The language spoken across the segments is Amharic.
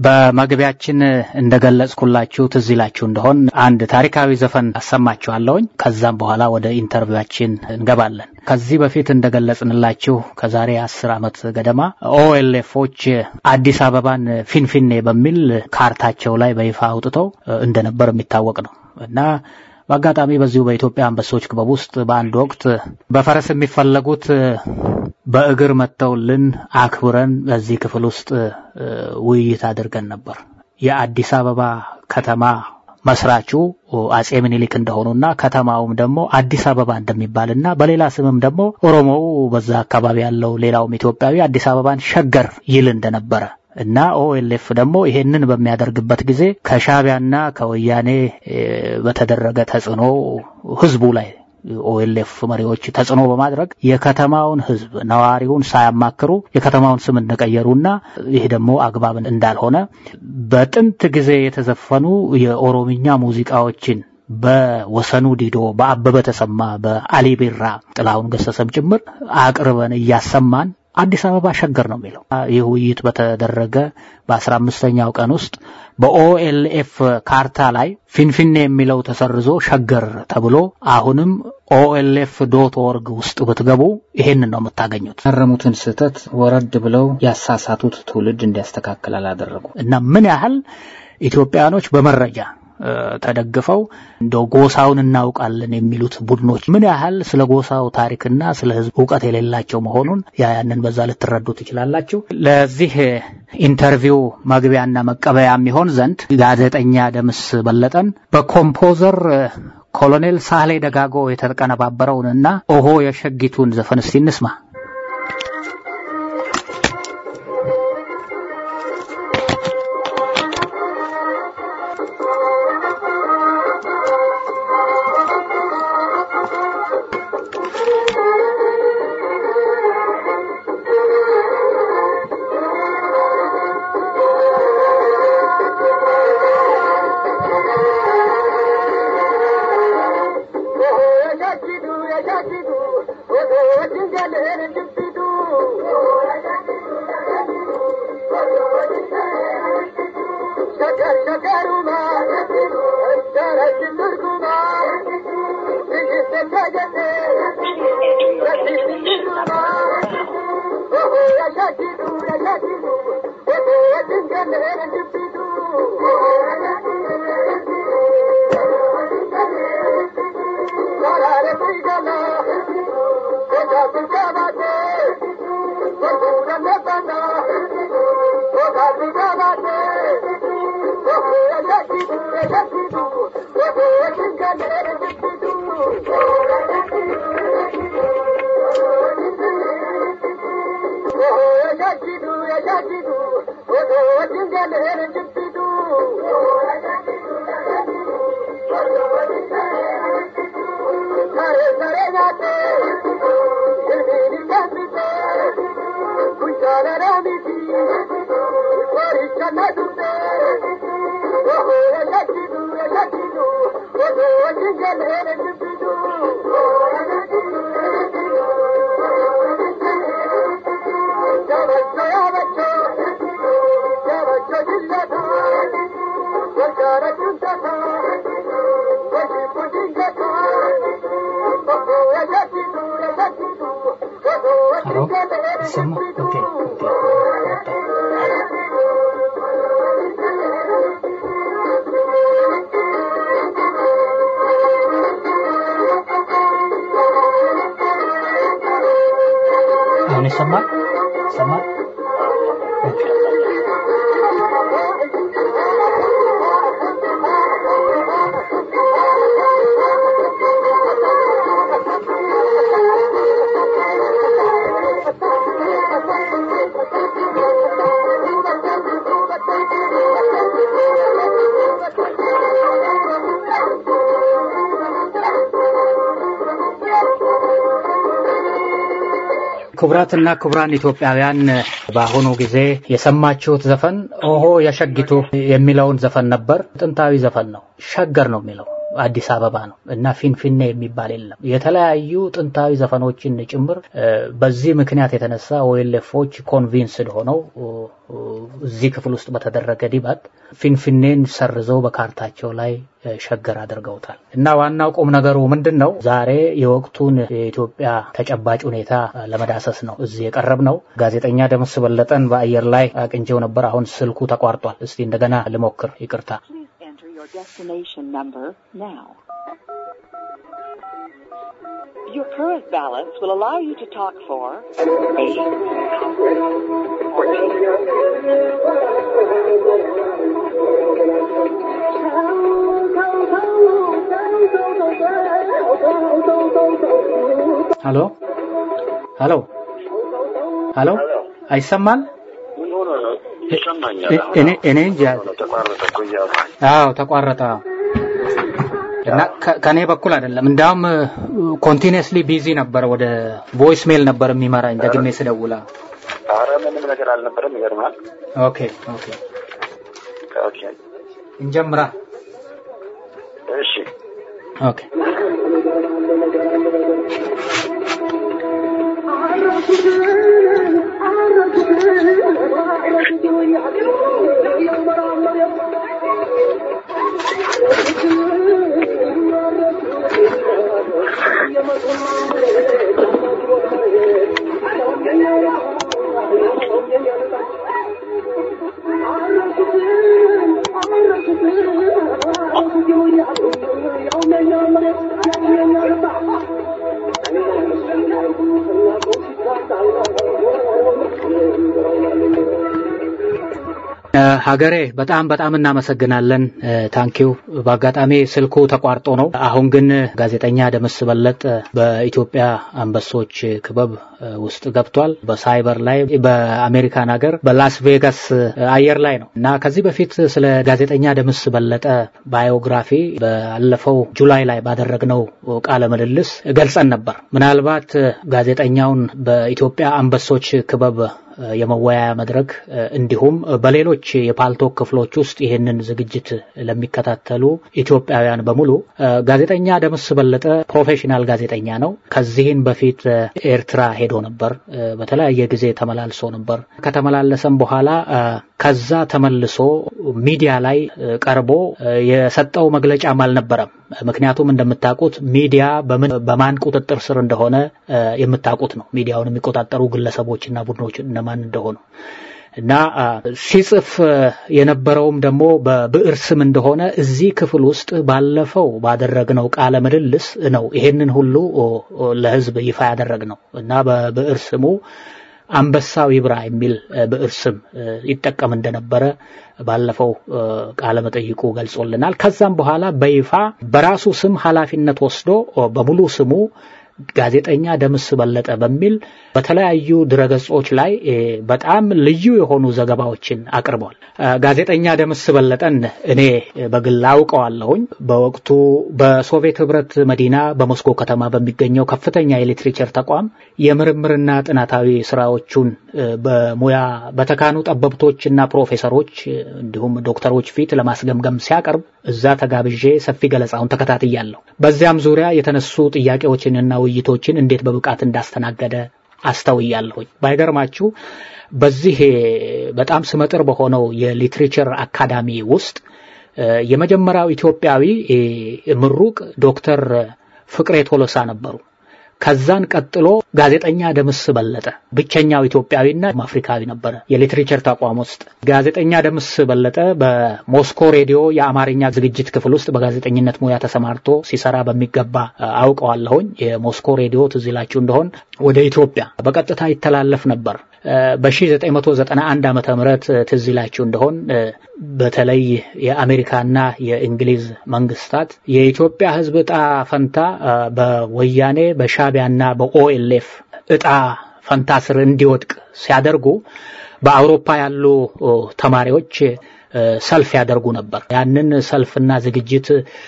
በመግቢያችን እንደገለጽኩላችሁ ትዝ ይላችሁ እንደሆን አንድ ታሪካዊ ዘፈን አሰማችኋለሁኝ። ከዛም በኋላ ወደ ኢንተርቪዋችን እንገባለን። ከዚህ በፊት እንደገለጽንላችሁ ከዛሬ አስር ዓመት ገደማ ኦኤልኤፎች አዲስ አበባን ፊንፊኔ በሚል ካርታቸው ላይ በይፋ አውጥተው እንደነበር የሚታወቅ ነው እና በአጋጣሚ በዚሁ በኢትዮጵያ አንበሶች ክበብ ውስጥ በአንድ ወቅት በፈረስ የሚፈለጉት በእግር መጥተውልን አክብረን በዚህ ክፍል ውስጥ ውይይት አድርገን ነበር። የአዲስ አበባ ከተማ መስራቹ አጼ ምኒልክ እንደሆኑና ከተማውም ደግሞ አዲስ አበባ እንደሚባልና በሌላ ስምም ደግሞ ኦሮሞው በዛ አካባቢ ያለው ሌላውም ኢትዮጵያዊ አዲስ አበባን ሸገር ይል እንደነበረ እና ኦኤልኤፍ ደግሞ ይሄንን በሚያደርግበት ጊዜ ከሻቢያና ከወያኔ በተደረገ ተጽዕኖ ህዝቡ ላይ ኦኤልኤፍ መሪዎች ተጽዕኖ በማድረግ የከተማውን ህዝብ ነዋሪውን ሳያማክሩ የከተማውን ስም እንደቀየሩና ይህ ደግሞ አግባብ እንዳልሆነ በጥንት ጊዜ የተዘፈኑ የኦሮምኛ ሙዚቃዎችን በወሰኑ ዲዶ፣ በአበበ ተሰማ፣ በአሊ ቢራ፣ ጥላሁን ገሰሰም ጭምር አቅርበን እያሰማን አዲስ አበባ ሸገር ነው የሚለው። ይህ ውይይት በተደረገ በአስራ አምስተኛው ቀን ውስጥ በኦኤልኤፍ ካርታ ላይ ፊንፊኔ የሚለው ተሰርዞ ሸገር ተብሎ አሁንም ኦኤልኤፍ ዶት ኦርግ ውስጥ ብትገቡ ይሄንን ነው የምታገኙት። ያረሙትን ስህተት ወረድ ብለው ያሳሳቱት ትውልድ እንዲያስተካክል አላደረጉ እና ምን ያህል ኢትዮጵያኖች በመረጃ ተደግፈው እንደው ጎሳውን እናውቃለን የሚሉት ቡድኖች ምን ያህል ስለ ጎሳው ታሪክና ስለ ሕዝብ እውቀት የሌላቸው መሆኑን ያንን በዛ ልትረዱ ትችላላችሁ። ለዚህ ኢንተርቪው መግቢያና መቀበያ የሚሆን ዘንድ ጋዜጠኛ ደምስ በለጠን በኮምፖዘር ኮሎኔል ሳህሌ ደጋጎ የተቀነባበረውንና ኦሆ የሸጊቱን ዘፈን እስቲ እንስማ። አሁን ይሰማል ይሰማል። ክቡራትና ክቡራን ኢትዮጵያውያን በአሁኑ ጊዜ የሰማችሁት ዘፈን ኦሆ የሸጊቱ የሚለውን ዘፈን ነበር። ጥንታዊ ዘፈን ነው። ሸገር ነው የሚለው አዲስ አበባ ነው እና ፊንፊኔ የሚባል የለም። የተለያዩ ጥንታዊ ዘፈኖችን ጭምር በዚህ ምክንያት የተነሳ ኦኤልኤፎች ኮንቪንስድ ሆነው እዚህ ክፍል ውስጥ በተደረገ ዲባት ፊንፊኔን ሰርዘው በካርታቸው ላይ ሸገር አድርገውታል። እና ዋናው ቁም ነገሩ ምንድን ነው? ዛሬ የወቅቱን የኢትዮጵያ ተጨባጭ ሁኔታ ለመዳሰስ ነው እዚህ የቀረብ ነው። ጋዜጠኛ ደምስ በለጠን በአየር ላይ አቅንቼው ነበር። አሁን ስልኩ ተቋርጧል። እስቲ እንደገና ልሞክር። ይቅርታ። Your current balance will allow you to talk for ሀሎ ሀሎ ሀሎ አይሰማል? እኔ እንጃ። አዎ ተቋረጠ። እና ከኔ በኩል አይደለም። እንዳውም ኮንቲኒየስሊ ቢዚ ነበር። ወደ ቮይስ ሜል ነበር የሚመራኝ ደግሜ ስደውላ። ኧረ ምንም ነገር አልነበረም። ይገርማል። ኦኬ ኦኬ ኦኬ እንጀምራ። እሺ ኦኬ ሀገሬ በጣም በጣም እናመሰግናለን። ታንኪው። በአጋጣሚ ስልኩ ተቋርጦ ነው። አሁን ግን ጋዜጠኛ ደምስ በለጥ በኢትዮጵያ አንበሶች ክበብ ውስጥ ገብቷል። በሳይበር ላይ በአሜሪካን ሀገር በላስ ቬጋስ አየር ላይ ነው እና ከዚህ በፊት ስለ ጋዜጠኛ ደምስ በለጠ ባዮግራፊ ባለፈው ጁላይ ላይ ባደረግነው ቃለ ምልልስ ገልጸን ነበር። ምናልባት ጋዜጠኛውን በኢትዮጵያ አንበሶች ክበብ የመወያያ መድረክ እንዲሁም በሌሎች የፓልቶክ ክፍሎች ውስጥ ይህንን ዝግጅት ለሚከታተሉ ኢትዮጵያውያን በሙሉ ጋዜጠኛ ደምስ በለጠ ፕሮፌሽናል ጋዜጠኛ ነው። ከዚህን በፊት ኤርትራ ሄዶ ነበር። በተለያየ ጊዜ ተመላልሶ ነበር። ከተመላለሰም በኋላ ከዛ ተመልሶ ሚዲያ ላይ ቀርቦ የሰጠው መግለጫም አልነበረም። ምክንያቱም እንደምታውቁት ሚዲያ በምን በማን ቁጥጥር ስር እንደሆነ የምታውቁት ነው። ሚዲያውን የሚቆጣጠሩ ግለሰቦችና ቡድኖች እነማን እንደሆኑ እና ሲጽፍ የነበረውም ደግሞ በብዕር ስም እንደሆነ እዚህ ክፍል ውስጥ ባለፈው ባደረግነው ቃለ ምልልስ ነው ይሄንን ሁሉ ለሕዝብ ይፋ ያደረግነው እና በብዕር ስሙ አንበሳው ይብራ የሚል ብዕር ስም ይጠቀም እንደነበረ ባለፈው ቃለ መጠይቁ ገልጾልናል። ከዛም በኋላ በይፋ በራሱ ስም ኃላፊነት ወስዶ በሙሉ ስሙ ጋዜጠኛ ደምስ በለጠ በሚል በተለያዩ ድረገጾች ላይ በጣም ልዩ የሆኑ ዘገባዎችን አቅርቧል። ጋዜጠኛ ደምስ በለጠን እኔ በግል አውቀዋለሁኝ። በወቅቱ በሶቪየት ህብረት መዲና በሞስኮ ከተማ በሚገኘው ከፍተኛ የሊትሬቸር ተቋም የምርምርና ጥናታዊ ስራዎቹን በሙያ በተካኑ ጠበብቶችና ፕሮፌሰሮች እንዲሁም ዶክተሮች ፊት ለማስገምገም ሲያቀርብ እዛ ተጋብዤ ሰፊ ገለጻውን ተከታትያለሁ። በዚያም ዙሪያ የተነሱ ጥያቄዎችንና ውይይቶችን እንዴት በብቃት እንዳስተናገደ አስተውያለሁኝ። ባይገርማችሁ በዚህ በጣም ስመጥር በሆነው የሊትሬቸር አካዳሚ ውስጥ የመጀመሪያው ኢትዮጵያዊ ምሩቅ ዶክተር ፍቅሬ ቶሎሳ ነበሩ። ከዛን ቀጥሎ ጋዜጠኛ ደምስ በለጠ ብቸኛው ኢትዮጵያዊና አፍሪካዊ ነበረ። የሊትሬቸር ተቋም ውስጥ ጋዜጠኛ ደምስ በለጠ በሞስኮ ሬዲዮ የአማርኛ ዝግጅት ክፍል ውስጥ በጋዜጠኝነት ሙያ ተሰማርቶ ሲሰራ በሚገባ አውቀዋለሁኝ። የሞስኮ ሬዲዮ ትዝ ይላችሁ እንደሆን ወደ ኢትዮጵያ በቀጥታ ይተላለፍ ነበር። በ1991 ዓመተ ምህረት ትዝ ይላችሁ እንደሆን በተለይ የአሜሪካና የእንግሊዝ መንግስታት የኢትዮጵያ ሕዝብ እጣ ፈንታ በወያኔ በሻቢያና በኦኤልኤፍ እጣ ፈንታ ስር እንዲወድቅ ሲያደርጉ በአውሮፓ ያሉ ተማሪዎች ሰልፍ ያደርጉ ነበር። ያንን ሰልፍና ዝግጅት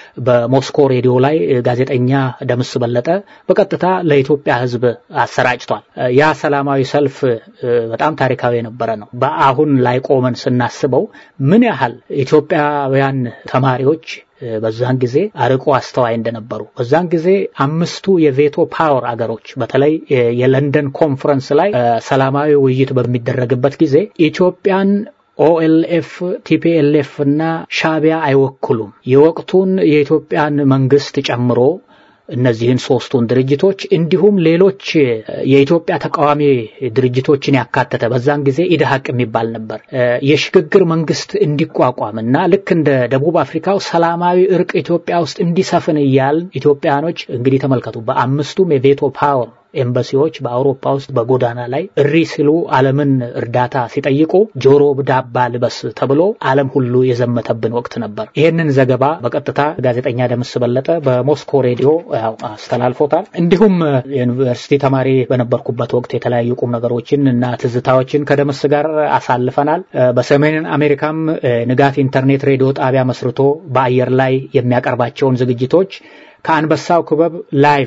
በሞስኮ ሬዲዮ ላይ ጋዜጠኛ ደምስ በለጠ በቀጥታ ለኢትዮጵያ ሕዝብ አሰራጭቷል። ያ ሰላማዊ ሰልፍ በጣም ታሪካዊ የነበረ ነው። በአሁን ላይ ቆመን ስናስበው ምን ያህል ኢትዮጵያውያን ተማሪዎች በዛን ጊዜ አርቆ አስተዋይ እንደነበሩ በዛን ጊዜ አምስቱ የቬቶ ፓወር አገሮች በተለይ የለንደን ኮንፈረንስ ላይ ሰላማዊ ውይይት በሚደረግበት ጊዜ ኢትዮጵያን ኦኤልኤፍ፣ ቲፒኤልኤፍ እና ሻቢያ አይወክሉም። የወቅቱን የኢትዮጵያን መንግስት ጨምሮ እነዚህን ሶስቱን ድርጅቶች እንዲሁም ሌሎች የኢትዮጵያ ተቃዋሚ ድርጅቶችን ያካተተ በዛን ጊዜ ኢድሀቅ የሚባል ነበር የሽግግር መንግስት እንዲቋቋም እና ልክ እንደ ደቡብ አፍሪካው ሰላማዊ እርቅ ኢትዮጵያ ውስጥ እንዲሰፍን እያል ኢትዮጵያኖች እንግዲህ ተመልከቱ በአምስቱም የቬቶ ፓወር ኤምባሲዎች በአውሮፓ ውስጥ በጎዳና ላይ እሪ ሲሉ ዓለምን እርዳታ ሲጠይቁ ጆሮ ዳባ ልበስ ተብሎ ዓለም ሁሉ የዘመተብን ወቅት ነበር። ይህንን ዘገባ በቀጥታ ጋዜጠኛ ደምስ በለጠ በሞስኮ ሬዲዮ ያው አስተላልፎታል። እንዲሁም ዩኒቨርሲቲ ተማሪ በነበርኩበት ወቅት የተለያዩ ቁም ነገሮችን እና ትዝታዎችን ከደምስ ጋር አሳልፈናል። በሰሜን አሜሪካም ንጋት ኢንተርኔት ሬዲዮ ጣቢያ መስርቶ በአየር ላይ የሚያቀርባቸውን ዝግጅቶች ከአንበሳው ክበብ ላይቭ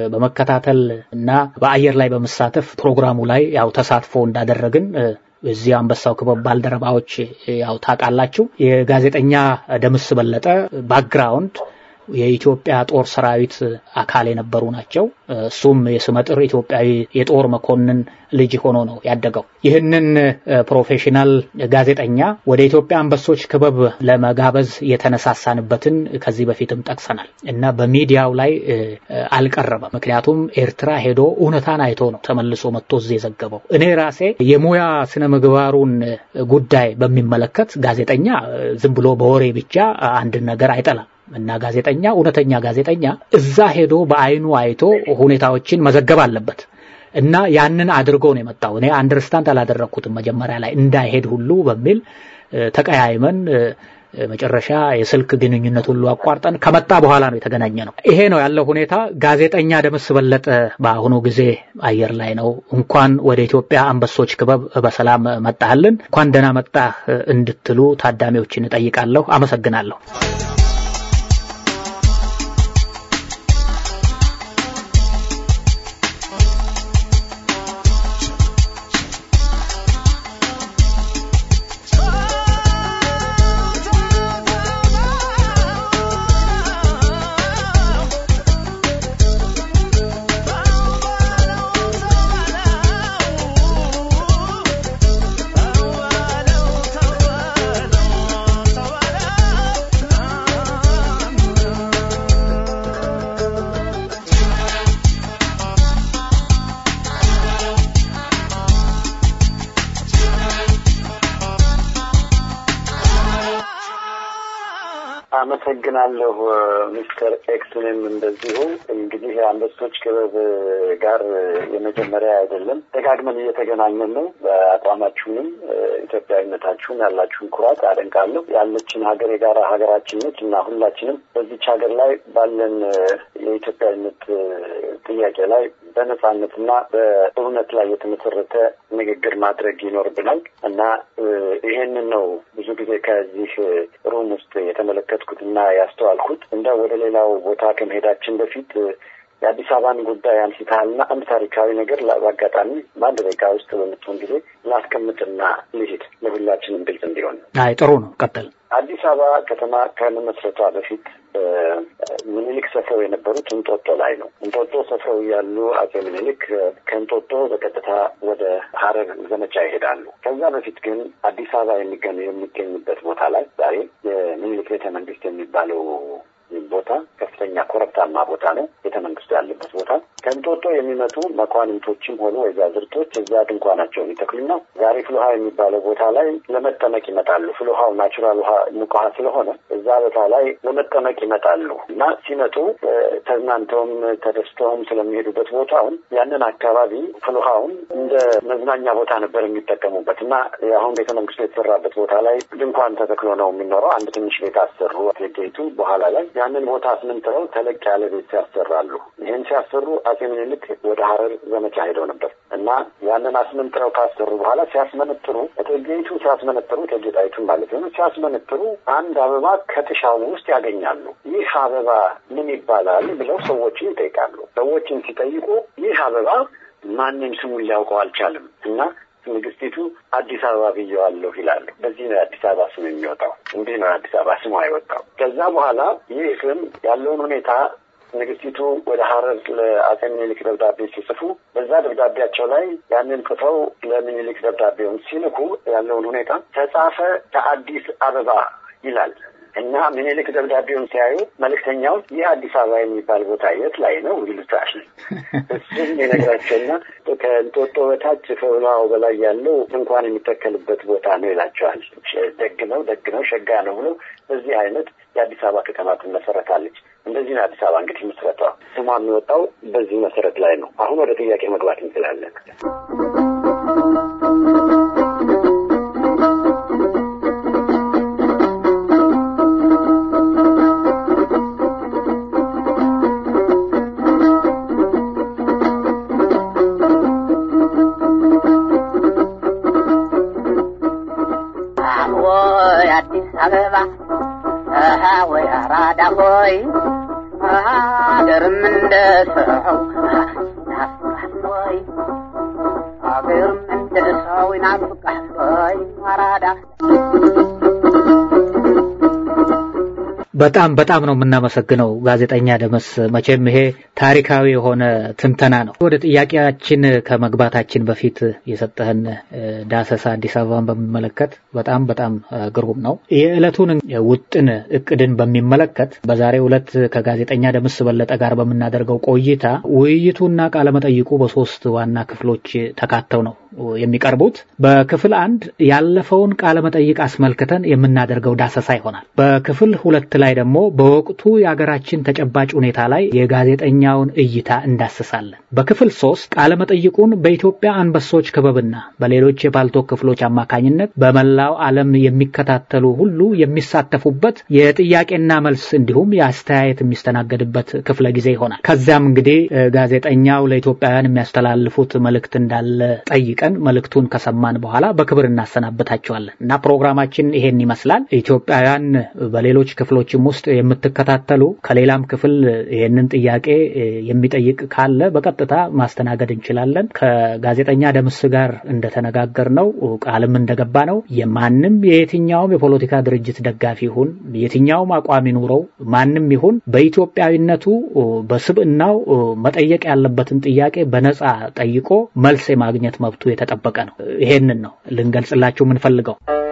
በመከታተል እና በአየር ላይ በመሳተፍ ፕሮግራሙ ላይ ያው ተሳትፎ እንዳደረግን እዚህ አንበሳው ክበብ ባልደረባዎች ያው ታውቃላችሁ። የጋዜጠኛ ደምስ በለጠ ባክግራውንድ የኢትዮጵያ ጦር ሰራዊት አካል የነበሩ ናቸው። እሱም የስመጥር ኢትዮጵያዊ የጦር መኮንን ልጅ ሆኖ ነው ያደገው። ይህንን ፕሮፌሽናል ጋዜጠኛ ወደ ኢትዮጵያ አንበሶች ክበብ ለመጋበዝ የተነሳሳንበትን ከዚህ በፊትም ጠቅሰናል እና በሚዲያው ላይ አልቀረበም። ምክንያቱም ኤርትራ ሄዶ እውነታን አይቶ ነው ተመልሶ መጥቶ እዚህ የዘገበው። እኔ ራሴ የሙያ ስነ ምግባሩን ጉዳይ በሚመለከት ጋዜጠኛ ዝም ብሎ በወሬ ብቻ አንድን ነገር አይጠላም። እና ጋዜጠኛ እውነተኛ ጋዜጠኛ እዛ ሄዶ በአይኑ አይቶ ሁኔታዎችን መዘገብ አለበት እና ያንን አድርጎ ነው የመጣው። እኔ አንደርስታንድ አላደረግኩትም መጀመሪያ ላይ እንዳይሄድ ሁሉ በሚል ተቀያይመን መጨረሻ የስልክ ግንኙነት ሁሉ አቋርጠን ከመጣ በኋላ ነው የተገናኘ ነው። ይሄ ነው ያለው ሁኔታ። ጋዜጠኛ ደምስ በለጠ በአሁኑ ጊዜ አየር ላይ ነው። እንኳን ወደ ኢትዮጵያ አንበሶች ክበብ በሰላም መጣህልን፣ እንኳን ደህና መጣህ እንድትሉ ታዳሚዎችን እጠይቃለሁ። አመሰግናለሁ። አመሰግናለሁ ሚስተር ኤክስንም እንደዚሁ እንግዲህ አንበሶች ክበብ ጋር የመጀመሪያ አይደለም፣ ደጋግመን እየተገናኘን ነው። በአቋማችሁንም ኢትዮጵያዊነታችሁን ያላችሁን ኩራት አደንቃለሁ። ያለችን ሀገር የጋራ ሀገራችን ነች እና ሁላችንም በዚች ሀገር ላይ ባለን የኢትዮጵያዊነት ጥያቄ ላይ በነጻነትና በእውነት ላይ የተመሰረተ ንግግር ማድረግ ይኖርብናል እና ይሄንን ነው ብዙ ጊዜ ከዚህ ሩም ውስጥ የተመለከትኩት እና ያስተዋልኩት። እንደ ወደ ሌላው ቦታ ከመሄዳችን በፊት የአዲስ አበባን ጉዳይ አንስተሃልና አንድ ታሪካዊ ነገር በአጋጣሚ በአንድ ደቂቃ ውስጥ በምትሆን ጊዜ ላስቀምጥና ልሂድ ለሁላችንም ግልጽ እንዲሆን። አይ ጥሩ ነው፣ ቀጥል። አዲስ አበባ ከተማ ከመመስረቷ በፊት ምኒልክ ሰፍረው የነበሩት እንጦጦ ላይ ነው። እንጦጦ ሰፍረው ያሉ አጼ ምኒልክ ከእንጦጦ በቀጥታ ወደ ሀረር ዘመቻ ይሄዳሉ። ከዛ በፊት ግን አዲስ አበባ የሚገኝ የሚገኝበት ቦታ ላይ ዛሬ የምኒልክ ቤተ መንግስት የሚባለው ቦታ ከፍተኛ ኮረብታማ ቦታ ነው። ቤተ መንግስቱ ያለበት ቦታ ከእንጦጦ የሚመጡ መኳንንቶችም ሆኑ ወይዛዝርቶች እዛ ድንኳናቸውን ይተክሉና ዛሬ ፍልውሃ የሚባለው ቦታ ላይ ለመጠመቅ ይመጣሉ። ፍልውሃው ናቹራል ውሃ ሙቅ ውሃ ስለሆነ እዛ ቦታ ላይ ለመጠመቅ ይመጣሉ እና ሲመጡ ተዝናንተውም ተደስተውም ስለሚሄዱበት ቦታውን ያንን አካባቢ ፍልውሃውን እንደ መዝናኛ ቦታ ነበር የሚጠቀሙበት እና አሁን ቤተ መንግስቱ የተሰራበት ቦታ ላይ ድንኳን ተተክሎ ነው የሚኖረው። አንድ ትንሽ ቤት አሰሩ ጌቱ በኋላ ላይ ያንን ቦታ አስምንት አስመንጥረው ተለቅ ያለ ቤት ሲያሰራሉ። ይህን ሲያሰሩ አጼ ምኒልክ ወደ ሀረር ዘመቻ ሄደው ነበር እና ያንን አስመንጥረው ካሰሩ በኋላ ሲያስመነጥሩ እቴጌይቱ ሲያስመነጥሩ እቴጌ ጣይቱን ማለት ነው ሲያስመነጥሩ አንድ አበባ ከጥሻው ውስጥ ያገኛሉ። ይህ አበባ ምን ይባላል ብለው ሰዎችን ይጠይቃሉ። ሰዎችን ሲጠይቁ ይህ አበባ ማንም ስሙን ሊያውቀው አልቻለም እና ንግስቲቱ አዲስ አበባ ብየዋለሁ ይላሉ። በዚህ ነው የአዲስ አበባ ስም የሚወጣው። እንዲህ ነው የአዲስ አበባ ስሙ አይወጣው። ከዛ በኋላ ይህ ስም ያለውን ሁኔታ ንግስቲቱ ወደ ሀረር ለአጼ ምኒልክ ደብዳቤ ሲጽፉ በዛ ደብዳቤያቸው ላይ ያንን ጽፈው ለምኒልክ ደብዳቤውን ሲልኩ ያለውን ሁኔታ ተጻፈ ከአዲስ አበባ ይላል እና ምኒልክ ደብዳቤውን ሲያዩ መልእክተኛው ይህ አዲስ አበባ የሚባል ቦታ የት ላይ ነው ይሉታል። እሱም የነግራቸውና ከእንጦጦ በታች ከውላው በላይ ያለው እንኳን የሚተከልበት ቦታ ነው ይላቸዋል። ደግ ነው ደግ ነው ሸጋ ነው ብሎ በዚህ አይነት የአዲስ አበባ ከተማ ትመሰረታለች። እንደዚህ ነው አዲስ አበባ እንግዲህ ምስረቷ። ስሟ የሚወጣው በዚህ መሰረት ላይ ነው። አሁን ወደ ጥያቄ መግባት እንችላለን። አበባ ወይ አራዳ ሆይ ሀገርም እንደ ሰው ናፍቃል ወይ ሀገርም እንደ ሰው ይናፍቃል ወይ አራዳ በጣም በጣም ነው የምናመሰግነው ጋዜጠኛ ደመስ። መቼም ይሄ ታሪካዊ የሆነ ትንተና ነው። ወደ ጥያቄያችን ከመግባታችን በፊት የሰጠህን ዳሰሳ አዲስ አበባን በሚመለከት በጣም በጣም ግሩም ነው። የዕለቱን ውጥን እቅድን በሚመለከት በዛሬው ዕለት ከጋዜጠኛ ደምስ በለጠ ጋር በምናደርገው ቆይታ ውይይቱና ቃለመጠይቁ በሶስት ዋና ክፍሎች ተካተው ነው የሚቀርቡት። በክፍል አንድ ያለፈውን ቃለመጠይቅ አስመልክተን የምናደርገው ዳሰሳ ይሆናል። በክፍል ሁለት ላይ ደግሞ በወቅቱ የሀገራችን ተጨባጭ ሁኔታ ላይ የጋዜጠኛውን እይታ እንዳስሳለን። በክፍል ሶስት ቃለመጠይቁን በኢትዮጵያ አንበሶች ክበብና በሌሎች የፓልቶክ ክፍሎች አማካኝነት በመላው ዓለም የሚከታተሉ ሁሉ የሚሳተፉበት የጥያቄና መልስ እንዲሁም የአስተያየት የሚስተናገድበት ክፍለ ጊዜ ይሆናል። ከዚያም እንግዲህ ጋዜጠኛው ለኢትዮጵያውያን የሚያስተላልፉት መልእክት እንዳለ ጠይቀን መልእክቱን ከሰማን በኋላ በክብር እናሰናበታቸዋለን እና ፕሮግራማችን ይሄን ይመስላል። ኢትዮጵያውያን በሌሎች ክፍሎችም ውስጥ የምትከታተሉ ከሌላም ክፍል ይህንን ጥያቄ የሚጠይቅ ካለ በቀጥታ ማስተናገድ እንችላለን። ከጋዜጠኛ ደምስ ጋር እንደተነጋገር ነው ቃልም እንደገባ ነው የማንም የየትኛውም የፖለቲካ ድርጅት ደጋፊ ይሁን የትኛውም አቋም ይኑረው ማንም ይሁን በኢትዮጵያዊነቱ በስብዕናው መጠየቅ ያለበትን ጥያቄ በነጻ ጠይቆ መልስ የማግኘት መብቱ የተጠበቀ ነው። ይሄንን ነው ልንገልጽላችሁ የምንፈልገው።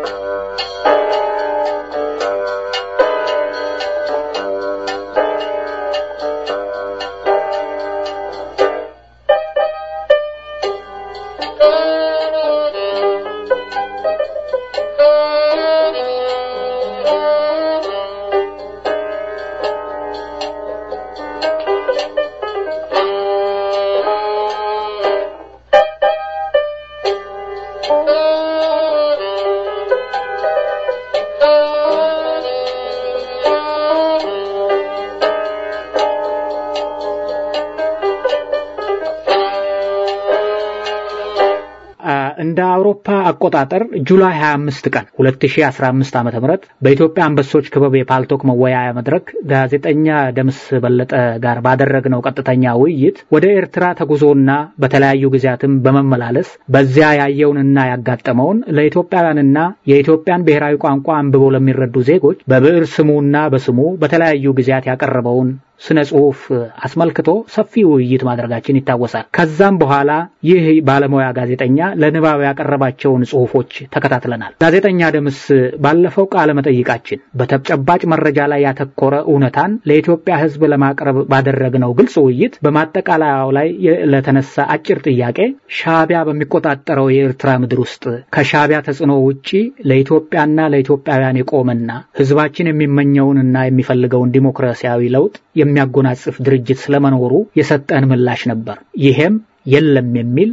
እንደ አውሮፓ አቆጣጠር ጁላይ 25 ቀን 2015 ዓ.ም በኢትዮጵያ አንበሶች ክበብ የፓልቶክ መወያያ መድረክ ጋዜጠኛ ደምስ በለጠ ጋር ባደረግነው ቀጥተኛ ውይይት ወደ ኤርትራ ተጉዞና በተለያዩ ጊዜያትም በመመላለስ በዚያ ያየውንና ያጋጠመውን ለኢትዮጵያውያንና የኢትዮጵያን ብሔራዊ ቋንቋ አንብበው ለሚረዱ ዜጎች በብዕር ስሙና በስሙ በተለያዩ ጊዜያት ያቀረበውን ስነ ጽሁፍ አስመልክቶ ሰፊ ውይይት ማድረጋችን ይታወሳል። ከዛም በኋላ ይህ ባለሙያ ጋዜጠኛ ለንባብ ያቀረባቸውን ጽሁፎች ተከታትለናል። ጋዜጠኛ ደምስ ባለፈው ቃለ መጠይቃችን በተጨባጭ መረጃ ላይ ያተኮረ እውነታን ለኢትዮጵያ ሕዝብ ለማቅረብ ባደረግነው ግልጽ ውይይት በማጠቃለያው ላይ ለተነሳ አጭር ጥያቄ ሻዕቢያ በሚቆጣጠረው የኤርትራ ምድር ውስጥ ከሻዕቢያ ተጽዕኖ ውጪ ለኢትዮጵያና ለኢትዮጵያውያን የቆመና ሕዝባችን የሚመኘውንና የሚፈልገውን ዲሞክራሲያዊ ለውጥ የሚያጎናጽፍ ድርጅት ስለመኖሩ የሰጠን ምላሽ ነበር። ይሄም የለም የሚል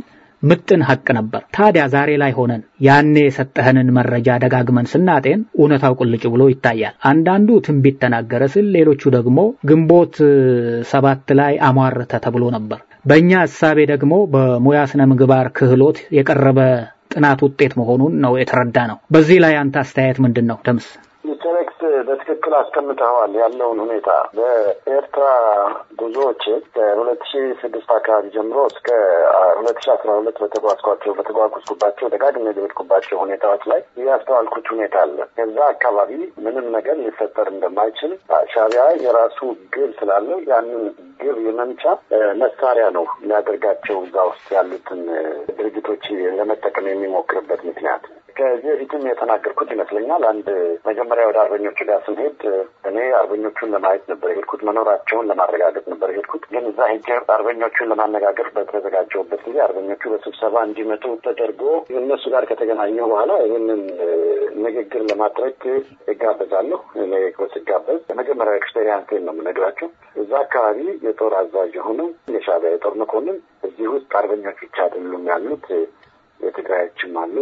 ምጥን ሀቅ ነበር። ታዲያ ዛሬ ላይ ሆነን ያኔ የሰጠህንን መረጃ ደጋግመን ስናጤን እውነታው ቁልጭ ብሎ ይታያል። አንዳንዱ ትንቢት ተናገረ ስል፣ ሌሎቹ ደግሞ ግንቦት ሰባት ላይ አሟረተ ተብሎ ነበር። በእኛ እሳቤ ደግሞ በሙያ ስነ ምግባር ክህሎት የቀረበ ጥናት ውጤት መሆኑን ነው የተረዳ ነው። በዚህ ላይ አንተ አስተያየት ምንድን ነው ደምስ? ኢንተሬክት በትክክል አስቀምጠዋል ያለውን ሁኔታ በኤርትራ ጉዞዎች ከሁለት ሺ ስድስት አካባቢ ጀምሮ እስከ ሁለት ሺ አስራ ሁለት በተጓዝኳቸው በተጓጉዝኩባቸው ደጋግሜ የሄድኩባቸው ሁኔታዎች ላይ ያስተዋልኩት ሁኔታ አለ። ከዛ አካባቢ ምንም ነገር ሊፈጠር እንደማይችል ሻዕቢያ የራሱ ግብ ስላለው ያንን ግብ የመምቻ መሳሪያ ነው ሊያደርጋቸው እዛ ውስጥ ያሉትን ድርጅቶች ለመጠቀም የሚሞክርበት ምክንያት ከዚህ በፊትም የተናገርኩት ይመስለኛል። አንድ መጀመሪያ ወደ አርበኞቹ ጋር ስንሄድ እኔ አርበኞቹን ለማየት ነበር የሄድኩት፣ መኖራቸውን ለማረጋገጥ ነበር የሄድኩት። ግን እዛ ሄጄ አርበኞቹን ለማነጋገር በተዘጋጀሁበት ጊዜ አርበኞቹ በስብሰባ እንዲመጡ ተደርጎ እነሱ ጋር ከተገናኘሁ በኋላ ይህንን ንግግር ለማድረግ እጋበዛለሁ። እኔ ስጋበዝ የመጀመሪያ ኤክስፔሪንስን ነው የምነግራቸው። እዛ አካባቢ የጦር አዛዥ የሆነው የሻዕቢያ የጦር መኮንን እዚህ ውስጥ አርበኞች ብቻ አይደሉም ያሉት የትግራዮችም አሉ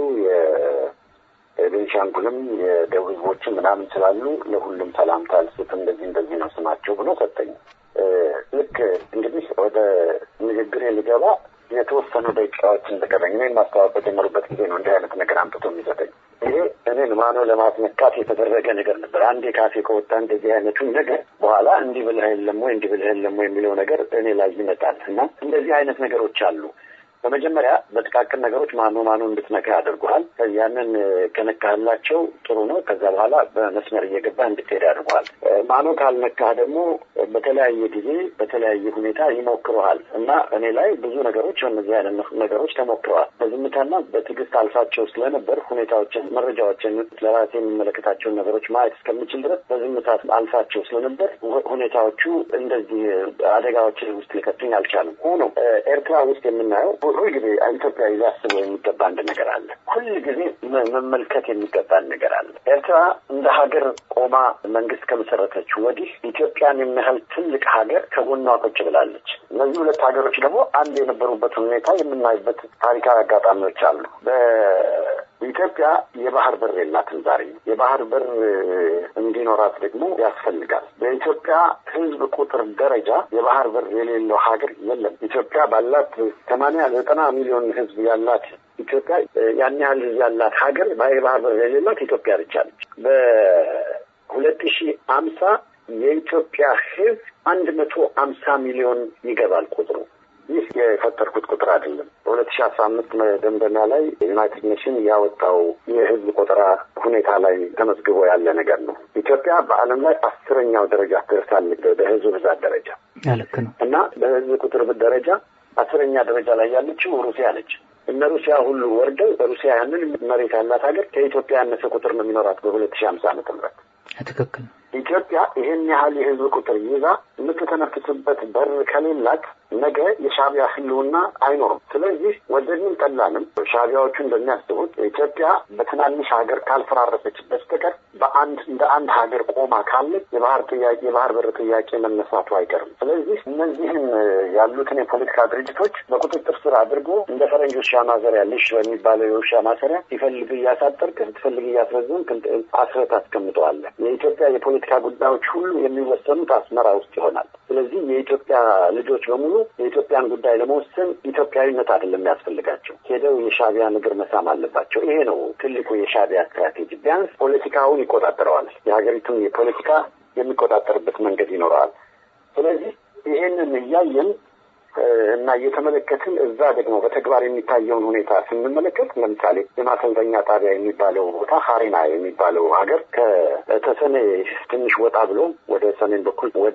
የቤንሻንጉልም የደቡብ ህዝቦችም ምናምን ስላሉ ለሁሉም ሰላምታ ልስጥ እንደዚህ እንደዚህ ነው ስማቸው ብሎ ሰጠኝ። ልክ እንግዲህ ወደ ንግግር ልገባ የተወሰኑ ደቂቃዎች እንደቀረኝ እኔን ማስተዋወቅ በጀመሩበት ጊዜ ነው እንዲህ አይነት ነገር አምጥቶ የሚሰጠኝ። ይሄ እኔን ማኖ ለማስነካት የተደረገ ነገር ነበር። አንዴ ካፌ ከወጣ እንደዚህ አይነቱን ነገር በኋላ እንዲህ ብልህ የለም ወይ እንዲህ ብልህ የለም ወይ የሚለው ነገር እኔ ላይ ይመጣል እና እንደዚህ አይነት ነገሮች አሉ። በመጀመሪያ በጥቃቅን ነገሮች ማኖ ማኖ እንድትነካ ያደርጉሃል። ያንን ከነካህላቸው ጥሩ ነው። ከዛ በኋላ በመስመር እየገባ እንድትሄድ ያደርጉሃል። ማኖ ካልነካህ ደግሞ በተለያየ ጊዜ በተለያየ ሁኔታ ይሞክረሃል እና እኔ ላይ ብዙ ነገሮች እነዚህ አይነት ነገሮች ተሞክረዋል። በዝምታና በትዕግስት አልፋቸው ስለነበር ሁኔታዎችን፣ መረጃዎችን ለራሴ የሚመለከታቸውን ነገሮች ማየት እስከምችል ድረስ በዝምታ አልፋቸው ስለነበር ሁኔታዎቹ እንደዚህ አደጋዎችን ውስጥ ሊከቱኝ አልቻሉም። ሆኖ ኤርትራ ውስጥ የምናየው ሁል ጊዜ ኢትዮጵያ ሊያስበው የሚገባ አንድ ነገር አለ። ሁል ጊዜ መመልከት የሚገባን ነገር አለ። ኤርትራ እንደ ሀገር ቆማ መንግስት ከመሰረተች ወዲህ ኢትዮጵያን የሚያህል ትልቅ ሀገር ከጎኗ ቁጭ ብላለች። እነዚህ ሁለት ሀገሮች ደግሞ አንድ የነበሩበትን ሁኔታ የምናይበት ታሪካዊ አጋጣሚዎች አሉ። በኢትዮጵያ የባህር በር የላትም። ዛሬ የባህር በር እንዲኖራት ደግሞ ያስፈልጋል። በኢትዮጵያ ሕዝብ ቁጥር ደረጃ የባህር በር የሌለው ሀገር የለም። ኢትዮጵያ ባላት ሰማንያ ዘጠና ሚሊዮን ሕዝብ ያላት ኢትዮጵያ ያን ያህል ሕዝብ ያላት ሀገር የባህር በር የሌላት ኢትዮጵያ ብቻ ነች። በሁለት ሺህ አምሳ የኢትዮጵያ ሕዝብ አንድ መቶ አምሳ ሚሊዮን ይገባል ቁጥሩ። ይህ የፈጠርኩት ቁጥር አይደለም። በሁለት ሺህ አስራ አምስት መደምደሚያ ላይ ዩናይትድ ኔሽን ያወጣው የህዝብ ቆጠራ ሁኔታ ላይ ተመዝግቦ ያለ ነገር ነው። ኢትዮጵያ በዓለም ላይ አስረኛው ደረጃ ትደርሳለች በህዝብ ብዛት ደረጃ ልክ ነው እና በህዝብ ቁጥር ደረጃ አስረኛ ደረጃ ላይ ያለችው ሩሲያ ነች። እነ ሩሲያ ሁሉ ወርደው ሩሲያ ያንን መሬት ያላት ሀገር ከኢትዮጵያ ያነሰ ቁጥር ነው የሚኖራት በሁለት ሺህ ሀምሳ ዓመተ ምህረት ትክክል ኢትዮጵያ ይህን ያህል የህዝብ ቁጥር ይዛ የምትተነፍስበት በር ከሌላት ነገ የሻዕቢያ ህልውና አይኖርም። ስለዚህ ወደድንም ጠላንም ሻዕቢያዎቹ እንደሚያስቡት ኢትዮጵያ በትናንሽ ሀገር ካልፈራረሰች በስተቀር በአንድ እንደ አንድ ሀገር ቆማ ካለች የባህር ጥያቄ የባህር በር ጥያቄ መነሳቱ አይቀርም። ስለዚህ እነዚህን ያሉትን የፖለቲካ ድርጅቶች በቁጥጥር ስር አድርጎ እንደ ፈረንጅ ውሻ ማሰሪያ ልሽ በሚባለው የውሻ ማሰሪያ ሲፈልግ እያሳጠርክ ስትፈልግ እያስረዘምክ አስረህ ታስቀምጠዋለህ። የኢትዮጵያ የፖለቲካ ጉዳዮች ሁሉ የሚወሰኑት አስመራ ውስጥ ይሆናል። ስለዚህ የኢትዮጵያ ልጆች በሙሉ የኢትዮጵያን ጉዳይ ለመወሰን ኢትዮጵያዊነት አይደለም የሚያስፈልጋቸው፣ ሄደው የሻዕቢያን እግር መሳም አለባቸው። ይሄ ነው ትልቁ የሻዕቢያ ስትራቴጂ። ቢያንስ ፖለቲካውን ይቆጣጠረዋል። የሀገሪቱን የፖለቲካ የሚቆጣጠርበት መንገድ ይኖረዋል። ስለዚህ ይሄንን እያየን እና እየተመለከትን እዛ ደግሞ በተግባር የሚታየውን ሁኔታ ስንመለከት ለምሳሌ የማሰልጠኛ ጣቢያ የሚባለው ቦታ ሀሬና የሚባለው ሀገር ከተሰኔ ትንሽ ወጣ ብሎ ወደ ሰሜን በኩል ወደ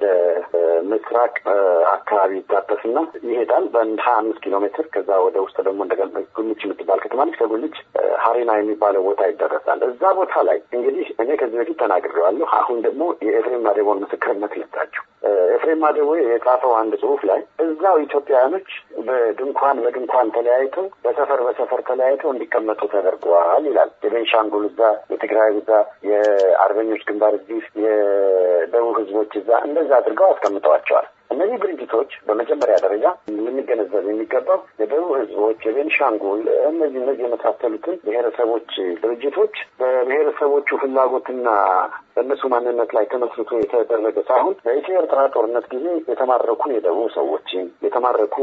ምስራቅ አካባቢ ይታጠፍና ይሄዳል በአንድ ሀያ አምስት ኪሎ ሜትር። ከዛ ወደ ውስጥ ደግሞ እንደገና ጉልች የምትባል ከተማ ነች። ከጉልች ሀሬና የሚባለው ቦታ ይደረሳል። እዛ ቦታ ላይ እንግዲህ እኔ ከዚህ በፊት ተናግሬዋለሁ። አሁን ደግሞ የኤፍሬም ማዴቦን ምስክርነት ልታችሁ። ኤፍሬም ማዴቦ የጻፈው አንድ ጽሁፍ ላይ እዛው ኢትዮጵያውያኖች በድንኳን በድንኳን ተለያይተው በሰፈር በሰፈር ተለያይተው እንዲቀመጡ ተደርገዋል ይላል። የቤንሻንጉል እዛ፣ የትግራይ እዛ፣ የአርበኞች ግንባር እዚህ፣ የደቡብ ህዝቦች እዛ እንደዛ አድርገው አስቀምጠዋቸዋል። እነዚህ ድርጅቶች በመጀመሪያ ደረጃ ልንገነዘብ የሚገባው የደቡብ ህዝቦች፣ የቤንሻንጉል እነዚህ እነዚህ የመሳሰሉትን ብሔረሰቦች ድርጅቶች በብሔረሰቦቹ ፍላጎትና በእነሱ ማንነት ላይ ተመስርቶ የተደረገ ሳይሆን በኢትዮ ኤርትራ ጦርነት ጊዜ የተማረኩ የደቡብ ሰዎችን የተማረኩ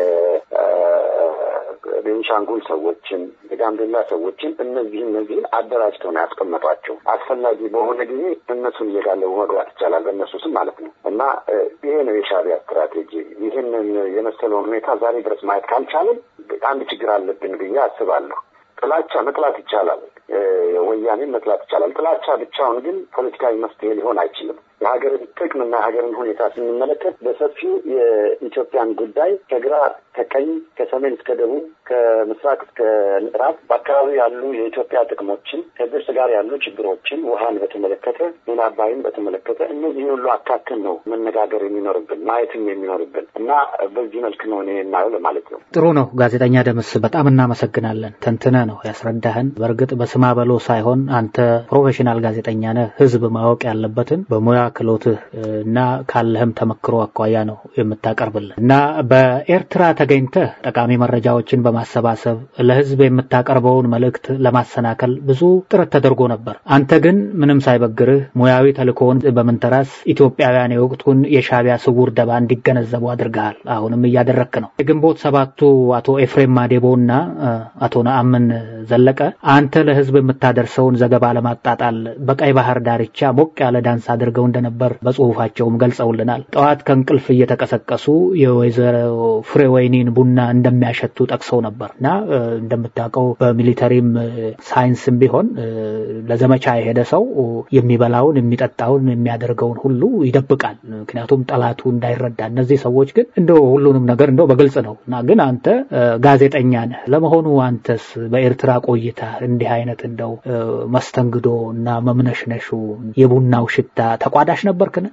የቤንሻንጉል ሰዎችን የጋምቤላ ሰዎችን እነዚህ እነዚህን አደራጅተው ነው ያስቀመጧቸው። አስፈላጊ በሆነ ጊዜ እነሱን እየጋለቡ መግባት ይቻላል፣ በእነሱ ስም ማለት ነው እና ይሄ ነው የሻዕቢያ ስትራቴጂ። ይህንን የመሰለውን ሁኔታ ዛሬ ድረስ ማየት ካልቻለን አንድ ችግር አለብን ብዬ አስባለሁ። ጥላቻ መጥላት ይቻላል፣ ወያኔን መጥላት ይቻላል። ጥላቻ ብቻውን ግን ፖለቲካዊ መፍትሄ ሊሆን አይችልም። የሀገርን ጥቅምና የሀገርን ሁኔታ ስንመለከት በሰፊው የኢትዮጵያን ጉዳይ ከግራ ከቀኝ፣ ከሰሜን እስከ ደቡብ፣ ከምስራቅ እስከ ምዕራብ በአካባቢ ያሉ የኢትዮጵያ ጥቅሞችን ከግብጽ ጋር ያሉ ችግሮችን፣ ውሃን በተመለከተ ሌላ አባይን በተመለከተ እነዚህን ሁሉ አካተን ነው መነጋገር የሚኖርብን ማየትም የሚኖርብን እና በዚህ መልክ ነው እኔ የማየው ለማለት ነው። ጥሩ ነው። ጋዜጠኛ ደምስ በጣም እናመሰግናለን። ተንትነ ነው ያስረዳህን። በእርግጥ በስማ በሎ ሳይሆን አንተ ፕሮፌሽናል ጋዜጠኛ ነህ። ህዝብ ማወቅ ያለበትን በሙያ ክሎትህ እና ካለህም ተመክሮ አኳያ ነው የምታቀርብልን እና በኤርትራ ተገኝተህ ጠቃሚ መረጃዎችን በማሰባሰብ ለህዝብ የምታቀርበውን መልእክት ለማሰናከል ብዙ ጥረት ተደርጎ ነበር። አንተ ግን ምንም ሳይበግርህ ሙያዊ ተልእኮውን በመንተራስ ኢትዮጵያውያን የወቅቱን የሻዕቢያ ስውር ደባ እንዲገነዘቡ አድርገሃል። አሁንም እያደረክ ነው። የግንቦት ሰባቱ አቶ ኤፍሬም ማዴቦ እና አቶ ነአምን ዘለቀ አንተ ለህዝብ የምታደርሰውን ዘገባ ለማጣጣል በቀይ ባህር ዳርቻ ሞቅ ያለ ዳንስ አድርገው እንደነበር በጽሁፋቸውም ገልጸውልናል። ጠዋት ከእንቅልፍ እየተቀሰቀሱ የወይዘሮ ፍሬ ወይኒን ቡና እንደሚያሸቱ ጠቅሰው ነበር እና እንደምታውቀው በሚሊተሪም ሳይንስም ቢሆን ለዘመቻ የሄደ ሰው የሚበላውን፣ የሚጠጣውን፣ የሚያደርገውን ሁሉ ይደብቃል። ምክንያቱም ጠላቱ እንዳይረዳ። እነዚህ ሰዎች ግን እንደው ሁሉንም ነገር እንደው በግልጽ ነው እና ግን አንተ ጋዜጠኛ ነህ። ለመሆኑ አንተስ በኤርትራ ቆይታ እንዲህ አይነት እንደው መስተንግዶ እና መምነሽነሹ የቡናው ሽታ ተቋዳሽ ነበርክን?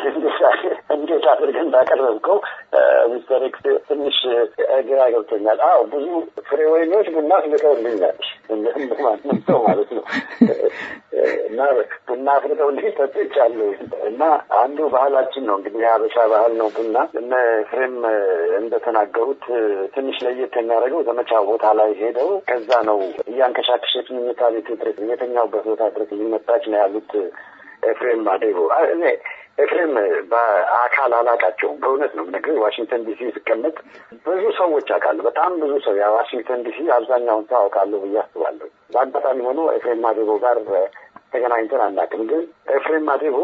እንዴት አድርገህ እንዳቀረብከው ሚስተር ኤክስ ትንሽ ግራ ገብቶኛል። አዎ ብዙ ፍሬ ወይኖች ቡና አፍልተውልኛል እንደማንም ሰው ማለት ነው እና ቡና አፍልተውልኝ ጠጥቻለሁ እና አንዱ ባህላችን ነው እንግዲህ የሀበሻ ባህል ነው ቡና። እነ ፍሬም እንደተናገሩት ትንሽ ለየት የሚያደርገው ዘመቻ ቦታ ላይ ሄደው ከዛ ነው እያንከሻከሸች መኝታ ቤት ድረስ የተኛውበት ቦታ ድረስ ሊመጣች ነው ያሉት ኤፍሬም ማዴቦ ኤፍሬም በአካል አላቃቸውም። በእውነት ነው የምነግርህ። ዋሽንግተን ዲሲ ስቀመጥ ብዙ ሰዎች አውቃለሁ። በጣም ብዙ ሰው ያ ዋሽንግተን ዲሲ አብዛኛውን ሰው አውቃለሁ ብዬ አስባለሁ። በአጋጣሚ ሆኖ ኤፍሬም ማዴቦ ጋር ተገናኝተን አናውቅም። ግን ኤፍሬም ማዴቦ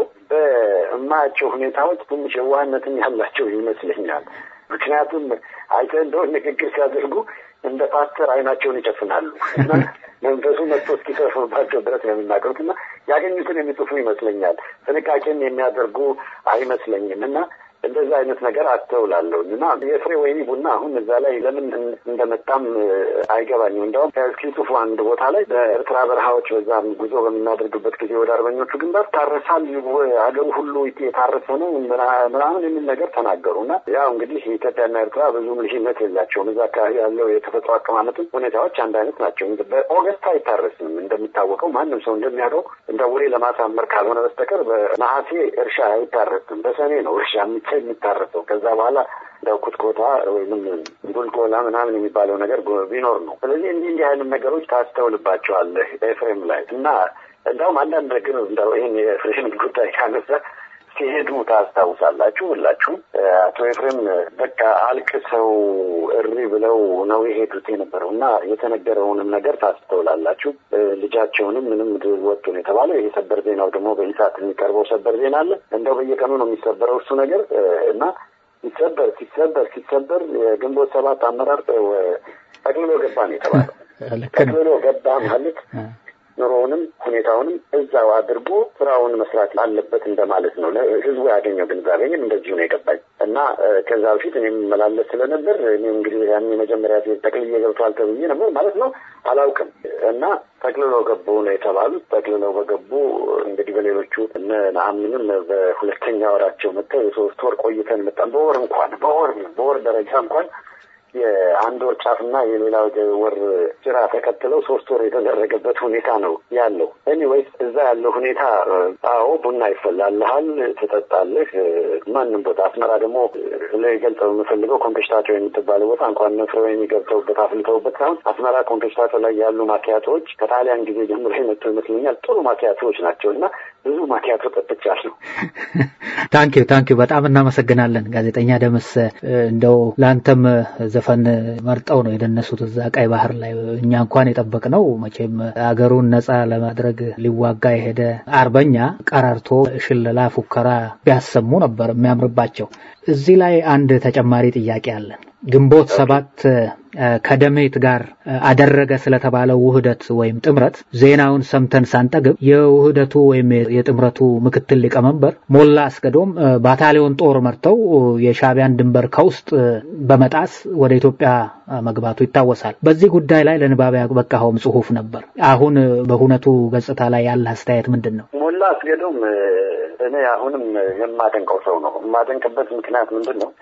በማያቸው ሁኔታዎች ትንሽ የዋህነትም ያላቸው ይመስለኛል። ምክንያቱም አይተህ እንደሆነ ንግግር ሲያደርጉ እንደ ፓስተር አይናቸውን ይጨፍናሉ እና መንፈሱ መጥቶ እስኪተርፍባቸው ድረስ ነው የሚናገሩት እና ያገኙትን የሚጽፉ ይመስለኛል። ጥንቃቄም የሚያደርጉ አይመስለኝም እና እንደዛ አይነት ነገር አስተውላለሁኝ እና የፍሬ ወይኒ ቡና አሁን እዛ ላይ ለምን እንደመጣም አይገባኝም። እንዲያውም እስኪጽፉ አንድ ቦታ ላይ በኤርትራ በረሃዎች በዛም ጉዞ በምናደርግበት ጊዜ ወደ አርበኞቹ ግንባር ታረሳል፣ ሀገሩ ሁሉ የታረሰ ነው ምናምን የሚል ነገር ተናገሩ እና ያው እንግዲህ ኢትዮጵያና ኤርትራ ብዙም ልዩነት የላቸውም። እዛ አካባቢ ያለው የተፈጥሮ አቀማመጥም ሁኔታዎች አንድ አይነት ናቸው። በኦገስት አይታረስም እንደሚታወቀው ማንም ሰው እንደሚያውቀው እንደ ወሬ ለማሳመር ካልሆነ በስተቀር በነሐሴ እርሻ አይታረስም። በሰኔ ነው እርሻ የሚታረሰው ከዛ በኋላ እንደ ኩትኮታ ወይም ጉልጎላ ምናምን የሚባለው ነገር ቢኖር ነው። ስለዚህ እንዲህ እንዲህ አይነት ነገሮች ታስተውልባቸዋለህ ኤፍሬም ላይ እና እንዲያውም አንዳንድ ነገር እንደው ይህን የኤፍሬም ጉዳይ ካነሳ ሲሄዱ ታስታውሳላችሁ ሁላችሁም። አቶ ኤፍሬም በቃ አልቅሰው እሪ ብለው ነው የሄዱት የነበረው እና የተነገረውንም ነገር ታስተውላላችሁ። ልጃቸውንም ምንም ወጡ ነው የተባለው። ይሄ ሰበር ዜናው ደግሞ በኢሳት የሚቀርበው ሰበር ዜና አለ። እንደው በየቀኑ ነው የሚሰበረው እሱ ነገር እና ሲሰበር ሲሰበር ሲሰበር የግንቦት ሰባት አመራር ጠቅልሎ ገባ ነው የተባለው። ጠቅልሎ ገባ ማለት ኑሮውንም ሁኔታውንም እዛው አድርጎ ስራውን መስራት አለበት እንደማለት ነው። ህዝቡ ያገኘው ግንዛቤ ግን እንደዚሁ ነው የገባኝ እና ከዛ በፊት እኔ የምመላለስ ስለነበር እኔ እንግዲህ ያን የመጀመሪያ ሴት ጠቅልዬ ገብቷል ተብዬ ነበር ማለት ነው አላውቅም እና ጠቅልሎ ገቡ ነው የተባሉት። ጠቅልለው በገቡ እንግዲህ በሌሎቹ እነ ነአምንም በሁለተኛ ወራቸው መጥተው የሶስት ወር ቆይተን መጣን። በወር እንኳን በወር በወር ደረጃ እንኳን የአንድ ወር ጫፍና የሌላው ወር ጭራ ተከትለው ሶስት ወር የተደረገበት ሁኔታ ነው ያለው። ኤኒዌይስ እዛ ያለው ሁኔታ አዎ ቡና ይፈላልሃል፣ ትጠጣለህ። ማንም ቦታ አስመራ ደግሞ ገልጸው የምፈልገው ኮምፔሽታቶ የምትባለው ቦታ እንኳን ነፍረው የሚገብተውበት አፍልተውበት ሳይሆን አስመራ ኮምፔሽታቶ ላይ ያሉ ማኪያቶዎች ከጣሊያን ጊዜ ጀምሮ የመጡ ይመስለኛል ጥሩ ማኪያቶዎች ናቸው እና ብዙ ማኪያቶ ጠጥቻለሁ። ታንኪዩ ታንኪዩ፣ በጣም እናመሰግናለን ጋዜጠኛ ደምስ። እንደው ለአንተም ዘፈን መርጠው ነው የደነሱት እዛ ቀይ ባህር ላይ። እኛ እንኳን የጠበቅነው መቼም አገሩን ነጻ ለማድረግ ሊዋጋ የሄደ አርበኛ ቀረርቶ ሽለላ፣ ፉከራ ቢያሰሙ ነበር የሚያምርባቸው። እዚህ ላይ አንድ ተጨማሪ ጥያቄ አለን። ግንቦት ሰባት ከደሜት ጋር አደረገ ስለተባለው ውህደት ወይም ጥምረት ዜናውን ሰምተን ሳንጠግብ የውህደቱ ወይም የጥምረቱ ምክትል ሊቀመንበር ሞላ አስገዶም ባታሊዮን ጦር መርተው የሻቢያን ድንበር ከውስጥ በመጣስ ወደ ኢትዮጵያ መግባቱ ይታወሳል። በዚህ ጉዳይ ላይ ለንባብ ያበቃኸውም ጽሁፍ ነበር። አሁን በሁነቱ ገጽታ ላይ ያለ አስተያየት ምንድን ነው? ሞላ አስገዶም እኔ አሁንም የማደንቀው ሰው ነው። የማደንቅበት ምክንያት ምንድን ነው?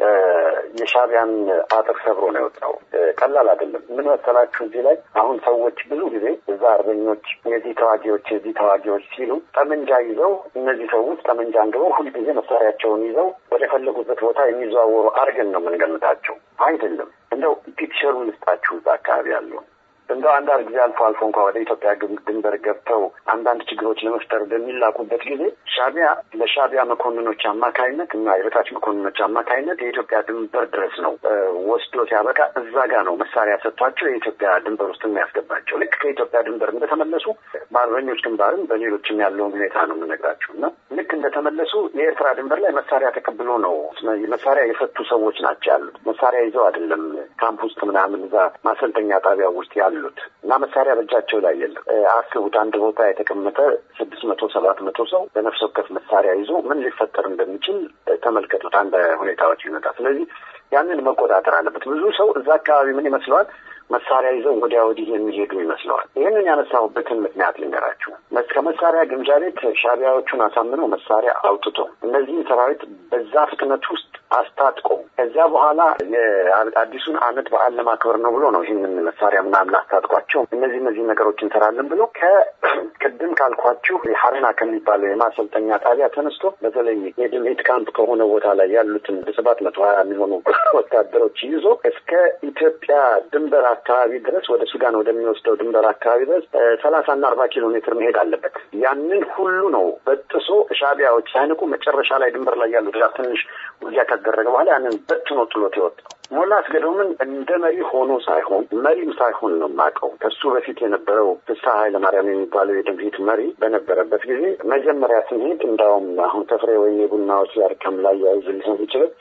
የሻቢያን አጥር ሰብሮ ነው የወጣው። ቀላል አይደለም። ምን መሰላችሁ? እዚህ ላይ አሁን ሰዎች ብዙ ጊዜ እዛ አርበኞች የዚህ ተዋጊዎች የዚህ ተዋጊዎች ሲሉ ጠመንጃ ይዘው እነዚህ ሰዎች ጠመንጃ አንግበው ሁልጊዜ መሳሪያቸውን ይዘው ወደ ፈለጉበት ቦታ የሚዘዋወሩ አድርገን ነው የምንገምታቸው። አይደለም። እንደው ፒክቸሩን ልስጣችሁ እዛ አካባቢ ያለው እንደው አንዳንድ ጊዜ አልፎ አልፎ እንኳ ወደ ኢትዮጵያ ድንበር ገብተው አንዳንድ ችግሮች ለመፍጠር በሚላኩበት ጊዜ ሻቢያ ለሻቢያ መኮንኖች አማካይነት እና የበታች መኮንኖች አማካይነት የኢትዮጵያ ድንበር ድረስ ነው ወስዶ ሲያበቃ እዛ ጋ ነው መሳሪያ ሰጥቷቸው የኢትዮጵያ ድንበር ውስጥ የሚያስገባቸው። ልክ ከኢትዮጵያ ድንበር እንደተመለሱ በአርበኞች ግንባርም በሌሎችም ያለውን ሁኔታ ነው የምነግራችሁ እና ልክ እንደተመለሱ የኤርትራ ድንበር ላይ መሳሪያ ተቀብሎ ነው መሳሪያ የፈቱ ሰዎች ናቸው ያሉት። መሳሪያ ይዘው አይደለም ካምፕ ውስጥ ምናምን እዛ ማሰልጠኛ ጣቢያ ውስጥ ያሉ ያሉት እና መሳሪያ በእጃቸው ላይ የለም። አስቡት አንድ ቦታ የተቀመጠ ስድስት መቶ ሰባት መቶ ሰው በነፍስ ወከፍ መሳሪያ ይዞ ምን ሊፈጠር እንደሚችል ተመልከቱት። አንድ ሁኔታዎች ይመጣ። ስለዚህ ያንን መቆጣጠር አለበት። ብዙ ሰው እዛ አካባቢ ምን ይመስለዋል? መሳሪያ ይዘው ወዲያ ወዲህ የሚሄዱ ይመስለዋል። ይህንን ያነሳሁበትን ምክንያት ልንገራችሁ። ከመሳሪያ ግምጃ ቤት ሻቢያዎቹን አሳምነው መሳሪያ አውጥቶ እነዚህን ሰራዊት በዛ ፍጥነት ውስጥ አስታጥቆ ከዚያ በኋላ የአዲሱን ዓመት በዓል ለማክበር ነው ብሎ ነው ይህንን መሳሪያ ምናምን አስታጥቋቸው እነዚህ እነዚህ ነገሮች እንሰራለን ብሎ ከቅድም ካልኳችሁ ሀረና ከሚባለው የማሰልጠኛ ጣቢያ ተነስቶ በተለይ የድሜት ካምፕ ከሆነ ቦታ ላይ ያሉትን ሰባት መቶ ሀያ የሚሆኑ ወታደሮች ይዞ እስከ ኢትዮጵያ ድንበር አካባቢ ድረስ ወደ ሱዳን ወደሚወስደው ድንበር አካባቢ ድረስ ሰላሳና አርባ ኪሎ ሜትር መሄድ አለበት። ያንን ሁሉ ነው በጥሶ ሻቢያዎች ሳይንቁ መጨረሻ ላይ ድንበር ላይ ያሉት ጋር ትንሽ ውጊያ ካደረገ በኋላ ያንን በትኖ ጥሎት የወጣው ሞላ አስገዶምን እንደ መሪ ሆኖ ሳይሆን መሪም ሳይሆን ነው የማውቀው። ከሱ በፊት የነበረው ፍስሐ ኃይለማርያም የሚባለው የድምሂት መሪ በነበረበት ጊዜ መጀመሪያ ስንሄድ እንዳውም አሁን ተፍሬ ወይም የቡናዎች ያርከም ላይ ያይዝ ሊሆን ይችላል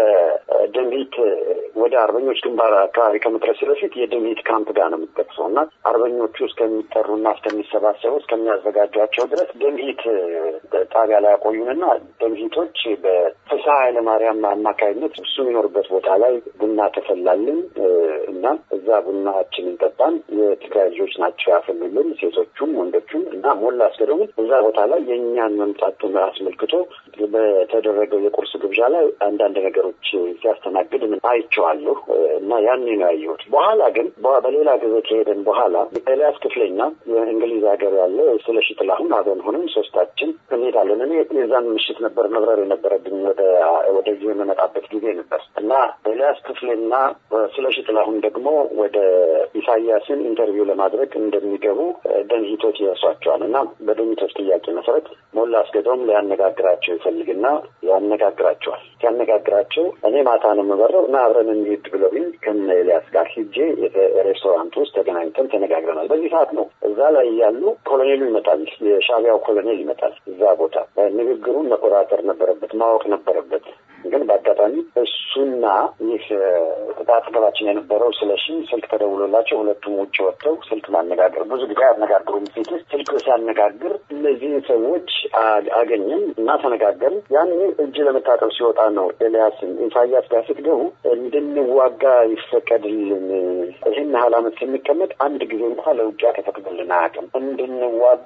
ከድምሂት ወደ አርበኞች ግንባር አካባቢ ከመድረስ በፊት የድምሂት ካምፕ ጋር ነው የምትጠቅሰው እና አርበኞቹ እስከሚጠሩና እስከሚሰባሰቡ እስከሚያዘጋጇቸው ድረስ ድምሂት ጣቢያ ላይ ያቆዩንና ድምሂቶች በፍስሐ ኃይለማርያም አማካይነት እሱ የሚኖርበት ቦታ ላይ ቡና ተፈላልን እና እዛ ቡናችንን ጠጣን። የትግራይ ልጆች ናቸው ያፈሉልን፣ ሴቶቹም ወንዶቹም እና ሞላ አስገዶምን እዛ ቦታ ላይ የእኛን መምጣት አስመልክቶ በተደረገው የቁርስ ግብዣ ላይ አንዳንድ ነገሮች ሲያስተናግድ ምን አይቼዋለሁ እና ያኔ ነው ያየሁት። በኋላ ግን በሌላ ጊዜ ከሄደን በኋላ ኤልያስ ክፍሌና የእንግሊዝ ሀገር ያለ ስለሺ ጥላሁን አብረን ሆነን ሶስታችን እንሄዳለን። እኔ የዛን ምሽት ነበር መብረር የነበረብኝ ወደ ወደዚህ የምመጣበት ጊዜ ነበር እና ኤልያስ ክፍሌና ስለሺ ጥላሁን ደግሞ ወደ ኢሳያስን ኢንተርቪው ለማድረግ እንደሚገቡ ደንሂቶች ይደርሷቸዋል እና በደንሂቶች ጥያቄ መሰረት ሞላ አስገዶም ሊያነጋግራቸው ይፈልግና ያነጋግራቸዋል። ሲያነጋግራቸው እኔ ማታ ነው የምበረው እና አብረን እንሂድ ብለውኝ ከነ ኤልያስ ጋር ሂጄ ሬስቶራንት ውስጥ ተገናኝተን ተነጋግረናል። በዚህ ሰዓት ነው እዛ ላይ ያሉ ኮሎኔሉ ይመጣል፣ የሻቢያው ኮሎኔል ይመጣል። እዛ ቦታ ንግግሩን መቆጣጠር ነበረበት፣ ማወቅ ነበረበት። ግን በአጋጣሚ እሱና ይህ አጠገባችን የነበረው ስለሺ ስልክ ተደውሎላቸው ሁለቱም ውጭ ወጥተው ስልክ ማነጋገር ብዙ ጊዜ አነጋግሩም ፊት ስልክ ሲያነጋግር እነዚህን ሰዎች አገኘን እና ተነጋገርን። ያኔ እጅ ለመታጠብ ሲወጣ ነው ኤልያስን ኢሳያስ ጋር ስትገቡ እንድንዋጋ ይፈቀድልን፣ ይህን ያህል ዓመት ስንቀመጥ አንድ ጊዜ እንኳ ለውጊያ ተፈቅዶልን አያውቅም፣ እንድንዋጋ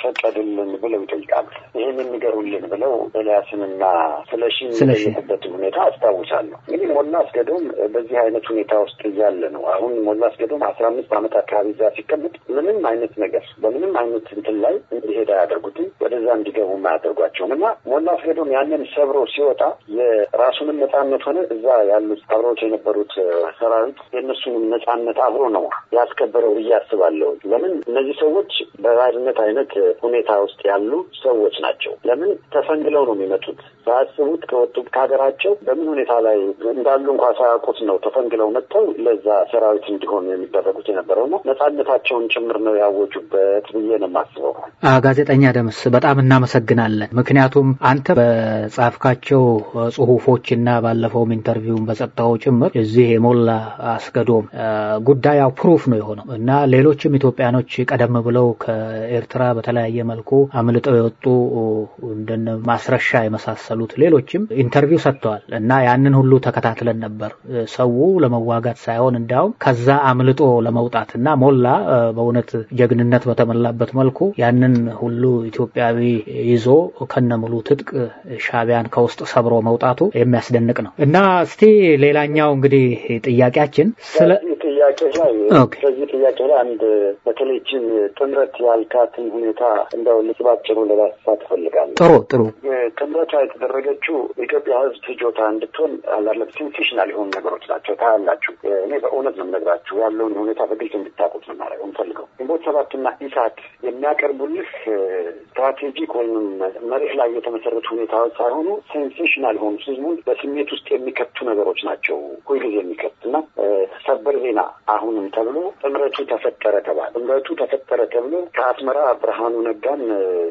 ይፈቀድልን ብለው ይጠይቃሉ። ይህን የሚገሩልን ብለው ኤልያስንና ስለሺ የሚጠይቁበትን ሁኔታ አስታውሳለሁ። እንግዲህ ሞላ አስገዶም በዚህ አይነት ሁኔታ ውስጥ እያለ ነው አሁን ሞላ አስገዶም አስራ አምስት ዓመት አካባቢ እዛ ሲቀመጥ ምንም አይነት ነገር በምንም አይነት እንትን ላይ እንዲሄድ አያደርጉትም፣ ወደዛ እንዲገቡም አያደርጓቸውም እና ሞላ አስገዶም ያንን ሰብሮ ሲወጣ የራሱንም ነጻነት ሆነ እዛ ያሉት አብረውት የነበሩት ሰራዊት የእነሱንም ነጻነት አብሮ ነው ያስከበረው ብዬ አስባለሁ። ለምን እነዚህ ሰዎች በባርነት አይነት ሁኔታ ውስጥ ያሉ ሰዎች ናቸው። ለምን ተፈንግለው ነው የሚመጡት ሳያስቡት ከወጡት ከሀገራቸው በምን ሁኔታ ላይ እንዳሉ እንኳ ሳያውቁት ነው ተፈንግለው መጥተው ለዛ ሰራዊት እንዲሆኑ የሚደረጉት የነበረው ነው። ነጻነታቸውን ጭምር ነው ያወጁበት ብዬ ነው የማስበው። ጋዜጠኛ ደምስ በጣም እናመሰግናለን። ምክንያቱም አንተ በጻፍካቸው ጽሁፎች እና ባለፈውም ኢንተርቪውን በሰጠኸው ጭምር እዚህ የሞላ አስገዶም ጉዳይ ያው ፕሩፍ ነው የሆነው እና ሌሎችም ኢትዮጵያኖች ቀደም ብለው ከኤርትራ በተለያየ መልኩ አምልጠው የወጡ እንደነ ማስረሻ የመሳሰሉት ሌሎችም ኢንተርቪው ሰጥተዋል እና ያንን ሁሉ ተከታትለን ነበር። ሰው ለመዋጋት ሳይሆን እንዲያውም ከዛ አምልጦ ለመውጣት እና ሞላ በእውነት ጀግንነት በተሞላበት መልኩ ያንን ሁሉ ኢትዮጵያዊ ይዞ ከነሙሉ ትጥቅ ሻቢያን ከውስጥ ሰብሮ መውጣቱ የሚያስደንቅ ነው እና እስቲ ሌላኛው እንግዲህ ጥያቄያችን ስለ ጥያቄ ላይ በዚህ ጥያቄ ላይ አንድ በተለይችን ጥምረት ያልካትን ሁኔታ እንደው ልጽ ባጭሩ ለማስፋት እፈልጋለሁ። ጥሩ ጥሩ ጥምረቷ የተደረገችው ኢትዮጵያ ሕዝብ ፍጆታ እንድትሆን አላለም ሴንሴሽናል የሆኑ ነገሮች ናቸው። ታያላችሁ። እኔ በእውነት ነው የምነግራችሁ ያለውን ሁኔታ በግልጽ እንድታውቁት ነው ማድረግ የምፈልገው። ግንቦት ሰባትና ኢሳት የሚያቀርቡልህ ስትራቴጂክ ወይም መሬት ላይ የተመሰረቱ ሁኔታዎች ሳይሆኑ ሴንሴሽናል የሆኑ ህዝቡን በስሜት ውስጥ የሚከቱ ነገሮች ናቸው ሁልጊዜ የሚከት እና ሰበር ዜና አሁንም ተብሎ ጥምረቱ ተፈጠረ ተባለ። ጥምረቱ ተፈጠረ ተብሎ ከአስመራ ብርሃኑ ነጋን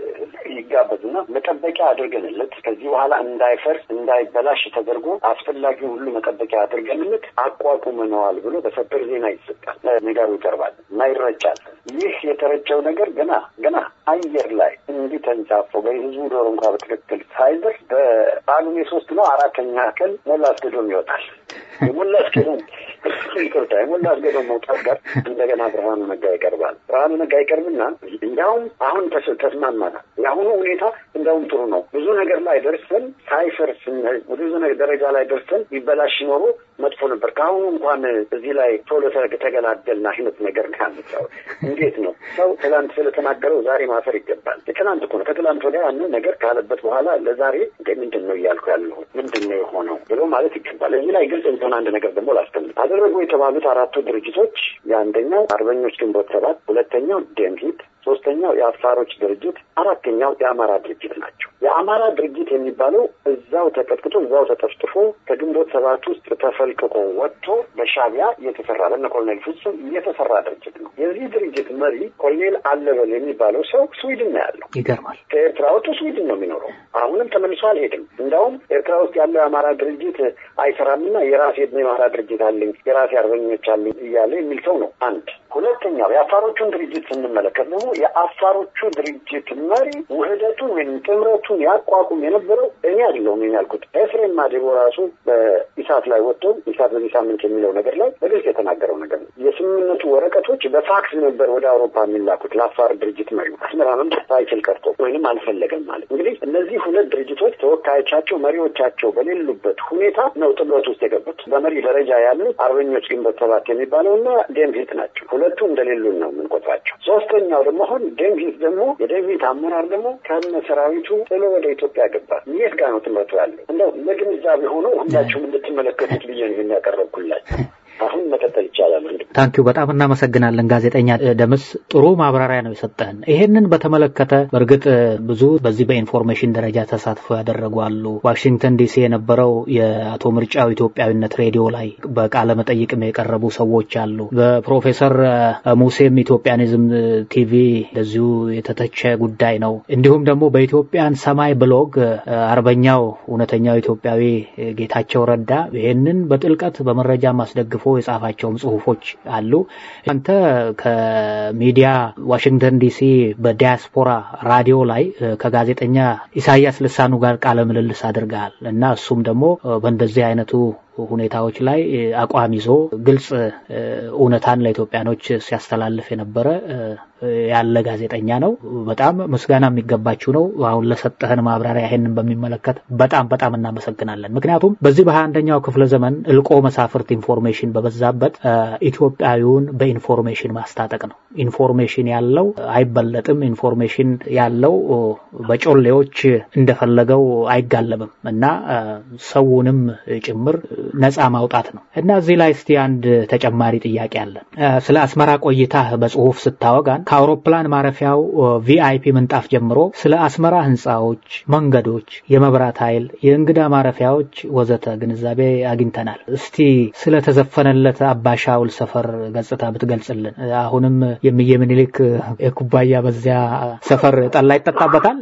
ይጋበዝና መጠበቂያ አድርገንለት ከዚህ በኋላ እንዳይፈርስ እንዳይበላሽ ተደርጎ አስፈላጊውን ሁሉ መጠበቂያ አድርገንለት አቋቁመነዋል ብሎ በሰበር ዜና ይሰጣል፣ ነጋሩ ይቀርባል እና ይረጫል። ይህ የተረጨው ነገር ገና ገና አየር ላይ እንዲህ ተንሳፎ በህዝቡ ዶሮ እንኳ በትክክል ሳይደርስ በጳጉሜ ሶስት ነው አራተኛ ቀን ሞላ አስገዶም ይወጣል። የሞላ አስገዶም ይቅርታ የሞላ አስገዶም መውጣት ጋር እንደገና ብርሃኑ ነጋ ይቀርባል። ብርሃኑ ነጋ ይቀርብና እንዲያውም አሁን ተስማማናል። የአሁኑ ሁኔታ እንዲያውም ጥሩ ነው። ብዙ ነገር ላይ ደርሰን ሳይፈርስ ብዙ ደረጃ ላይ ደርሰን ይበላሽ ኖሮ መጥፎ ነበር። ከአሁኑ እንኳን እዚህ ላይ ቶሎ ተገላገልና አይነት ነገር ካነሳው እንዴት ነው ሰው ትላንት ስለተናገረው ዛሬ ማፈር ይገባል። የትላንት እኮ ነው። ከትላንት ወዲያ ያንን ነገር ካለበት በኋላ ለዛሬ እንደ ምንድን ነው እያልኩ ያለሁት ምንድን ነው የሆነው ብሎ ማለት ይገባል። እዚህ ላይ ግልጽ እንዲሆን አንድ ነገር ደግሞ ላስቀምጥ። አደረጉ የተባሉት አራቱ ድርጅቶች የአንደኛው አርበኞች ግንቦት ሰባት፣ ሁለተኛው ደምሂት ሶስተኛው የአፋሮች ድርጅት፣ አራተኛው የአማራ ድርጅት ናቸው። የአማራ ድርጅት የሚባለው እዛው ተቀጥቅጦ እዛው ተጠፍጥፎ ከግንቦት ሰባት ውስጥ ተፈልቅቆ ወጥቶ በሻቢያ እየተሰራ ለነ ኮሎኔል ፍጹም እየተሰራ ድርጅት ነው። የዚህ ድርጅት መሪ ኮሎኔል አለበል የሚባለው ሰው ስዊድን ነው ያለው። ይገርማል። ከኤርትራ ወጥቶ ስዊድን ነው የሚኖረው። አሁንም ተመልሶ አልሄድም። እንዲያውም ኤርትራ ውስጥ ያለው የአማራ ድርጅት አይሰራምና የራሴ የአማራ ድርጅት አለኝ የራሴ አርበኞች አለኝ እያለ የሚል ሰው ነው። አንድ ሁለተኛው የአፋሮቹን ድርጅት ስንመለከት ደግሞ የአፋሮቹ ድርጅት መሪ ውህደቱን ወይም ጥምረቱን ያቋቁም የነበረው እኔ አይደለሁም ያልኩት ኤፍሬም ማዴቦ ራሱ በኢሳት ላይ ወጥቶ ኢሳት በዚህ ሳምንት የሚለው ነገር ላይ በግልጽ የተናገረው ነገር ነው። የስምምነቱ ወረቀቶች በፋክስ ነበር ወደ አውሮፓ የሚላኩት ለአፋር ድርጅት መሪ አስመራ መምጣት አይችል ቀርቶ ወይንም አልፈለገም ማለት እንግዲህ እነዚህ ሁለት ድርጅቶች ተወካዮቻቸው መሪዎቻቸው በሌሉበት ሁኔታ ነው ጥምረቱ ውስጥ የገቡት። በመሪ ደረጃ ያሉት አርበኞች ግንቦት ሰባት የሚባለው እና ደምሂት ናቸው። ሁለቱ እንደሌሉን ነው የምንቆጥራቸው። ሶስተኛው ደግሞ አሁን ደምሂት ደግሞ የደምሂት አመራር ደግሞ ከነ ሰራዊቱ ጥሎ ወደ ኢትዮጵያ ገባ። የት ጋር ነው ጥምረቱ ያለው? እንደው ለግንዛቤ ሆኖ ሁላችሁም እንድትመለከቱት ብዬ ነው የሚያቀረብኩላችሁ። አሁን መቀጠል ይቻላል። ታንኪዩ በጣም እናመሰግናለን ጋዜጠኛ ደምስ ጥሩ ማብራሪያ ነው የሰጠህን። ይሄንን በተመለከተ በእርግጥ ብዙ በዚህ በኢንፎርሜሽን ደረጃ ተሳትፎ ያደረጉ አሉ። ዋሽንግተን ዲሲ የነበረው የአቶ ምርጫው ኢትዮጵያዊነት ሬዲዮ ላይ በቃለ መጠይቅም የቀረቡ ሰዎች አሉ። በፕሮፌሰር ሙሴም ኢትዮጵያኒዝም ቲቪ እንደዚሁ የተተቸ ጉዳይ ነው። እንዲሁም ደግሞ በኢትዮጵያን ሰማይ ብሎግ አርበኛው እውነተኛው ኢትዮጵያዊ ጌታቸው ረዳ ይሄንን በጥልቀት በመረጃ ማስደግፎ የጻፋቸውም ጽሁፎች አሉ። አንተ ከሚዲያ ዋሽንግተን ዲሲ በዲያስፖራ ራዲዮ ላይ ከጋዜጠኛ ኢሳያስ ልሳኑ ጋር ቃለ ምልልስ አድርገሃል እና እሱም ደግሞ በእንደዚህ አይነቱ ሁኔታዎች ላይ አቋም ይዞ ግልጽ እውነታን ለኢትዮጵያኖች ሲያስተላልፍ የነበረ ያለ ጋዜጠኛ ነው። በጣም ምስጋና የሚገባችው ነው። አሁን ለሰጠህን ማብራሪያ ይሄንን በሚመለከት በጣም በጣም እናመሰግናለን። ምክንያቱም በዚህ በሀያ አንደኛው ክፍለ ዘመን እልቆ መሳፍርት ኢንፎርሜሽን በበዛበት ኢትዮጵያዊውን በኢንፎርሜሽን ማስታጠቅ ነው። ኢንፎርሜሽን ያለው አይበለጥም። ኢንፎርሜሽን ያለው በጮሌዎች እንደፈለገው አይጋለብም እና ሰውንም ጭምር ነፃ ማውጣት ነው እና እዚህ ላይ እስቲ አንድ ተጨማሪ ጥያቄ አለን። ስለ አስመራ ቆይታ በጽሁፍ ስታወጋን ከአውሮፕላን ማረፊያው ቪአይፒ ምንጣፍ ጀምሮ ስለ አስመራ ህንፃዎች፣ መንገዶች፣ የመብራት ኃይል፣ የእንግዳ ማረፊያዎች ወዘተ ግንዛቤ አግኝተናል። እስቲ ስለተዘፈነለት አባሻውል ሰፈር ገጽታ ብትገልጽልን። አሁንም የሚየ ምኒልክ የኩባያ በዚያ ሰፈር ጠላ ይጠጣበታል።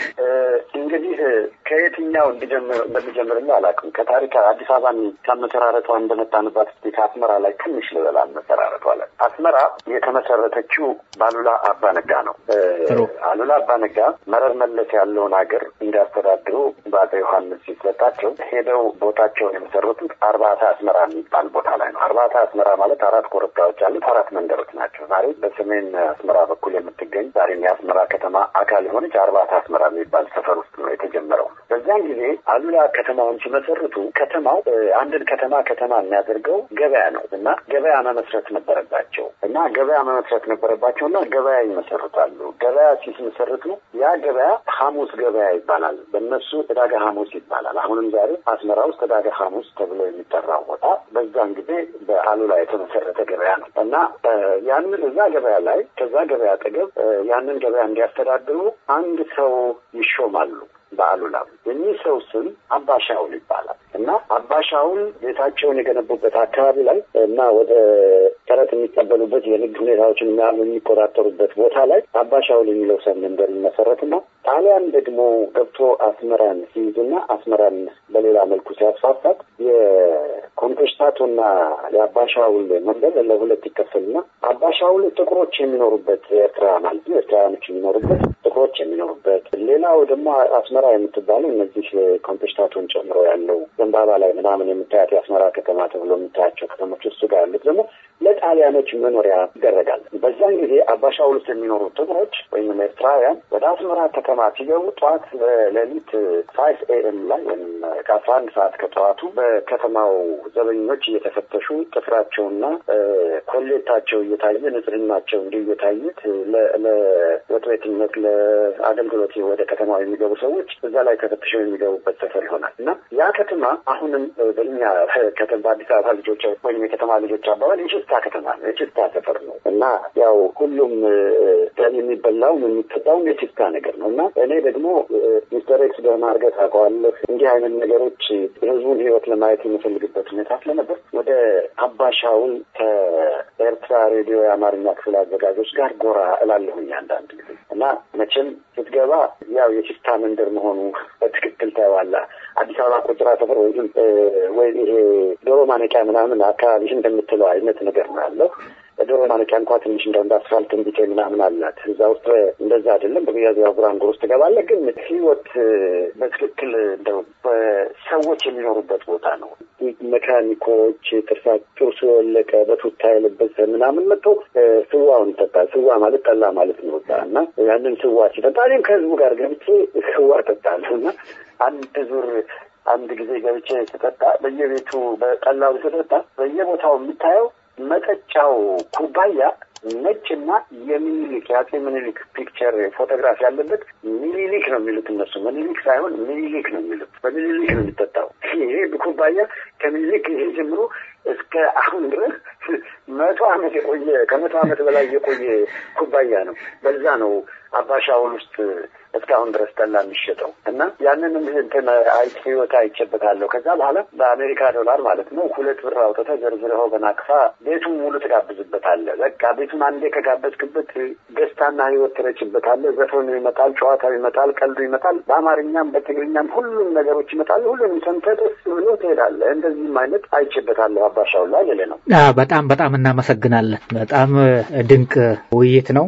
እንግዲህ ከየትኛው እንደሚጀምርና አላውቅም። ከታሪክ አዲስ አበባን ከመሰራረቷ እንደመጣንባት ስ ከአስመራ ላይ ትንሽ ልበል አመሰራረቷ ላይ አስመራ የተመሰረተችው በአሉላ አባነጋ ነው። አሉላ አባነጋ መረር መለስ ያለውን ሀገር እንዲያስተዳድሩ በአፄ ዮሐንስ ሲሰጣቸው ሄደው ቦታቸውን የመሰረቱት አርባታ አስመራ የሚባል ቦታ ላይ ነው። አርባታ አስመራ ማለት አራት ኮረብታዎች አሉት፣ አራት መንደሮች ናቸው። ዛሬ በሰሜን አስመራ በኩል የምትገኝ ዛሬም የአስመራ ከተማ አካል የሆነች አርባታ አስመራ የሚባል ሰፈር ውስጥ ነው የተጀመረው። በዚያን ጊዜ አሉላ ከተማውን ሲመሰርቱ ከተማው አንድን ከተማ ከተማ የሚያደርገው ገበያ ነው እና ገበያ መመስረት ነበረባቸው እና ገበያ መመስረት ነበረባቸው እና ገበያ ይመሰርታሉ። ገበያ ሲመሰርቱ ያ ገበያ ሐሙስ ገበያ ይባላል። በእነሱ ዕዳጋ ሐሙስ ይባላል። አሁንም ዛሬ አስመራ ውስጥ ዕዳጋ ሐሙስ ተብሎ የሚጠራው ቦታ በዛን ጊዜ በአሉላ የተመሰረተ ገበያ ነው እና ያንን እዛ ገበያ ላይ ከዛ ገበያ አጠገብ ያንን ገበያ እንዲያስተዳድሩ አንድ ሰው ይሾማሉ። በአሉላ የኚህ ሰው ስም አባሻውል ይባላል እና አባሻውል ቤታቸውን የገነቡበት አካባቢ ላይ እና ወደ ቀረጥ የሚቀበሉበት የንግድ ሁኔታዎችን የሚቆጣጠሩበት ቦታ ላይ አባሻውል የሚለው ሰው መንደር ይመሰረትና ጣሊያን ደግሞ ገብቶ አስመራን ሲይዝና አስመራን በሌላ መልኩ ሲያስፋፋት የኮንቴስታቶና የአባሻውል መንደር ለሁለት ይከፈልና አባሻውል ጥቁሮች የሚኖሩበት ኤርትራ ማለት ነው፣ ኤርትራውያኖች የሚኖሩበት ጥቁሮች የሚኖሩበት ሌላው ደግሞ አስመራ የምትባለው እነዚህ ኮንቴስታቶን ጨምሮ ያለው ዘንባባ ላይ ምናምን የምታያት የአስመራ ከተማ ተብሎ የምታያቸው ከተሞች እሱ ጋር ያሉት ደግሞ ለጣሊያኖች መኖሪያ ይደረጋል። በዛን ጊዜ አባሻውል ውስጥ የሚኖሩ ጥቁሮች ወይም ኤርትራውያን ወደ አስመራ ከተማ ሲገቡ ጠዋት ሌሊት ፋይቭ ኤኤም ላይ ወይም ከአስራ አንድ ሰዓት ከጠዋቱ በከተማው ዘበኞች እየተፈተሹ ጥፍራቸውና ኮሌታቸው እየታየ ንጽህናቸው እንዲሁ እየታዩት ለወጥ ቤትነት ለአገልግሎት ወደ ከተማው የሚገቡ ሰዎች እዛ ላይ ተፈትሸው የሚገቡበት ሰፈር ይሆናል እና ያ ከተማ አሁንም በእኛ በአዲስ አበባ ልጆች ወይም የከተማ ልጆች አባባል የችስታ ከተማ ነው፣ የችስታ ሰፈር ነው እና ያው ሁሉም የሚበላውም የሚጠጣውም የችስታ ነገር ነው እና እኔ ደግሞ ሚስተር ኤክስ ደህና አድርገህ ታውቀዋለህ። እንዲህ አይነት ነገሮች የህዝቡን ህይወት ለማየት የምፈልግበት ሁኔታ ስለነበር ወደ አባሻውን ከኤርትራ ሬዲዮ የአማርኛ ክፍል አዘጋጆች ጋር ጎራ እላለሁኝ አንዳንድ ጊዜ እና መቼም ስትገባ ያው የችስታ መንደር መሆኑ በትክክል ታየዋለህ። አዲስ አበባ ቁጥራ ሰፈር ወይም ወይም ይሄ ዶሮ ማነቂያ ምናምን አካባቢ እንደምትለው አይነት ነገር ነው ያለው። ዶሮ ማነቂያ እንኳ ትንሽ እንደ እንደ አስፋልት እንዲቴ ምናምን አላት። እዛ ውስጥ እንደዛ አይደለም። በሚያዝያ ጉራንጉር ውስጥ ትገባለህ። ግን ህይወት በትክክል እንደው በሰዎች የሚኖሩበት ቦታ ነው። መካኒኮች ጥርሳ ጥርሱ የወለቀ በቱታ የለበሰ ምናምን መጥተው ስዋውን ይጠጣል። ስዋ ማለት ጠላ ማለት ነው እና ያንን ስዋ ሲጠጣ እኔም ከህዝቡ ጋር ገብቼ ስዋ እጠጣለሁ እና አንድ ዙር አንድ ጊዜ ገብቼ ስጠጣ በየቤቱ በጠላው ስጠጣ በየቦታው የምታየው መጠጫው ኩባያ ነጭና የሚኒሊክ የአፄ ምኒሊክ ፒክቸር ፎቶግራፍ ያለበት ሚኒሊክ ነው የሚሉት እነሱ። ሚኒሊክ ሳይሆን ሚኒሊክ ነው የሚሉት። በሚኒሊክ ነው የሚጠጣው። ይሄ ኩባያ ከምኒሊክ ይሄ ጀምሮ እስከ አሁን ድረስ መቶ ዓመት የቆየ ከመቶ ዓመት በላይ የቆየ ኩባያ ነው። በዛ ነው አባሻውል ውስጥ እስካሁን ድረስ ጠላ የሚሸጠው እና ያንንም እንትን አይቼ ህይወት አይቼበታለሁ። ከዛ በኋላ በአሜሪካ ዶላር ማለት ነው ሁለት ብር አውጥተህ ዘርዝረኸው በናቅፋ ቤቱን ሙሉ ትጋብዝበታለህ። በቃ ቤቱን አንዴ ከጋበዝክበት ደስታና ህይወት ትረጭበታለህ። ዘፈኑ ይመጣል፣ ጨዋታው ይመጣል፣ ቀልዱ ይመጣል። በአማርኛም በትግርኛም ሁሉም ነገሮች ይመጣሉ። ሁሉንም ሰምተህ ደስ ብሎ ትሄዳለህ። እንደዚህም አይነት አይቼበታለሁ አባሻውል ላይ ልልህ ነው። በጣም በጣም እናመሰግናለን። በጣም ድንቅ ውይይት ነው።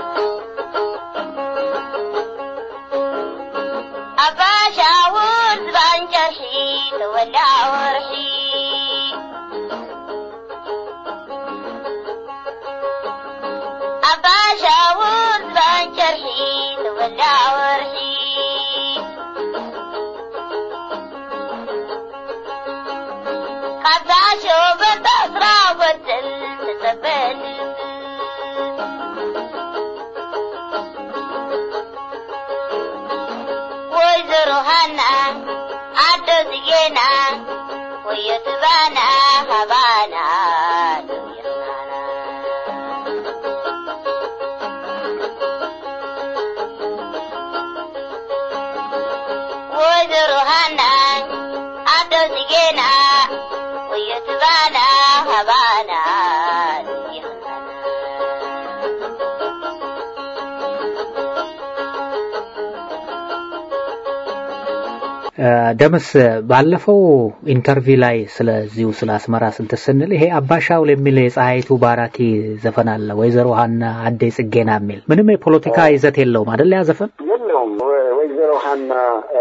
አባሻውን ደምስ ባለፈው ኢንተርቪው ላይ ስለዚሁ ስለ አስመራ ስንት ስንል ይሄ አባሻውል የሚል የፀሐይቱ ባራኪ ዘፈን አለ ወይዘሮ ሀና አዴ ጽጌና የሚል ምንም የፖለቲካ ይዘት የለውም አደለ ያ ዘፈን የለውም ወይዘሮ ሀና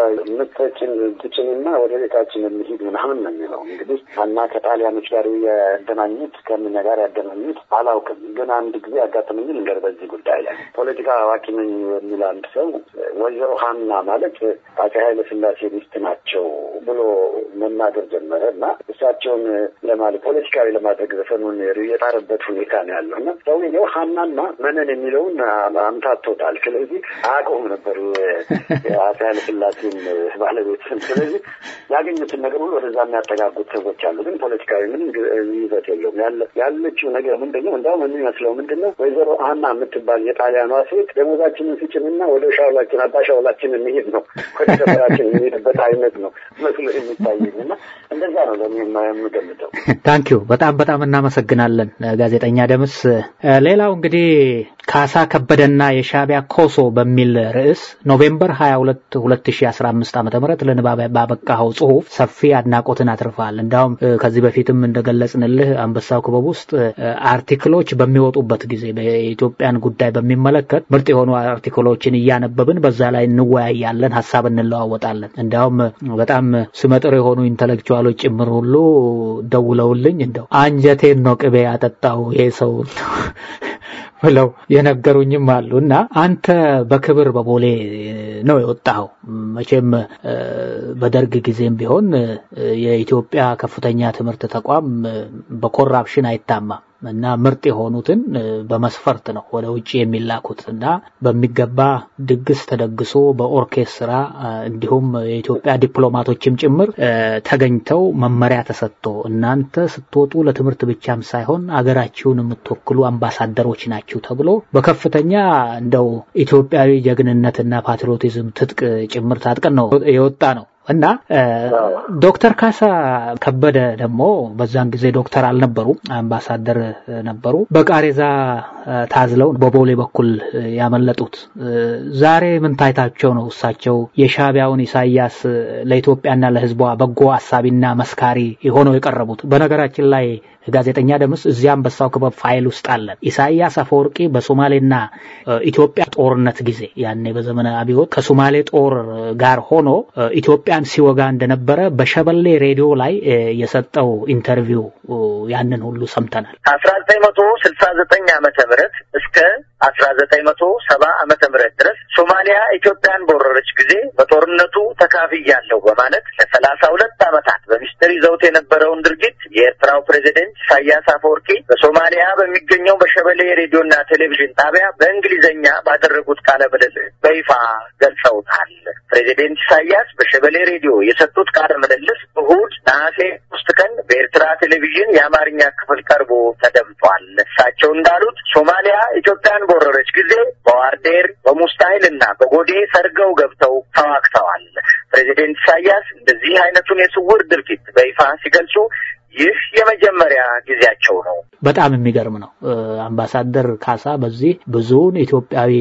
ምትችን ትችንና ወደ ቤታችን እንሂድ ምናምን ነው የሚለው እንግዲህ ሀና ከጣሊያኖች ጋር ያገናኙት ከምን ጋር ያገናኙት አላውቅም ግን አንድ ጊዜ ያጋጠመኝ ልንገር በዚህ ጉዳይ ላይ ፖለቲካ አዋቂ ነኝ የሚል አንድ ሰው ወይዘሮ ሀና ማለት አፄ ኃይለ ስላሴ ሚስት ናቸው ብሎ መናገር ጀመረ እና እሳቸውን ለማለት ፖለቲካዊ ለማድረግ ዘፈኑን የጣረበት ሁኔታ ነው ያለው እና ሰውየው ሀናና መነን የሚለውን አምታቶታል። ስለዚህ አያውቀውም ነበር የአፄ ኃይለ ስላሴን ባለቤት ስም። ስለዚህ ያገኙትን ነገር ሁሉ ወደዛ የሚያጠጋጉት ሰዎች አሉ። ግን ፖለቲካዊ ምንም ይዘት የለውም። ያለችው ነገር ምንድን ነው? እንዲያውም የሚመስለው ምንድን ነው? ወይዘሮ ሀና የምትባል የጣሊያኗ ሴት ደሞዛችንን ስጭንና ወደ ሻውላችን አባ ሻውላችን እንሄድ ነው ወደ ሰፈራችን የሚሄድበት አይነት ነው መስሎ የሚታየኝ እና እንደዛ ነው ለእኔ የምገምተው። ታንኪዩ በጣም በጣም እናመሰግናለን ጋዜጠኛ ደምስ። ሌላው እንግዲህ ካሳ ከበደና የሻቢያ ኮሶ በሚል ርዕስ ኖቬምበር 22 2015 ዓ ም ለንባብ ባበቃኸው ጽሁፍ ሰፊ አድናቆትን አትርፈሃል። እንዲያውም ከዚህ በፊትም እንደገለጽንልህ አንበሳው ክበብ ውስጥ አርቲክሎች በሚወጡበት ጊዜ በኢትዮጵያን ጉዳይ በሚመለከት ምርጥ የሆኑ አርቲክሎችን እያነበብን በዛ ላይ እንወያያለን፣ ሀሳብ እንለዋወጣለን። እንዲያውም በጣም ስመጥር የሆኑ ኢንተሌክቹዋሎች ጭምር ሁሉ ደውለውልኝ እንደው አንጀቴን ነው ቅቤ ያጠጣው ይሄ ሰው ብለው የነገሩኝም አሉ እና አንተ በክብር በቦሌ ነው የወጣኸው። መቼም በደርግ ጊዜም ቢሆን የኢትዮጵያ ከፍተኛ ትምህርት ተቋም በኮራፕሽን አይታማም እና ምርጥ የሆኑትን በመስፈርት ነው ወደ ውጭ የሚላኩት እና በሚገባ ድግስ ተደግሶ በኦርኬስትራ እንዲሁም የኢትዮጵያ ዲፕሎማቶችም ጭምር ተገኝተው መመሪያ ተሰጥቶ እናንተ ስትወጡ ለትምህርት ብቻም ሳይሆን አገራችሁን የምትወክሉ አምባሳደሮች ናችሁ ተብሎ በከፍተኛ እንደው ኢትዮጵያዊ ጀግንነትና ፓትሪዮቲዝም ትጥቅ ጭምር ታጥቀን ነው የወጣ ነው እና ዶክተር ካሳ ከበደ ደግሞ በዛን ጊዜ ዶክተር አልነበሩ፣ አምባሳደር ነበሩ። በቃሬዛ ታዝለው በቦሌ በኩል ያመለጡት። ዛሬ ምን ታይታቸው ነው እሳቸው የሻቢያውን ኢሳያስ ለኢትዮጵያና ለሕዝቧ በጎ አሳቢና መስካሪ ሆነው የቀረቡት? በነገራችን ላይ ጋዜጠኛ ደምስ እዚያ አንበሳው ክበብ ፋይል ውስጥ አለን። ኢሳያስ አፈወርቂ በሶማሌና ኢትዮጵያ ጦርነት ጊዜ ያኔ በዘመነ አብዮት ከሶማሌ ጦር ጋር ሆኖ ኢትዮጵያን ሲወጋ እንደነበረ በሸበሌ ሬዲዮ ላይ የሰጠው ኢንተርቪው ያንን ሁሉ ሰምተናል። አስራ ዘጠኝ መቶ ስልሳ ዘጠኝ ዓመተ ምህረት እስከ አስራ ዘጠኝ መቶ ሰባ ዓመተ ምህረት ድረስ ሶማሊያ ኢትዮጵያን በወረረች ጊዜ በጦርነቱ ተካፍያለሁ በማለት ለሰላሳ ሁለት ዓመታት በሚስጥር ይዘውት የነበረውን ድርጊት የኤርትራው ፕሬዚደንት ኢሳያስ አፈወርቂ በሶማሊያ በሚገኘው በሸበሌ ሬዲዮና ቴሌቪዥን ጣቢያ በእንግሊዝኛ ባደረጉት ቃለ ምልልስ በይፋ ገልጸውታል። ፕሬዚደንት ኢሳያስ በሸበሌ ሬዲዮ የሰጡት ቃለ ምልልስ እሁድ ነሐሴ ሶስት ቀን በኤርትራ ቴሌቪዥን የአማርኛ ክፍል ቀርቦ ተደምጧል። እሳቸው እንዳሉት ሶማሊያ ኢትዮጵያን በወረረች ጊዜ በዋርዴር በሙስታይል እና በጎዴ ሰርገው ገብተው ተዋግተዋል። ፕሬዚደንት ኢሳያስ እንደዚህ አይነቱን የስውር ድርጊት በይፋ ሲገልጹ ይህ የመጀመሪያ ጊዜያቸው ነው። በጣም የሚገርም ነው። አምባሳደር ካሳ በዚህ ብዙውን ኢትዮጵያዊ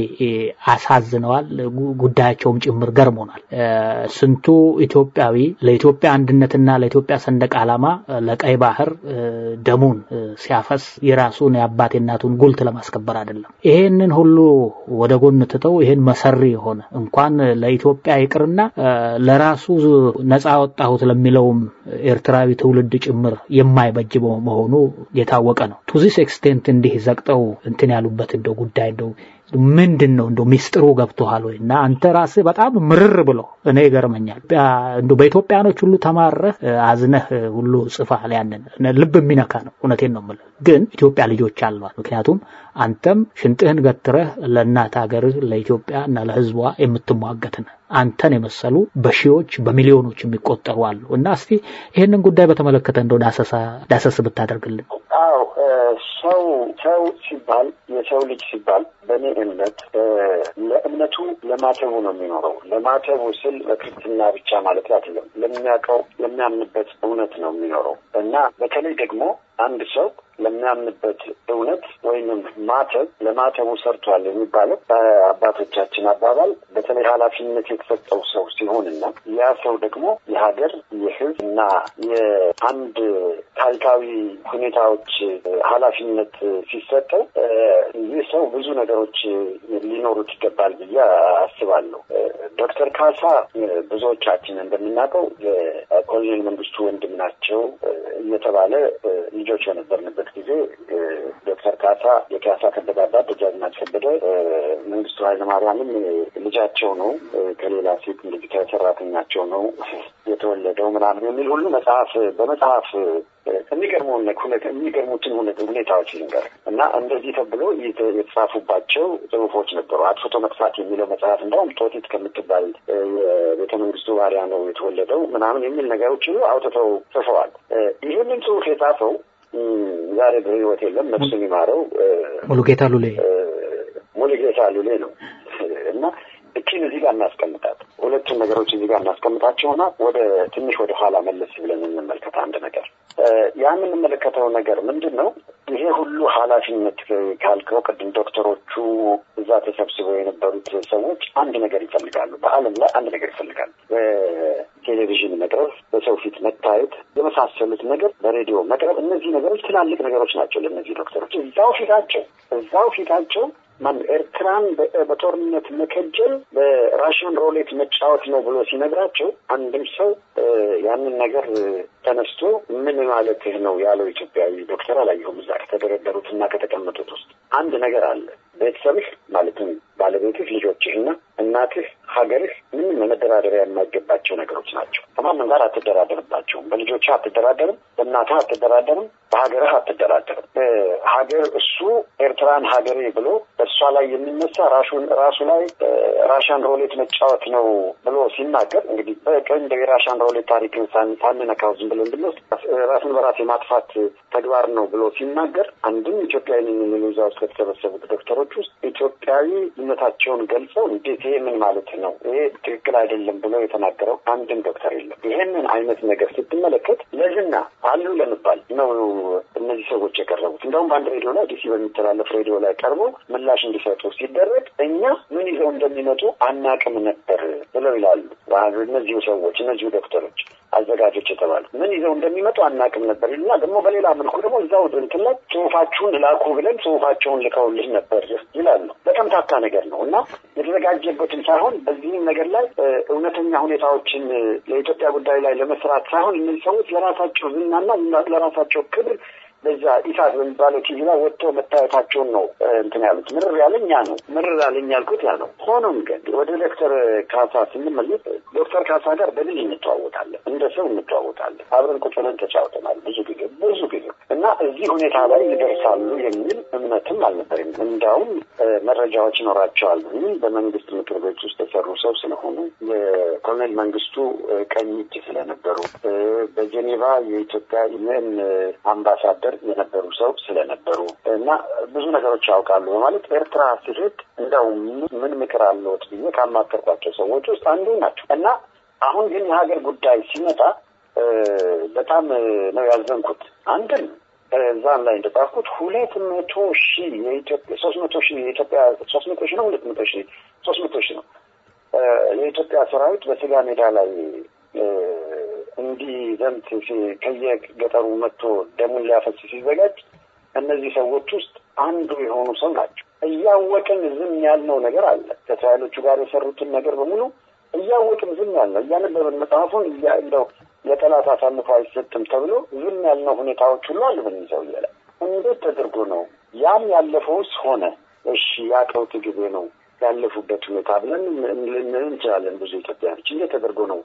አሳዝነዋል። ጉዳያቸውም ጭምር ገርሞናል። ስንቱ ኢትዮጵያዊ ለኢትዮጵያ አንድነትና ለኢትዮጵያ ሰንደቅ ዓላማ ለቀይ ባህር ደሙን ሲያፈስ የራሱን የአባት እናቱን ጉልት ለማስከበር አይደለም። ይሄንን ሁሉ ወደ ጎን ትተው ይሄን መሰሪ የሆነ እንኳን ለኢትዮጵያ ይቅርና ለራሱ ነፃ ወጣሁት ለሚለውም ኤርትራዊ ትውልድ ጭምር የማይበጅ መሆኑ የታወቀ ነው። ቱዚስ ኤክስቴንት እንዲህ ዘቅጠው እንትን ያሉበት እንደው ጉዳይ እንደው ምንድን ነው እንደው ሚስጥሩ ገብቶሃል ወይ? እና አንተ ራስህ በጣም ምርር ብሎ እኔ ይገርመኛል። እንደው በኢትዮጵያኖች ሁሉ ተማረህ አዝነህ ሁሉ ጽፋል። ያንን ልብ የሚነካ ነው። እውነቴን ነው የምልህ። ግን ኢትዮጵያ ልጆች አሏት። ምክንያቱም አንተም ሽንጥህን ገትረህ ለእናት ሀገርህ ለኢትዮጵያ እና ለሕዝቧ የምትሟገት ነህ። አንተን የመሰሉ በሺዎች በሚሊዮኖች የሚቆጠሩ አሉ እና እስቲ ይህንን ጉዳይ በተመለከተ እንደው ዳሰሳ ዳሰስ ብታደርግልን። አዎ ሰው ሰው ሲባል የሰው ልጅ ሲባል በእኔ እምነት ለእምነቱ ለማተቡ ነው የሚኖረው። ለማተቡ ስል በክርስትና ብቻ ማለት አይደለም። ለሚያውቀው ለሚያምንበት እውነት ነው የሚኖረው እና በተለይ ደግሞ አንድ ሰው ለሚያምንበት እውነት ወይንም ማተብ ለማተቡ ሰርቷል የሚባለው በአባቶቻችን አባባል በተለይ ኃላፊነት የተሰጠው ሰው ሲሆንና ያ ሰው ደግሞ የሀገር የሕዝብ እና የአንድ ታሪካዊ ሁኔታዎች ኃላፊነት ሲሰጠው ይህ ሰው ብዙ ነገሮች ሊኖሩት ይገባል ብዬ አስባለሁ። ዶክተር ካሳ ብዙዎቻችን እንደምናውቀው የኮሎኔል መንግስቱ ወንድም ናቸው እየተባለ ልጆች በነበርንበት ጊዜ ዶክተር ካሳ የካሳ ከበደ አባት ደጃዝማች ከበደ መንግስቱ ኃይለማርያምም ልጃቸው ነው ከሌላ ሴት ልጅ ከሰራተኛቸው ነው የተወለደው ምናምን የሚል ሁሉ መጽሐፍ በመጽሐፍ የሚገርመውን የሚገርሙትን ሁኔታዎች ልንገር እና እንደዚህ ተብሎ የተጻፉባቸው ጽሁፎች ነበሩ። አጥፍቶ መጥፋት የሚለው መጽሐፍ እንደውም ጦጢት ከምትባል የቤተ መንግስቱ ባሪያ ነው የተወለደው ምናምን የሚል ነገሮች ሁሉ አውጥተው ጽፈዋል። ይህንን ጽሁፍ የጻፈው ዛሬ በህይወት የለም፣ ነፍሱን ይማረው ሙሉጌታ ሉሌ ሙሉጌታ ሉሌ ነው እና እቺን እዚህ ጋር እናስቀምጣት። ሁለቱን ነገሮች እዚህ ጋር እናስቀምጣቸውና ወደ ትንሽ ወደ ኋላ መለስ ብለን እንመልከት። አንድ ነገር ያ የምንመለከተው ነገር ምንድን ነው? ይሄ ሁሉ ኃላፊነት ካልከው ቅድም ዶክተሮቹ እዛ ተሰብስበው የነበሩት ሰዎች አንድ ነገር ይፈልጋሉ። በዓለም ላይ አንድ ነገር ይፈልጋሉ። በቴሌቪዥን መቅረብ፣ በሰው ፊት መታየት፣ የመሳሰሉት ነገር በሬዲዮ መቅረብ፣ እነዚህ ነገሮች ትላልቅ ነገሮች ናቸው ለእነዚህ ዶክተሮች እዛው ፊታቸው እዛው ፊታቸው ማን ኤርትራን በጦርነት መከጀል በራሽን ሮሌት መጫወት ነው ብሎ ሲነግራቸው አንድም ሰው ያንን ነገር ተነስቶ ምን ማለትህ ነው ያለው ኢትዮጵያዊ ዶክተር አላየሁም። እዛ ከተደረደሩት እና ከተቀመጡት ውስጥ አንድ ነገር አለ። ቤተሰብህ ማለትም ባለቤትህ፣ ልጆችህና እናትህ፣ ሀገርህ ምንም መደራደሪያ የማይገባቸው ነገሮች ናቸው። ከማንም ጋር አትደራደርባቸውም። በልጆችህ አትደራደርም፣ በእናትህ አትደራደርም፣ በሀገርህ አትደራደርም። ሀገር እሱ ኤርትራን ሀገሬ ብሎ በእሷ ላይ የሚነሳ ራሱን ራሱ ላይ ራሻን ሮሌት መጫወት ነው ብሎ ሲናገር እንግዲህ በቀኝ የራሻን ሮሌት ታሪክን ሳንነካው ዝም ብሎ እንድንወስድ ራስን በራስ የማጥፋት ተግባር ነው ብሎ ሲናገር አንድም ኢትዮጵያዊ የሚሉ እዛ ውስጥ ከተሰበሰቡት ዶክተሮች ውስጥ ኢትዮጵያዊነታቸውን ገልጸው እንዴት ይሄ ምን ማለት ነው ይሄ ትክክል አይደለም ብሎ የተናገረው አንድም ዶክተር የለም። ይሄንን አይነት ነገር ስትመለከት ለዝና አሉ ለመባል ነው እነዚህ ሰዎች የቀረቡት። እንደውም በአንድ ሬዲዮ ላይ ዲሲ በሚተላለፍ ሬዲዮ ላይ ቀርቦ ምላሽ እንዲሰጡ ሲደረግ እኛ ምን ይዘው እንደሚመጡ አናቅም ነበር ብለው ይላሉ። እነዚሁ ሰዎች እነዚሁ ዶክተሮች አዘጋጆች የተባሉ ምን ይዘው እንደሚመጡ አናቅም ነበር ይሉና ደግሞ በሌላ መልኩ ደግሞ እዛው እንትን ላይ ጽሁፋችሁን ላኩ ብለን ጽሁፋቸውን ልከውልህ ነበር ይላሉ። በተምታታ ነገር ነው እና የተዘጋጀበትን ሳይሆን በዚህም ነገር ላይ እውነተኛ ሁኔታዎችን ለኢትዮጵያ ጉዳይ ላይ ለመስራት ሳይሆን እነዚህ ሰዎች ለራሳቸው ዝናና ለራሳቸው ክብር በዛ ኢሳት በሚባለው ቲቪ ላይ ወጥተው መታየታቸውን ነው እንትን ያሉት። ምርር ያለኝ ያ ነው። ምርር ያለኝ ያልኩት ያ ነው። ሆኖም ግን ወደ ዶክተር ካሳ ስንመለስ ዶክተር ካሳ ጋር በድል እንተዋወቃለን፣ እንደ ሰው እንተዋወቃለን። አብረን ቁጭ ብለን ተጫውተናል ብዙ ጊዜ ብዙ ጊዜ እና እዚህ ሁኔታ ላይ ይደርሳሉ የሚል እምነትም አልነበረም። እንዳውም መረጃዎች ይኖራቸዋል። በመንግስት ምክር ቤት ውስጥ የሰሩ ሰው ስለሆኑ የኮሎኔል መንግስቱ ቀኝ እጅ ስለነበሩ በጄኔቫ የኢትዮጵያ ዩኤን አምባሳደር የነበሩ ሰው ስለነበሩ እና ብዙ ነገሮች ያውቃሉ በማለት ኤርትራ ሲሄድ እንደው ምን ምክር አለዎት ብዬ ካማከርኳቸው ሰዎች ውስጥ አንዱ ናቸው እና አሁን ግን የሀገር ጉዳይ ሲመጣ በጣም ነው ያዘንኩት። አንድም እዛም ላይ እንደጻፍኩት ሁለት መቶ ሺህ የኢትዮጵያ ሶስት መቶ ሺህ የኢትዮጵያ ሶስት መቶ ሺህ ነው ሁለት መቶ ሺህ ሶስት መቶ ሺህ ነው የኢትዮጵያ ሰራዊት በስጋ ሜዳ ላይ እንዲዘምት ከየገጠሩ መጥቶ ደሙን ሊያፈስ ሲዘጋጅ እነዚህ ሰዎች ውስጥ አንዱ የሆኑ ሰው ናቸው። እያወቅን ዝም ያልነው ነገር አለ። ከእስራኤሎቹ ጋር የሰሩትን ነገር በሙሉ እያወቅን ዝም ያልነው እያነበብን መጽሐፉን እንደው ለጠላት አሳልፎ አይሰጥም ተብሎ ዝም ያልነው ሁኔታዎች ሁሉ አሉ በዚህ ሰውዬ ላይ። እንዴት ተደርጎ ነው ያም ያለፈውስ ሆነ? እሺ ያቀውት ጊዜ ነው ያለፉበት ሁኔታ ብለን ልንል እንችላለን። ብዙ ኢትዮጵያኖች እንዴት ተደርጎ ነው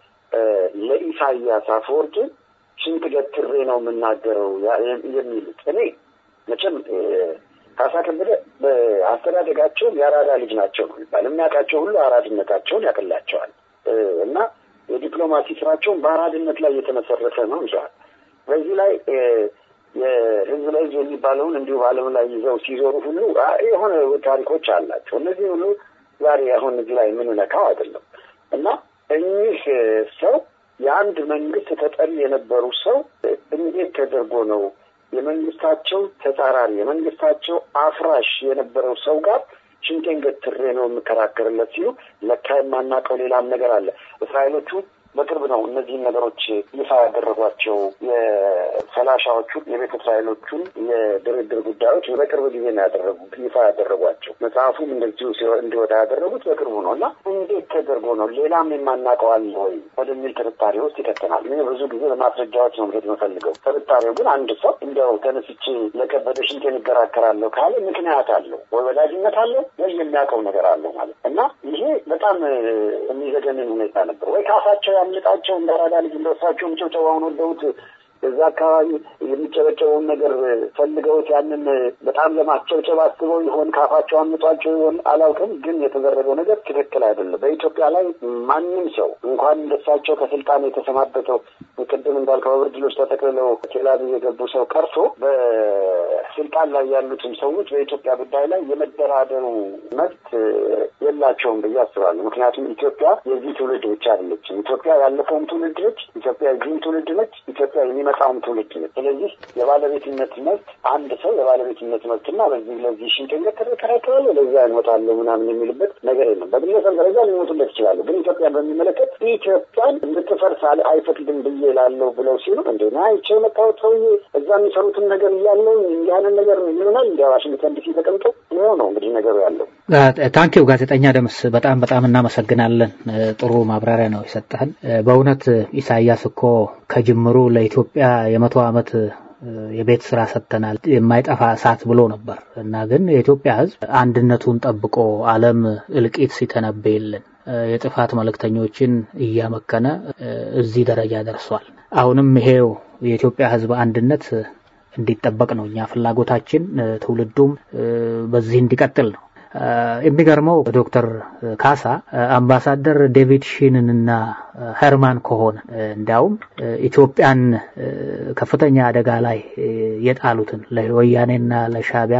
ለኢሳያስ አፈወርቂ ሽንት ገትሬ ነው የምናገረው የሚሉት? እኔ መቼም ካሳ ከበደ በአስተዳደጋቸውም የአራዳ ልጅ ናቸው ነው የሚባል የሚያውቃቸው ሁሉ አራድነታቸውን ያቅላቸዋል እና የዲፕሎማሲ ስራቸውን በአራድነት ላይ የተመሰረተ ነው ይዘዋል። በዚህ ላይ የህዝብ ለህዝብ የሚባለውን እንዲሁ በዓለም ላይ ይዘው ሲዞሩ ሁሉ የሆነ ታሪኮች አላቸው። እነዚህ ሁሉ ዛሬ አሁን እዚህ ላይ የምንነካው አይደለም እና እኚህ ሰው የአንድ መንግስት ተጠሪ የነበሩ ሰው እንዴት ተደርጎ ነው የመንግስታቸው ተጻራሪ የመንግስታቸው አፍራሽ የነበረው ሰው ጋር ሽንቴን ገትሬ ነው የምከራከርለት ሲሉ ለካ የማናውቀው ሌላም ነገር አለ። እስራኤሎቹ በቅርብ ነው እነዚህን ነገሮች ይፋ ያደረጓቸው የፈላሻዎቹን የቤተ እስራኤሎቹን የድርድር ጉዳዮች በቅርብ ጊዜ ነው ያደረጉ ይፋ ያደረጓቸው። መጽሐፉም እንደዚሁ እንዲወጣ ያደረጉት በቅርቡ ነው እና እንዴት ተደርጎ ነው ሌላም የማናውቀው አለ ወይ ወደሚል ጥርጣሬ ውስጥ ይከተናል። እኔ ብዙ ጊዜ በማስረጃዎች ነው መሄድ የምፈልገው። ጥርጣሬው ግን አንድ ሰው እንደው ተነስቼ ለከበደ ሽንቴን ይከራከራለሁ ካለ ምክንያት አለው ወይ ወዳጅነት አለው ወይ የሚያውቀው ነገር አለው ማለት እና ይሄ በጣም የሚዘገንን ሁኔታ ነበር ወይ ካፋቸው ያምልጣቸው እንደ አራዳ ልጅ እንደወሳቸውም ጭብጨባውን ወደውት እዛ አካባቢ የሚጨበጨበውን ነገር ፈልገውት ያንን በጣም ለማስጨብጨብ አስበው ይሆን ካፋቸው አምጧቸው ይሆን አላውቅም። ግን የተደረገው ነገር ትክክል አይደለም። በኢትዮጵያ ላይ ማንም ሰው እንኳን እንደሳቸው ከስልጣን የተሰናበተው ቅድም እንዳልከው በብርድ ልብስ ተጠቅልለው ቴልአቪቭ የገቡ ሰው ቀርቶ በስልጣን ላይ ያሉትም ሰዎች በኢትዮጵያ ጉዳይ ላይ የመደራደሩ መብት የላቸውም ብዬ አስባለሁ። ምክንያቱም ኢትዮጵያ የዚህ ትውልድ ብቻ አይደለችም። ኢትዮጵያ ያለፈውም ትውልድ ነች። ኢትዮጵያ የዚህም ትውልድ ነች። ኢትዮጵያ የሚመጣውም ትውልድ ነች። ስለዚህ የባለቤትነት መብት አንድ ሰው የባለቤትነት መብትና በዚህ ለዚህ ሽንቄን ተከራከራለሁ ለዚያ እንወጣለሁ ምናምን የሚልበት ነገር የለም። በግለሰብ ደረጃ ሊሞቱለት ይችላሉ። ግን ኢትዮጵያን በሚመለከት ኢትዮጵያን እንድትፈርስ አይፈቅድም ብዬ ላለው ብለው ሲሉ እንደ አይቼ የመጣሁት ሰውዬ እዛ የሚሰሩትን ነገር እያለው ያንን ነገር ይሆናል እንዲ ዋሽንግተን ዲሲ ተቀምጦ ይኸው ነው እንግዲህ ነገሩ ያለው። ታንኪው ጋዜጠኛ ደምስ በጣም በጣም እናመሰግናለን። ጥሩ ማብራሪያ ነው የሰጠህን። በእውነት ኢሳያስ እኮ ከጅምሩ ለኢትዮጵያ የመቶ ዓመት የቤት ስራ ሰጥተናል የማይጠፋ እሳት ብሎ ነበር እና ግን የኢትዮጵያ ሕዝብ አንድነቱን ጠብቆ ዓለም እልቂት ሲተነበይልን የጥፋት መልእክተኞችን እያመከነ እዚህ ደረጃ ደርሷል። አሁንም ይሄው የኢትዮጵያ ሕዝብ አንድነት እንዲጠበቅ ነው እኛ ፍላጎታችን፣ ትውልዱም በዚህ እንዲቀጥል ነው። የሚገርመው ዶክተር ካሳ አምባሳደር ዴቪድ ሺንንና ሄርማን ከሆነ እንዲያውም ኢትዮጵያን ከፍተኛ አደጋ ላይ የጣሉትን ለወያኔና ለሻቢያ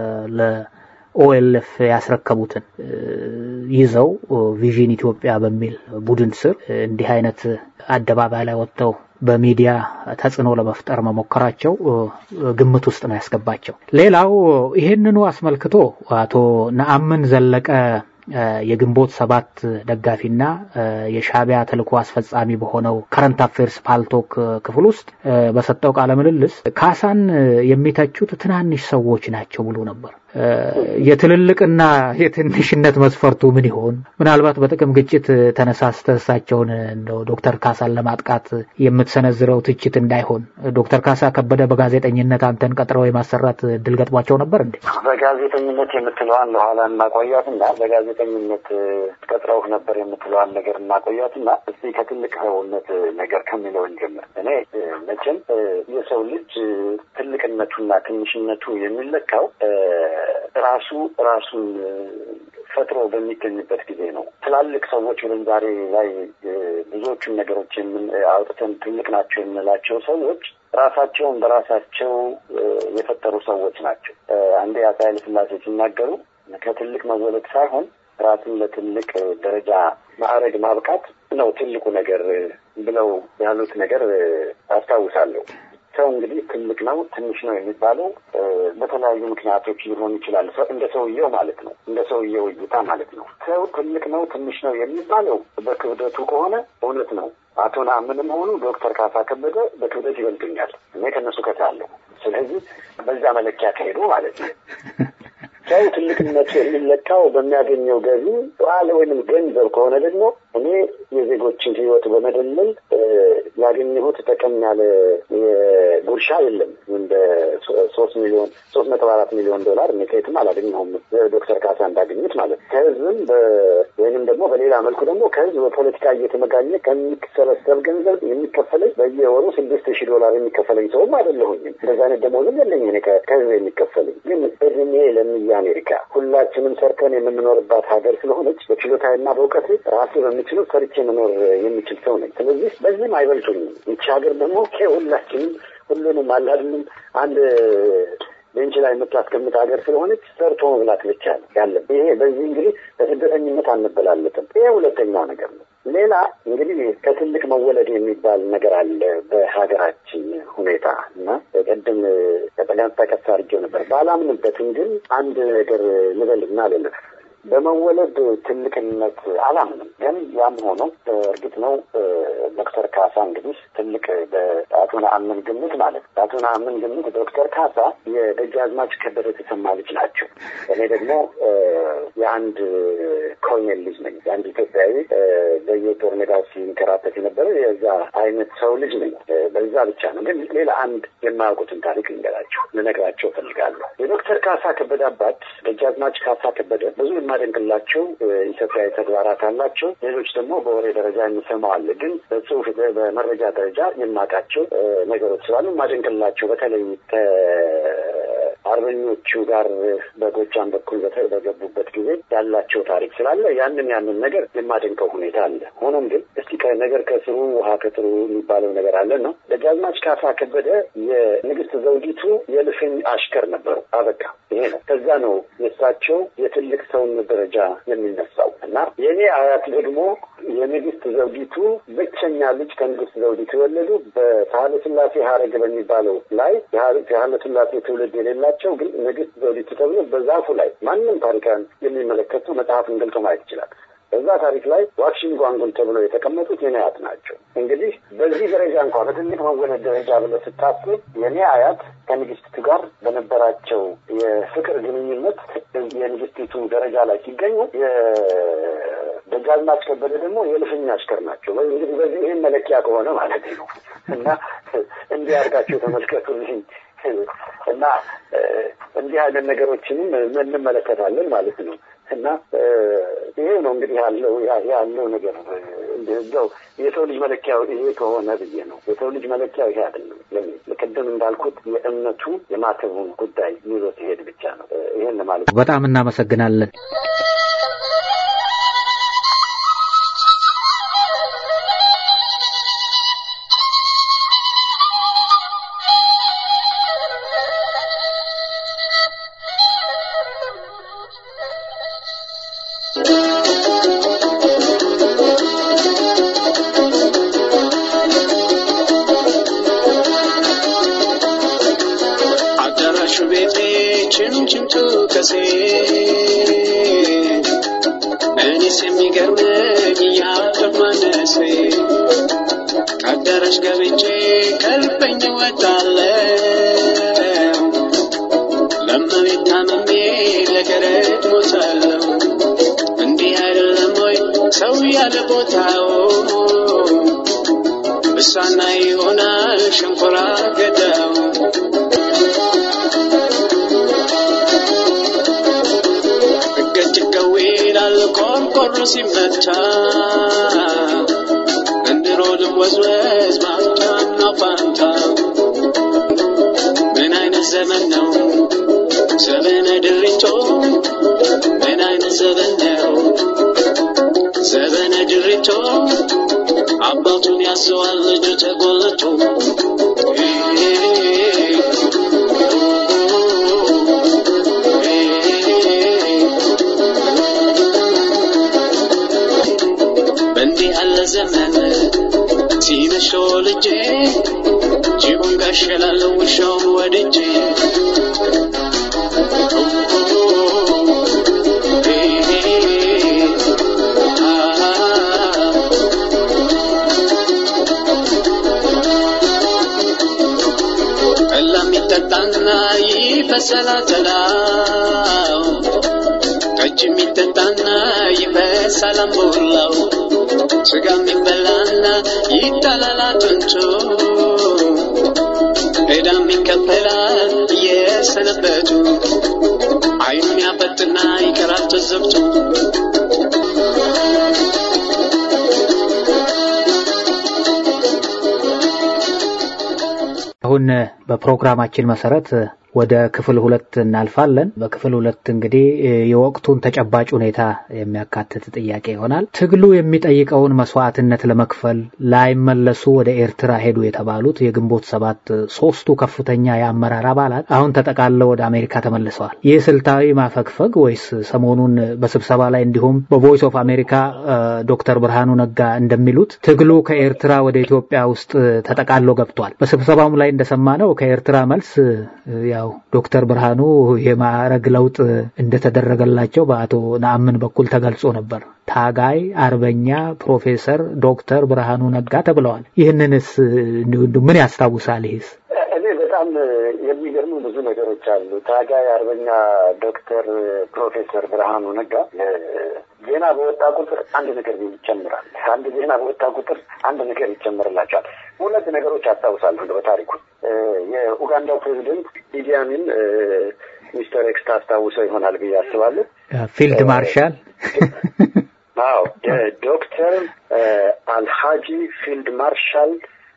ለኦኤልኤፍ ያስረከቡትን ይዘው ቪዥን ኢትዮጵያ በሚል ቡድን ስር እንዲህ አይነት አደባባይ ላይ ወጥተው በሚዲያ ተጽዕኖ ለመፍጠር መሞከራቸው ግምት ውስጥ ነው ያስገባቸው። ሌላው ይህንኑ አስመልክቶ አቶ ነአምን ዘለቀ የግንቦት ሰባት ደጋፊና የሻቢያ ተልእኮ አስፈጻሚ በሆነው ከረንት አፌርስ ፓልቶክ ክፍል ውስጥ በሰጠው ቃለ ምልልስ ካሳን የሚተቹት ትናንሽ ሰዎች ናቸው ብሎ ነበር። የትልልቅና የትንሽነት መስፈርቱ ምን ይሆን? ምናልባት በጥቅም ግጭት ተነሳስተህ እሳቸውን እንደው ዶክተር ካሳን ለማጥቃት የምትሰነዝረው ትችት እንዳይሆን ዶክተር ካሳ ከበደ በጋዜጠኝነት አንተን ቀጥረው የማሰራት እድል ገጥሟቸው ነበር እንዴ? በጋዜጠኝነት የምትለዋን ለኋላ እናቆያትና በጋዜጠኝነት ቀጥረውህ ነበር የምትለዋን ነገር እናቆያትና እስቲ ከትልቅ ሰውነት ነገር ከሚለው እንጀምር። እኔ መቼም የሰው ልጅ ትልቅነቱና ትንሽነቱ የሚለካው ራሱ ራሱን ፈጥሮ በሚገኝበት ጊዜ ነው። ትላልቅ ሰዎች ብለን ዛሬ ላይ ብዙዎቹን ነገሮች አውጥተን ትልቅ ናቸው የምንላቸው ሰዎች ራሳቸውን በራሳቸው የፈጠሩ ሰዎች ናቸው። አንዴ አፄ ኃይለ ሥላሴ ሲናገሩ ከትልቅ መወለድ ሳይሆን ራስን ለትልቅ ደረጃ ማዕረግ ማብቃት ነው ትልቁ ነገር ብለው ያሉት ነገር አስታውሳለሁ። ሰው እንግዲህ ትልቅ ነው ትንሽ ነው የሚባለው በተለያዩ ምክንያቶች ሊሆን ይችላል። እንደ ሰውየው ማለት ነው፣ እንደ ሰውየው እይታ ማለት ነው። ሰው ትልቅ ነው ትንሽ ነው የሚባለው በክብደቱ ከሆነ እውነት ነው። አቶ ነአምንም ሆኑ ዶክተር ካሳ ከበደ በክብደት ይበልጡኛል። እኔ ከነሱ ከሳለሁ። ስለዚህ በዛ መለኪያ ከሄዱ ማለት ነው። ሰው ትልቅነቱ የሚለካው በሚያገኘው ገቢ ዋለ ወይንም ገንዘብ ከሆነ ደግሞ እኔ የዜጎችን ሕይወት በመደለል ያገኘሁት ጠቀም ያለ ጉርሻ የለም። እንደ ሶስት ሚሊዮን ሶስት መቶ አራት ሚሊዮን ዶላር እኔ ከየትም አላገኘሁም ዶክተር ካሳ እንዳገኙት ማለት ነው። ከህዝብም ወይንም ደግሞ በሌላ መልኩ ደግሞ ከህዝብ በፖለቲካ እየተመጋኘ ከሚሰበሰብ ገንዘብ የሚከፈለኝ በየወሩ ስድስት ሺህ ዶላር የሚከፈለኝ ሰውም አይደለሁኝም። እንደዚ አይነት ደሞዝም የለኝ እኔ ከህዝብ የሚከፈለኝ ግን እድሜ ለምያ አሜሪካ ሁላችንም ሰርተን የምንኖርባት ሀገር ስለሆነች በችሎታና በእውቀት ራሴ በምችለው ሰርቼ መኖር የሚችል ሰው ነኝ። ስለዚህ በዚህም አይበልጡኝም። ይቺ ሀገር ደግሞ ሁላችንም ሁሉንም አላድንም አንድ ቤንች ላይ የምታስቀምጥ ሀገር ስለሆነች ሰርቶ መብላት ብቻ ነው ያለን። ይሄ በዚህ እንግዲህ በስደተኝነት አንበላለጥም። ይሄ ሁለተኛው ነገር ነው። ሌላ እንግዲህ ከትልቅ መወለድ የሚባል ነገር አለ በሀገራችን ሁኔታ እና ቅድም ከጠጋን ጠቀስ አድርጌው ነበር። ባላምንበትም ግን አንድ ነገር ልበልና ልልፍ በመወለድ ትልቅነት አላምንም። ግን ያም ሆኖ እርግጥ ነው ዶክተር ካሳ እንግዲህ ትልቅ በአቶ ነአምን ግምት ማለት በአቶ ነአምን ግምት ዶክተር ካሳ የደጃዝማች ከበደ ተሰማ ልጅ ናቸው። እኔ ደግሞ የአንድ ኮሎኔል ልጅ ነኝ። የአንድ ኢትዮጵያዊ በየጦር ሜዳው ሲንከራተት የነበረ የዛ አይነት ሰው ልጅ ነኝ። በዛ ብቻ ነው። ግን ሌላ አንድ የማያውቁትን ታሪክ ልንገራቸው ልነግራቸው ፈልጋለሁ። የዶክተር ካሳ ከበደ አባት ደጃዝማች ካሳ ከበደ ብዙ የማደንቅላቸው ኢትዮጵያዊ ተግባራት አላቸው። ሌሎች ደግሞ በወሬ ደረጃ የሚሰማው አለ። ግን በጽሁፍ በመረጃ ደረጃ የማውቃቸው ነገሮች ስላሉ የማደንቅላቸው በተለይ አርበኞቹ ጋር በጎጃም በኩል በገቡበት ጊዜ ያላቸው ታሪክ ስላለ ያንን ያንን ነገር የማደንቀው ሁኔታ አለ። ሆኖም ግን እስቲ ነገር ከስሩ ውሃ ከጥሩ የሚባለው ነገር አለ ነው። ደጃዝማች ካሳ ከበደ የንግስት ዘውዲቱ የልፍኝ አሽከር ነበሩ። አበቃ። ይሄ ነው። ከዛ ነው የእሳቸው የትልቅ ሰውነት ደረጃ የሚነሳው እና የእኔ አያት ደግሞ የንግስት ዘውዲቱ ብቸኛ ልጅ ከንግስት ዘውዲቱ የወለዱ በሳህለ ስላሴ ሀረግ በሚባለው ላይ የሳህለ ስላሴ ትውልድ የሌላቸው ግን ንግስት ዘውዲቱ ተብሎ በዛፉ ላይ ማንም ታሪካን የሚመለከቱ መጽሐፍን ገልጦ ማየት ይችላል። በዛ ታሪክ ላይ ዋክሽን ጓንጉን ተብለው የተቀመጡት የኔ አያት ናቸው። እንግዲህ በዚህ ደረጃ እንኳ በትልቅ መወለድ ደረጃ ብለህ ስታስብ የኔ አያት ከንግስቲቱ ጋር በነበራቸው የፍቅር ግንኙነት የንግስቲቱ ደረጃ ላይ ሲገኙ ደጃዝማች ከበደ ደግሞ የልፍኝ አሽከር ናቸው። እንግዲህ በዚህ ይህን መለኪያ ከሆነ ማለት ነው እና እንዲህ አድርጋቸው ተመልከቱልኝ እና እንዲህ አይነት ነገሮችንም እንመለከታለን ማለት ነው እና ይሄ ነው እንግዲህ ያለው ያለው ነገር እንደው የሰው ልጅ መለኪያው ይሄ ከሆነ ብዬ ነው። የሰው ልጅ መለኪያው ይሄ አይደለም። ለምን ቅድም እንዳልኩት የእምነቱ የማተቡን ጉዳይ ይዞ ሲሄድ ብቻ ነው። ይሄን ማለት በጣም እናመሰግናለን። እኔስ የሚገርመኝ ያለፍ ማነሴ ከአዳራሽ ገብቼ ከልበኝ ወጣለው ለመቤት ታመሜ ለገረት ሞታለው እንዲህ አይደለም ወይ ሰው ያለ ቦታው እሷና ይሆናል ሸንኮራ ገዳው ገጭገው ይላል ቆርቆሮ ሲመታ እንድሮ ልወዝወዝ ባፍታና ፋንታ ምን አይነት ዘመን ነው ዘመነ ድሪቶ ምን አይነት ዘመን ነው ዘመነ ድሪቶ አባቱን ያዘዋል ልጁ ተጎልቶ ተወልጄ ጅቡን ጋሸላለሁ ውሻውን ወድጄ ጠላም ይጠጣና ይፈሰላል ተላው ጠጅ የሚጠጣና ይፈሳል አምቦላው ስጋ የሚበላና ይጣላል አጥንቱ ዕዳም ይከፈላል የሰነበቱ አይኑን ያፈጥና ይቀራል ትዝብቱ አሁን በፕሮግራማችን መሰረት ወደ ክፍል ሁለት እናልፋለን። በክፍል ሁለት እንግዲህ የወቅቱን ተጨባጭ ሁኔታ የሚያካትት ጥያቄ ይሆናል። ትግሉ የሚጠይቀውን መስዋዕትነት ለመክፈል ላይመለሱ ወደ ኤርትራ ሄዱ የተባሉት የግንቦት ሰባት ሶስቱ ከፍተኛ የአመራር አባላት አሁን ተጠቃለው ወደ አሜሪካ ተመልሰዋል። ይህ ስልታዊ ማፈግፈግ ወይስ ሰሞኑን በስብሰባ ላይ እንዲሁም በቮይስ ኦፍ አሜሪካ ዶክተር ብርሃኑ ነጋ እንደሚሉት ትግሉ ከኤርትራ ወደ ኢትዮጵያ ውስጥ ተጠቃሎ ገብቷል። በስብሰባውም ላይ እንደሰማነው ከኤርትራ መልስ ያው ዶክተር ብርሃኑ የማዕረግ ለውጥ እንደተደረገላቸው በአቶ ነአምን በኩል ተገልጾ ነበር። ታጋይ አርበኛ ፕሮፌሰር ዶክተር ብርሃኑ ነጋ ተብለዋል። ይህንንስ ምን ያስታውሳል? ይህስ እኔ በጣም የሚገርሙ ብዙ ነገሮች አሉ። ታጋይ አርበኛ ዶክተር ፕሮፌሰር ብርሃኑ ነጋ ዜና በወጣ ቁጥር አንድ ነገር ይጨምራል። አንድ ዜና በወጣ ቁጥር አንድ ነገር ይጨምርላቸዋል። ሁለት ነገሮች አስታውሳለሁ በታሪኩ የኡጋንዳው ፕሬዚደንት ኢዲ አሚን ሚስተር ኤክስ ታስታውሰው ይሆናል ብዬ አስባለሁ። ፊልድ ማርሻል አዎ፣ የዶክተር አልሃጂ ፊልድ ማርሻል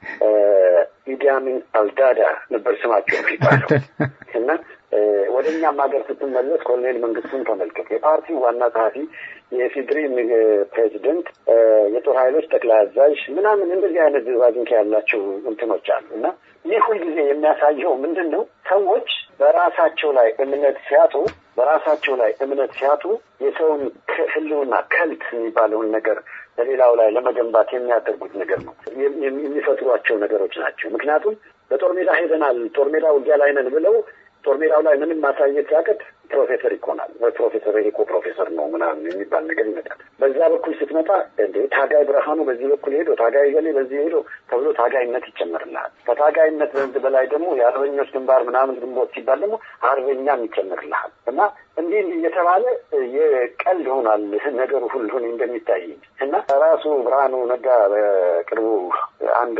ኢዲ አሚን አልዳዳ ነበር ስማቸው የሚባለው እና ወደ እኛም ሀገር ስትመለስ ኮሎኔል መንግስቱን ተመልከት። የፓርቲው ዋና ጸሐፊ፣ የኢፌዴሪ ፕሬዚደንት፣ የጦር ኃይሎች ጠቅላይ አዛዥ ምናምን እንደዚህ አይነት ዝባዝንኪ ያላቸው እንትኖች አሉ እና ይህ ሁልጊዜ የሚያሳየው ምንድን ነው? ሰዎች በራሳቸው ላይ እምነት ሲያጡ በራሳቸው ላይ እምነት ሲያጡ የሰውን ህልውና ከልት የሚባለውን ነገር በሌላው ላይ ለመገንባት የሚያደርጉት ነገር ነው የሚፈጥሯቸው ነገሮች ናቸው። ምክንያቱም በጦር ሜዳ ሄደናል፣ ጦር ሜዳ ውጊያ ላይ ነን ብለው ጦር ሜዳው ላይ ምንም ማሳየት ሲያቅት ፕሮፌሰር ይኮናል ወይ ፕሮፌሰር ይሄ እኮ ፕሮፌሰር ነው ምናምን የሚባል ነገር ይመጣል። በዛ በኩል ስትመጣ እንዴ ታጋይ ብርሃኑ በዚህ በኩል ሄዶ ታጋይ ገሌ በዚህ ሄዶ ተብሎ ታጋይነት ይጨመርልሃል። ከታጋይነት ዘንድ በላይ ደግሞ የአርበኞች ግንባር ምናምን ግንቦት ሲባል ደግሞ አርበኛም ይጨመርልሃል እና እንዲህ እንዲህ እየተባለ የቀልድ ሆኗል ነገሩ ሁሉ እንደሚታይ እና ራሱ ብርሃኑ ነጋ በቅርቡ አንድ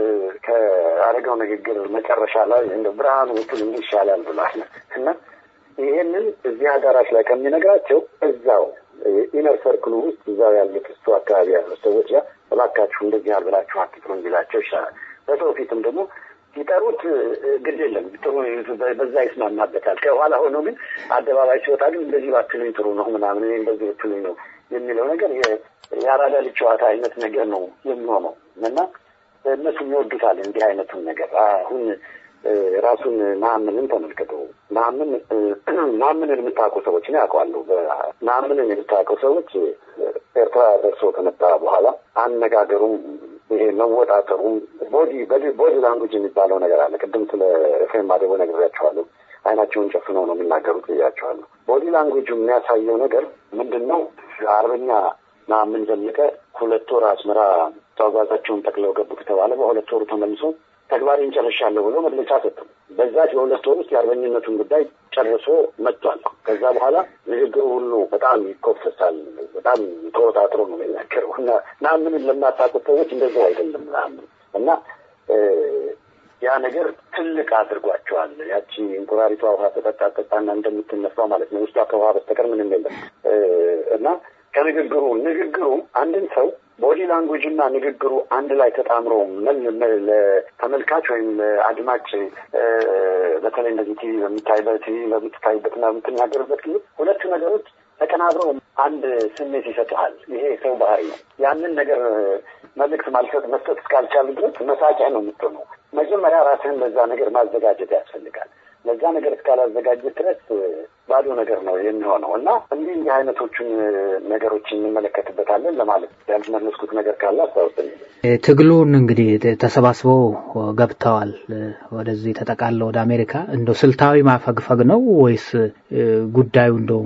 ከአደጋው ንግግር መጨረሻ ላይ እንደ ብርሃኑ ብትል እንዲህ ይሻላል ብሏል እና ይሄንን እዚህ አዳራሽ ላይ ከሚነግራቸው እዛው ኢነር ሰርክሉ ውስጥ እዛው ያሉት እሱ አካባቢ ያሉት ሰዎች ጋር እባካችሁ እንደዚህ አልብላችሁ አትጥሩ እንዲላቸው ይሻላል። በሰው ፊትም ደግሞ ሲጠሩት ግድ የለም ጥሩ በዛ ይስማማበታል። ከኋላ ሆኖ ግን አደባባይ ሲወጣ ግን እንደዚህ ባትሉኝ ጥሩ ነው ምናምን እኔ እንደዚህ ብትሉኝ ነው የሚለው ነገር የአራዳ ልጅ ጨዋታ አይነት ነገር ነው የሚሆነው እና እነሱ ይወዱታል እንዲህ አይነቱን ነገር አሁን ራሱን መሀምንን ተመልክቶ መሀምን መሀምንን የምታውቁ ሰዎች እኔ አውቀዋለሁ። መሀምንን የምታውቀው ሰዎች ኤርትራ ደርሶ ከመጣ በኋላ አነጋገሩም ይሄ መወጣጠሩም ቦዲ ቦዲ ላንጉጅ የሚባለው ነገር አለ። ቅድም ስለ ኤፍሬም ማዴቦ ነግሬያቸዋለሁ። አይናቸውን ጨፍነው ነው የሚናገሩት ብያቸዋለሁ። ቦዲ ላንጉጁ የሚያሳየው ነገር ምንድን ነው? አርበኛ መሀምን ዘለቀ ሁለት ወር አስመራ ተጓዛቸውን ጠቅለው ገቡ ከተባለ በሁለት ወሩ ተመልሶ ተግባሬን ጨርሻለሁ ብሎ መግለጫ ሰጡ። በዛች በሁለት ወር ውስጥ የአርበኝነቱን ጉዳይ ጨርሶ መጥቷል። ከዛ በኋላ ንግግሩ ሁሉ በጣም ይኮፈሳል። በጣም ተወጣጥሮ ነው የሚናገረው እና ናምንን ለማታውቁት ሰዎች እንደዚያው አይደለም ናምን እና ያ ነገር ትልቅ አድርጓቸዋል። ያቺ እንቁራሪቷ ውሃ ተጠጣ ጠጣና እንደምትነፋው ማለት ነው። ውስጧ ከውሃ በስተቀር ምንም የለም እና ከንግግሩ ንግግሩ አንድን ሰው ቦዲ ላንጉጅ እና ንግግሩ አንድ ላይ ተጣምሮ ተመልካች ወይም አድማጭ በተለይ እንደዚህ ቲቪ በሚታይበት ቲቪ በምትታይበትና በምትናገርበት ጊዜ ሁለቱ ነገሮች ተቀናብረው አንድ ስሜት ይሰጥሃል። ይሄ ሰው ባህሪ ነው። ያንን ነገር መልእክት ማልሰጥ መስጠት እስካልቻሉ ድረስ መሳቂያ ነው የምትሆነው። መጀመሪያ ራስህን ለዛ ነገር ማዘጋጀት ያስፈልጋል። ለዛ ነገር እስካላዘጋጀ ድረስ ባዶ ነገር ነው የሚሆነው እና እንዲህ እንዲህ አይነቶቹን ነገሮች እንመለከትበታለን ለማለት ያልመለስኩት ነገር ካለ አስታውስልኝ። ትግሉን እንግዲህ ተሰባስበው ገብተዋል ወደዚህ ተጠቃለው ወደ አሜሪካ። እንደው ስልታዊ ማፈግፈግ ነው ወይስ ጉዳዩ እንደው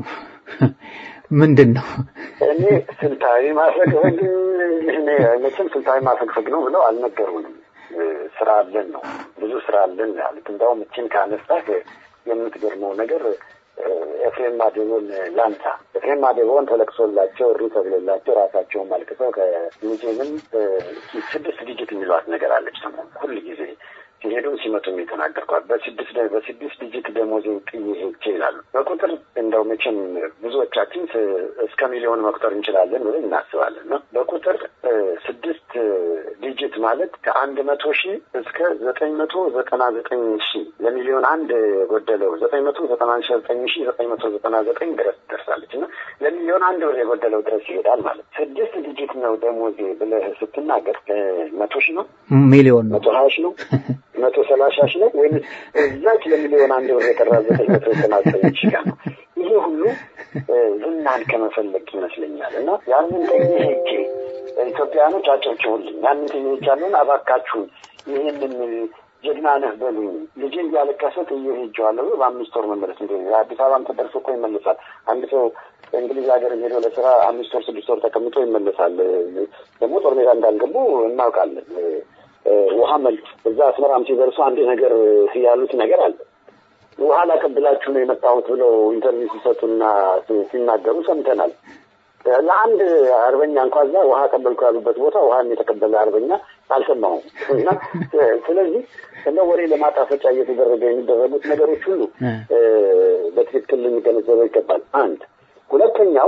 ምንድን ነው? እኔ ስልታዊ ማፈግፈግ እኔ መቼም ስልታዊ ማፈግፈግ ነው ብለው አልነገሩንም። ስራ አለን ነው ብዙ ስራ አለን ያሉት። እንደውም እችን ካነሳህ የምትገርመው ነገር ኤፍሬም ማዴቦን ላንሳ። ኤፍሬም ማዴቦን ተለቅሶላቸው እሪ ተብሎላቸው ራሳቸውን አልቅሰው ከሙዚየምም ስድስት ዲጂት የሚሏት ነገር አለች ሰሞኑን ሁል ጊዜ ሲሄዱ ሲመጡም የተናገርኳት በስድስት በስድስት ዲጂት ደሞዜን ጥዬ ሄጄ ይላሉ። በቁጥር እንደው መቼም ብዙዎቻችን እስከ ሚሊዮን መቁጠር እንችላለን ብለን እናስባለን ነው። በቁጥር ስድስት ዲጂት ማለት ከአንድ መቶ ሺህ እስከ ዘጠኝ መቶ ዘጠና ዘጠኝ ሺህ ለሚሊዮን አንድ የጎደለው ዘጠኝ መቶ ዘጠና ዘጠኝ ሺህ ዘጠኝ መቶ ዘጠና ዘጠኝ ድረስ ትደርሳለች እና ለሚሊዮን አንድ ብር የጎደለው ድረስ ይሄዳል ማለት ስድስት ዲጂት ነው ደሞዜ ብለህ ስትናገር መቶ ሺህ ነው ሚሊዮን ነው መቶ ሀያ ሺህ ነው መቶ ሰላሳ ሺህ ነው ወይም እዛች ለሚሊዮን አንድ ብር የቀራ ዘጠኝ መቶ ዘጠና ዘጠኝ ሺህ ጋር ነው። ይሄ ሁሉ ዝናን ከመፈለግ ይመስለኛል እና ያንን ጠኝ ሄጄ ኢትዮጵያውያኖች አጨብጭቡልኝ፣ ያንን ጠኝ ሄጃለሁን እባካችሁን ይህንን ጀግና ነህ በሉኝ። ልጄ እያለቀሰ ጥዬ ሄጄዋለሁ። በአምስት ወር መመለስ እንደ አዲስ አበባም ተደርሶ እኮ ይመለሳል። አንድ ሰው እንግሊዝ ሀገር ሄዶ ለስራ አምስት ወር ስድስት ወር ተቀምጦ ይመለሳል። ደግሞ ጦር ሜዳ እንዳልገቡ እናውቃለን። ውሃ መልክ እዛ አስመራም ሲደርሱ አንድ ነገር ያሉት ነገር አለ። ውሃ ላቀብላችሁ ነው የመጣሁት ብለው ኢንተርቪው ሲሰጡና ሲናገሩ ሰምተናል። ለአንድ አርበኛ እንኳ እዛ ውሃ ቀበልኩ ያሉበት ቦታ ውሃን የተቀበለ አርበኛ አልሰማሁም። እና ስለዚህ እንደ ወሬ ለማጣፈጫ እየተደረገ የሚደረጉት ነገሮች ሁሉ በትክክል ልንገነዘበው ይገባል። አንድ ሁለተኛው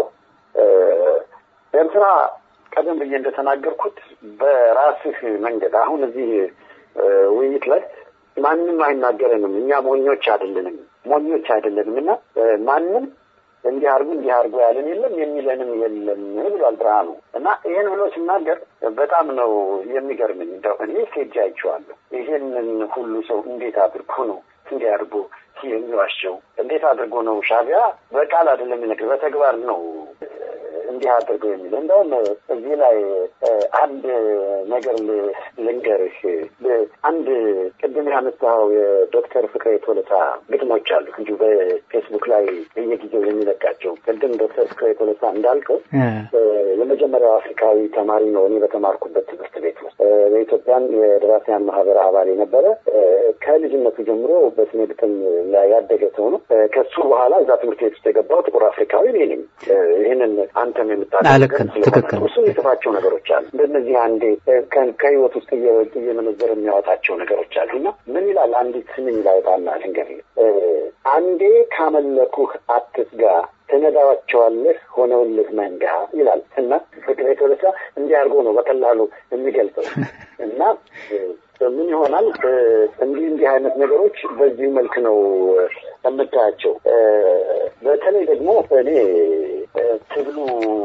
ኤርትራ ቀደም ብዬ እንደተናገርኩት በራስህ መንገድ አሁን እዚህ ውይይት ላይ ማንም አይናገረንም። እኛ ሞኞች አይደለንም፣ ሞኞች አይደለንም እና ማንም እንዲህ አርጉ እንዲህ አርጉ ያለን የለም የሚለንም የለም ብሏል ብርሃኑ እና ይህን ብሎ ሲናገር በጣም ነው የሚገርመኝ። እንደው እኔ ሴጅ አይቼዋለሁ። ይሄንን ሁሉ ሰው እንዴት አድርጎ ነው እንዲህ አድርጎ የሚዋሸው? እንዴት አድርጎ ነው ሻቢያ በቃል አይደለም የሚነግር በተግባር ነው እንዲህ አድርገው የሚል እንደውም እዚህ ላይ አንድ ነገር ልንገርህ። አንድ ቅድም ያነሳኸው የዶክተር ፍቅሬ ቶለታ ግጥሞች አሉ እንዲሁ በፌስቡክ ላይ በየጊዜው የሚለቃቸው። ቅድም ዶክተር ፍቅሬ ቶለታ እንዳልከው የመጀመሪያው አፍሪካዊ ተማሪ ነው እኔ በተማርኩበት ትምህርት ቤት ውስጥ በኢትዮጵያን የደራሲያን ማህበር አባል የነበረ ከልጅነቱ ጀምሮ በስነ ግጥም ላይ ያደገ ሰው ነው። ከሱ በኋላ እዛ ትምህርት ቤት ውስጥ የገባው ጥቁር አፍሪካዊ እኔ ነኝ። ይህንን አንተም ልክ የምታደርገው ነው፣ ትክክል። እሱ የጽፋቸው ነገሮች አሉ። እንደነዚህ አንዴ ከህይወት ውስጥ እየወጡ እየመነዘር የሚያወጣቸው ነገሮች አሉ እና ምን ይላል? አንዲት ስምኝ ላውጣና ልንገርህ። አንዴ ካመለኩህ አትስጋ ትነዳቸዋለህ ሆነውልህ መንጋ ይላል እና ፍቅሬ ቶለታ እንዲህ አድርጎ ነው በቀላሉ የሚገልጸው እና ምን ይሆናል እንዲህ እንዲህ አይነት ነገሮች በዚህ መልክ ነው የምታያቸው። በተለይ ደግሞ እኔ ትግሉ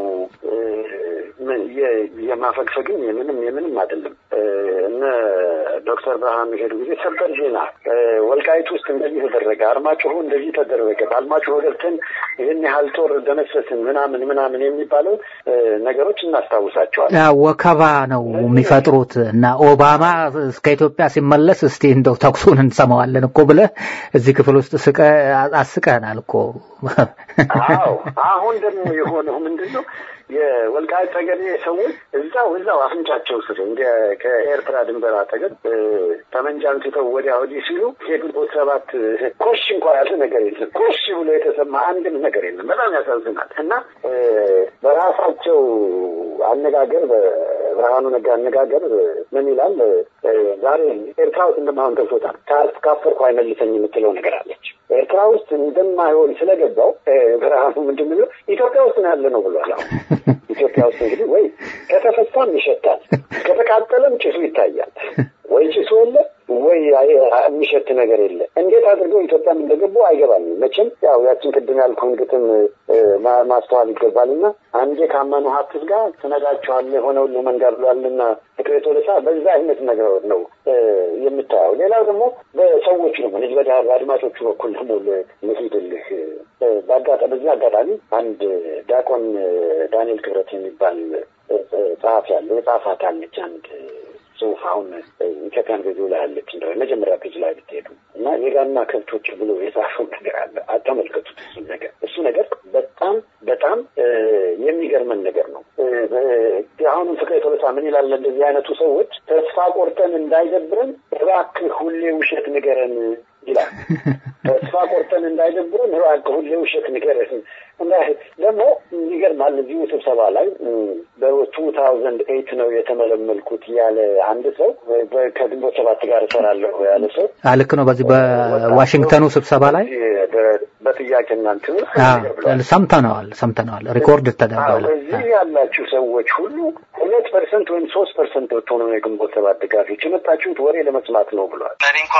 የማፈግፈግም የምንም የምንም አይደለም። እነ ዶክተር ብርሃኑ ሄዱ ጊዜ ሰበር ዜና ወልቃይት ውስጥ እንደዚህ ተደረገ፣ አርማጭሆ እንደዚህ ተደረገ፣ አርማጭሆ ገብተን ይህን ያህል ጦር ደመሰስን ምናምን ምናምን የሚባለው ነገሮች እናስታውሳቸዋል። ወከባ ነው የሚፈጥሩት እና ኦባማ እስከ ኢትዮጵያ ሲመለስ እስቲ እንደው ተኩሱን እንሰማዋለን እኮ ብለህ እዚህ ክፍል ውስጥ ስቀ አስቀህናል እኮ። አዎ አሁን ደግሞ የሆነው ምንድን ነው? የወልቃይት ጠገዴ ሰዎች እዛው እዛው አፍንጫቸው ስር እንደ ከኤርትራ ድንበር አጠገብ ጠመንጃ አንስተው ወዲያ ወዲህ ሲሉ የግንቦት ሰባት ኮሽ እንኳ ያለ ነገር የለም። ኮሽ ብሎ የተሰማ አንድም ነገር የለም። በጣም ያሳዝናል። እና በራሳቸው አነጋገር በብርሃኑ ነጋ አነጋገር ምን ይላል? ዛሬ ኤርትራ ውስጥ እንደማይሆን ገብቶታል። ካፈርኩ አይመልሰኝ የምትለው ነገር አለች። ኤርትራ ውስጥ እንደማይሆን ስለገባው ብርሃኑ ምንድን ነው ኢትዮጵያ ውስጥ ነው ያለ ነው ብሏል። አሁን ኢትዮጵያ ውስጥ እንግዲህ ወይ ከተፈታም ይሸታል፣ ከተቃጠለም ጭሱ ይታያል። ወይ ጭሱ የለ ወይ የሚሸት ነገር የለ። እንዴት አድርገው ኢትዮጵያም እንደገቡ አይገባኝም። መቼም ያው ያችን ቅድም ያልኩህን ግጥም ማስተዋል ይገባልና አንዴ ካመኑ ሀብትስ ጋር ትነዳቸዋለህ የሆነውን ለመንጋር ብሏልና ፍቅሬ ቶለሳ በዛ አይነት ነገር ነው የምታየው። ሌላው ደግሞ በሰዎቹ ደግሞ ልጅ በአድማጮቹ በኩል ደግሞ ልሂድልህ በአጋጣሚ በዚህ አጋጣሚ አንድ ዲያቆን ዳንኤል ክብረት የሚባል ጸሐፊ ያለ የጻፋት አለች አንድ ጽሁፍ አሁን ኢትዮጵያን ገዢ ላይ ያለች እንደ መጀመሪያ ፔጅ ላይ ብትሄዱ እና የጋና ከብቶች ብሎ የጻፈው ነገር አለ። አተመልከቱት። እሱ ነገር እሱ ነገር በጣም በጣም የሚገርመን ነገር ነው። አሁንም ፍቅሬ ቶለሳ ምን ይላል? እንደዚህ አይነቱ ሰዎች ተስፋ ቆርጠን እንዳይደብረን እባክህ ሁሌ ውሸት ንገረን ይላል። ተስፋ ቆርጠን እንዳይደብረን እባክህ ሁሌ ውሸት ንገረን እና ደግሞ ይገርማል። እዚሁ ስብሰባ ላይ በቱ ታውዘንድ ኤይት ነው የተመለመልኩት ያለ አንድ ሰው ከግንቦት ሰባት ጋር እሰራለሁ ያለ ሰው ልክ ነው። በዚህ በዋሽንግተኑ ስብሰባ ላይ በጥያቄ እናንት ሰምተነዋል ሰምተነዋል። ሪኮርድ ተደርጓል። እዚህ ያላችሁ ሰዎች ሁሉ ሁለት ፐርሰንት ወይም ሶስት ፐርሰንት ብትሆኑ የግንቦት ሰባት ደጋፊዎች የመጣችሁት ወሬ ለመስማት ነው ብሏል። ለእኔ እንኳ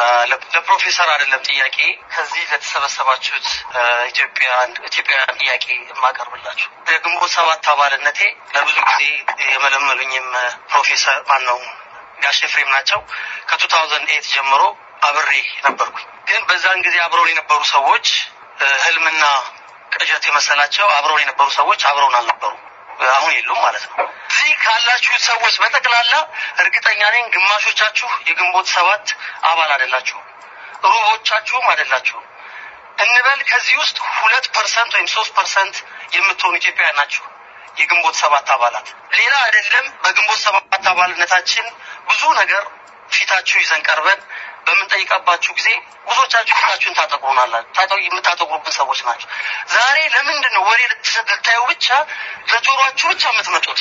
ለፕሮፌሰር አይደለም ጥያቄ ከዚህ ለተሰበሰባችሁት ኢትዮጵያን ኢትዮጵያውያን ጥያቄ የማቀርብላችሁ የግንቦት ሰባት አባልነቴ ለብዙ ጊዜ የመለመሉኝም ፕሮፌሰር ማን ነው ጋሽ ኤፍሬም ናቸው። ከቱ ታውዘንድ ኤት ጀምሮ አብሬ ነበርኩኝ። ግን በዛን ጊዜ አብረውን የነበሩ ሰዎች ህልምና ቅዠት የመሰላቸው አብረውን የነበሩ ሰዎች አብረውን አልነበሩ። አሁን የሉም ማለት ነው። እዚህ ካላችሁት ሰዎች በጠቅላላ እርግጠኛ ነኝ ግማሾቻችሁ የግንቦት ሰባት አባል አይደላችሁም፣ ሩቦቻችሁም አይደላችሁም። እንበል ከዚህ ውስጥ ሁለት ፐርሰንት ወይም ሶስት ፐርሰንት የምትሆኑ ኢትዮጵያውያን ናችሁ የግንቦት ሰባት አባላት። ሌላ አይደለም። በግንቦት ሰባት አባልነታችን ብዙ ነገር ፊታችሁ ይዘን ቀርበን በምንጠይቀባችሁ ጊዜ ብዙዎቻችሁ ፊታችሁን ታጠቁሩናላችሁ። የምታጠቁሩብን ሰዎች ናቸው። ዛሬ ለምንድን ነው ወሬ ልታዩ ብቻ ለጆሮአችሁ ብቻ የምትመጡት?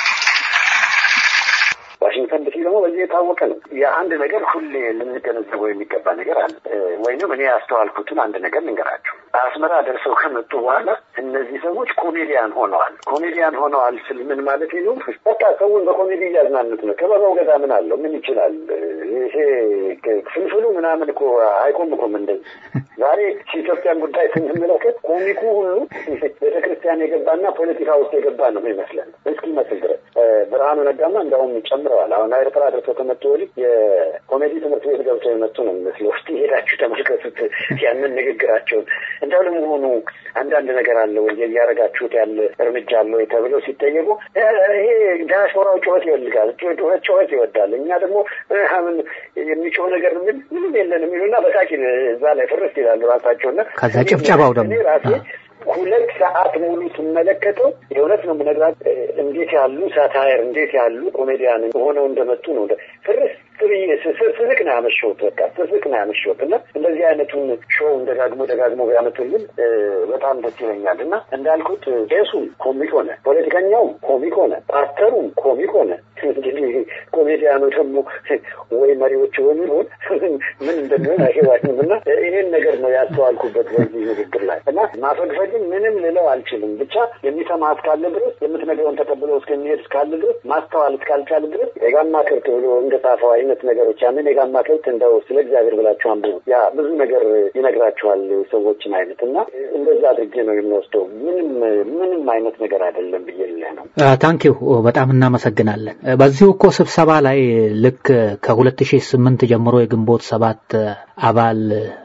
ዋሽንግተን ዲሲ ደግሞ በዚህ የታወቀ ነው። የአንድ ነገር ሁሌ ልንገነዘበው የሚገባ ነገር አለ። ወይንም እኔ ያስተዋልኩትን አንድ ነገር ልንገራችሁ። አስመራ ደርሰው ከመጡ በኋላ እነዚህ ሰዎች ኮሜዲያን ሆነዋል። ኮሜዲያን ሆነዋል ስል ምን ማለት ነው? በቃ ሰውን በኮሜዲ እያዝናኑት ነው። ከበባው ገዳ ምን አለው? ምን ይችላል? ይሄ ፍልፍሉ ምናምን እኮ አይቆምኩም። እንደዚህ ዛሬ የኢትዮጵያን ጉዳይ ስንመለከት ኮሚኩ ሁሉ ቤተክርስቲያን የገባና ፖለቲካ ውስጥ የገባ ነው ይመስላል እስኪመስል ድረስ ብርሃኑ ነጋማ እንዳውም ጨምረዋል። አሁን ኤርትራ ደርሰው ከመጡ ወዲህ የኮሜዲ ትምህርት ቤት ገብተው የመጡ ነው የሚመስለው። እስቲ ሄዳችሁ ተመልከቱት ያንን ንግግራቸውን። እንደው ለመሆኑ አንዳንድ ነገር አለ ወይ እያደረጋችሁት ያለ እርምጃ አለ ወይ ተብለው ሲጠየቁ ይሄ ዲያስፖራው ጩኸት ይወልጋል፣ ጩኸት ጩኸት ይወዳል። እኛ ደግሞ ምን የሚጮህ ነገር ምን ምንም የለን የሚሉና በሳቂ እዛ ላይ ፍርስ ይላሉ ራሳቸውና ከዛ ጭብጨባው ደግሞ ራሴ ሁለት ሰዓት ሙሉ ስመለከተው የእውነት ነው የምነግራት እንዴት ያሉ ሳታየር እንዴት ያሉ ኮሜዲያን ሆነው እንደመጡ ነው ፍርስ ብዬ ስስቅ ነው ያመሸሁት። በቃ ስስቅ ነው ያመሸሁት እና እንደዚህ አይነቱን ሾው ደጋግሞ ደጋግሞ ቢያመጡልን በጣም ደስ ይለኛል እና እንዳልኩት ቄሱም ኮሚክ ሆነ፣ ፖለቲከኛውም ኮሚክ ሆነ፣ ፓስተሩም ኮሚክ ሆነ። እንግዲህ ኮሜዲያኑ ደግሞ ወይ መሪዎች የሚሆን ምን እንደሚሆን አይገባኝም እና ይሄን ነገር ነው ያስተዋልኩበት በዚህ ንግግር ላይ እና ማፈግፈግን ምንም ልለው አልችልም። ብቻ የሚሰማ እስካለ ድረስ የምትነግረውን ተቀብሎ እስከሚሄድ እስካለ ድረስ ማስተዋል እስካልቻለ ድረስ የጋማ ከብት ብሎ እንደጻፈው አይነት ነገሮች ያንን የጋማ ከብት እንደው ስለ እግዚአብሔር ብላችሁ አንብቡ። ያ ብዙ ነገር ይነግራችኋል ሰዎችን አይነት እና እንደዛ አድርጌ ነው የምወስደው። ምንም ምንም አይነት ነገር አይደለም ብዬ ልልህ ነው። ታንኪዩ በጣም እናመሰግናለን። በዚሁ እኮ ስብሰባ ላይ ልክ ከሁለት ሺህ ስምንት ጀምሮ የግንቦት ሰባት አባል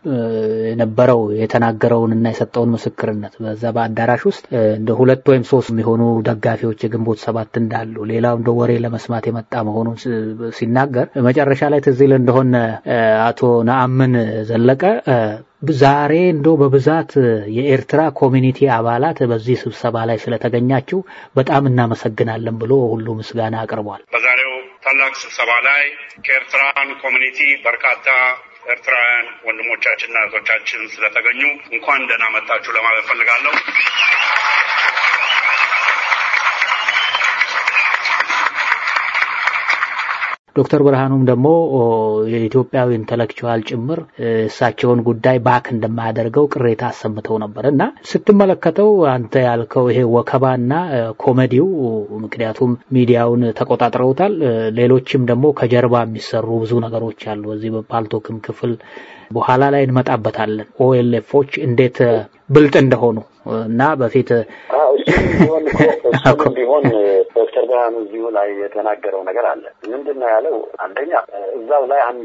የነበረው የተናገረውን እና የሰጠውን ምስክርነት በዛ በአዳራሽ ውስጥ እንደ ሁለት ወይም ሶስት የሚሆኑ ደጋፊዎች የግንቦት ሰባት እንዳሉ ሌላው እንደ ወሬ ለመስማት የመጣ መሆኑን ሲናገር መጨረሻ ላይ ትዝ ይል እንደሆነ አቶ ነአምን ዘለቀ ዛሬ እንደው በብዛት የኤርትራ ኮሚኒቲ አባላት በዚህ ስብሰባ ላይ ስለተገኛችሁ በጣም እናመሰግናለን ብሎ ሁሉ ምስጋና አቅርቧል። በዛሬው ታላቅ ስብሰባ ላይ ከኤርትራን ኮሚኒቲ በርካታ ኤርትራውያን ወንድሞቻችንና እህቶቻችን ስለተገኙ እንኳን ደህና መጣችሁ ለማለት ፈልጋለሁ። ዶክተር ብርሃኑም ደግሞ የኢትዮጵያዊ ኢንተሌክቹዋል ጭምር እሳቸውን ጉዳይ ባክ እንደማያደርገው ቅሬታ አሰምተው ነበር እና ስትመለከተው አንተ ያልከው ይሄ ወከባና ኮሜዲው ምክንያቱም ሚዲያውን ተቆጣጥረውታል። ሌሎችም ደግሞ ከጀርባ የሚሰሩ ብዙ ነገሮች አሉ። በዚህ በፓልቶክም ክፍል በኋላ ላይ እንመጣበታለን። ኦኤልኤፎች እንዴት ብልጥ እንደሆኑ እና በፊት እሱም ቢሆን ዶክተር ብርሃኑ እዚሁ ላይ የተናገረው ነገር አለ። ምንድን ነው ያለው? አንደኛ እዛው ላይ አንድ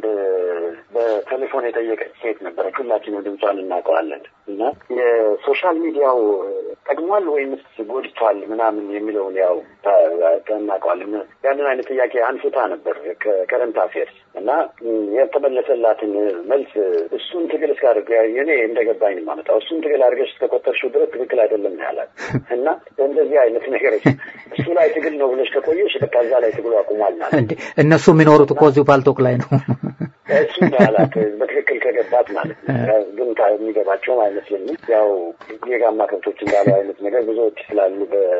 በቴሌፎን የጠየቀች ሴት ነበረች። ሁላችንም ድምጿን እናውቀዋለን። እና የሶሻል ሚዲያው ጠቅሟል ወይምስ ጎድቷል ምናምን የሚለውን ያው እናውቀዋለን። ያንን አይነት ጥያቄ አንስታ ነበር ከከረንት አፌርስ እና የተመለሰላትን መልስ እሱን ትግል እስካደርግ እኔ እንደገባኝ ማመጣው እሱን ትግል አድርገሽ እስከቆጠርሽው ድረስ ትክክል አይደለም ነው ያላት። እና እንደዚህ አይነት ነገሮች እሱ ላይ ትግል ነው ብለሽ ከቆየሽ በቃ እዛ ላይ ትግሉ አቁሟል ማለት እነሱ የሚኖሩት እኮ እዚሁ ፓልቶክ ላይ ነው። እሱ ያላት በትክክል ከገባት ማለት ነው። ግን የሚገባቸውም አይመስለኝም። ያው የጋማ ከብቶች እንዳሉ አይነት ነገር ብዙዎች ስላሉ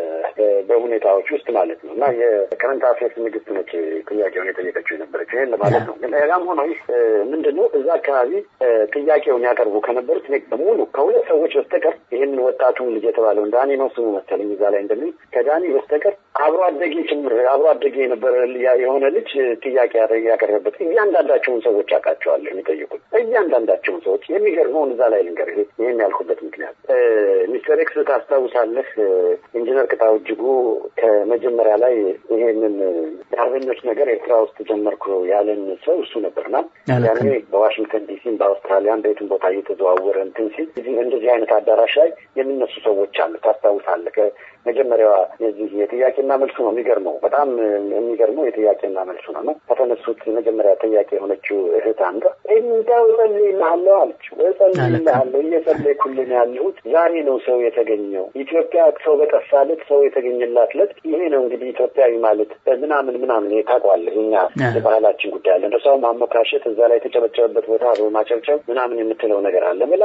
በሁኔታዎች ውስጥ ማለት ነው። እና የከረንት አፌርስ ንግስት ነች ጥያቄውን የጠየቀችው የነበረችው ይህን ለማለት ነው። ግን ያም ሆኖ ምንድን ነው እዛ አካባቢ ጥያቄውን ያቀርቡ ከነበሩት በሙሉ ከሁለት ሰዎች በስተቀር ይህንን ወጣቱን ልጅ የተባለውን ዳኒ ነው ስሙ መሰለኝ እዛ ላይ እንደሚል ከዳኒ በስተቀር አብሮ አደጌ ጭምር አብሮ አደጌ የነበረ የሆነ ልጅ ጥያቄ ያቀረበበት እያንዳንዳቸውን ሰዎች አውቃቸዋለሁ የሚጠይቁት እያንዳንዳቸውን ሰዎች የሚገርመውን እዛ ላይ ልንገር ይህን ያልኩበት ምክንያት ሚስተር ኤክስ ታስታውሳለህ ኢንጂነር ቅጣው እጅጉ ከመጀመሪያ ላይ ይሄንን የአርበኞች ነገር ኤርትራ ውስጥ ጀመርኩ ያለን ሰው እሱ ነበርና ያኔ በዋሽንግተን ዲሲም በአውስትራሊያም በየትም ቦታ እየተዘዋወረ እንትን ሲል እንደዚህ አይነት አዳራሽ ላይ የሚነሱ ሰዎች አሉ ታስታውሳለህ መጀመሪያዋ የዚህ የጥያቄና መልሱ ነው የሚገርመው በጣም የሚገርመው የጥያቄና መልሱ ነው ነው ከተነሱት መጀመሪያ ጥያቄ የሆነችው እህት አንዷ እንደው እጸልይልሃለሁ አለች እጸልይልሃለሁ እየጸለይኩልን ያለሁት ዛሬ ነው ሰው የተገኘው ኢትዮጵያ ሰው በጠፋለት ሰው የተገኘላት ለት ይሄ ነው እንግዲህ ኢትዮጵያዊ ማለት ምናምን ምናምን ታውቀዋለህ እኛ የባህላችን ጉዳይ አለ እንደ ሰው ማሞካሸት እዛ ላይ የተጨበጨበበት ቦታ ማጨብጨብ ምናምን የምትለው ነገር አለ ብላ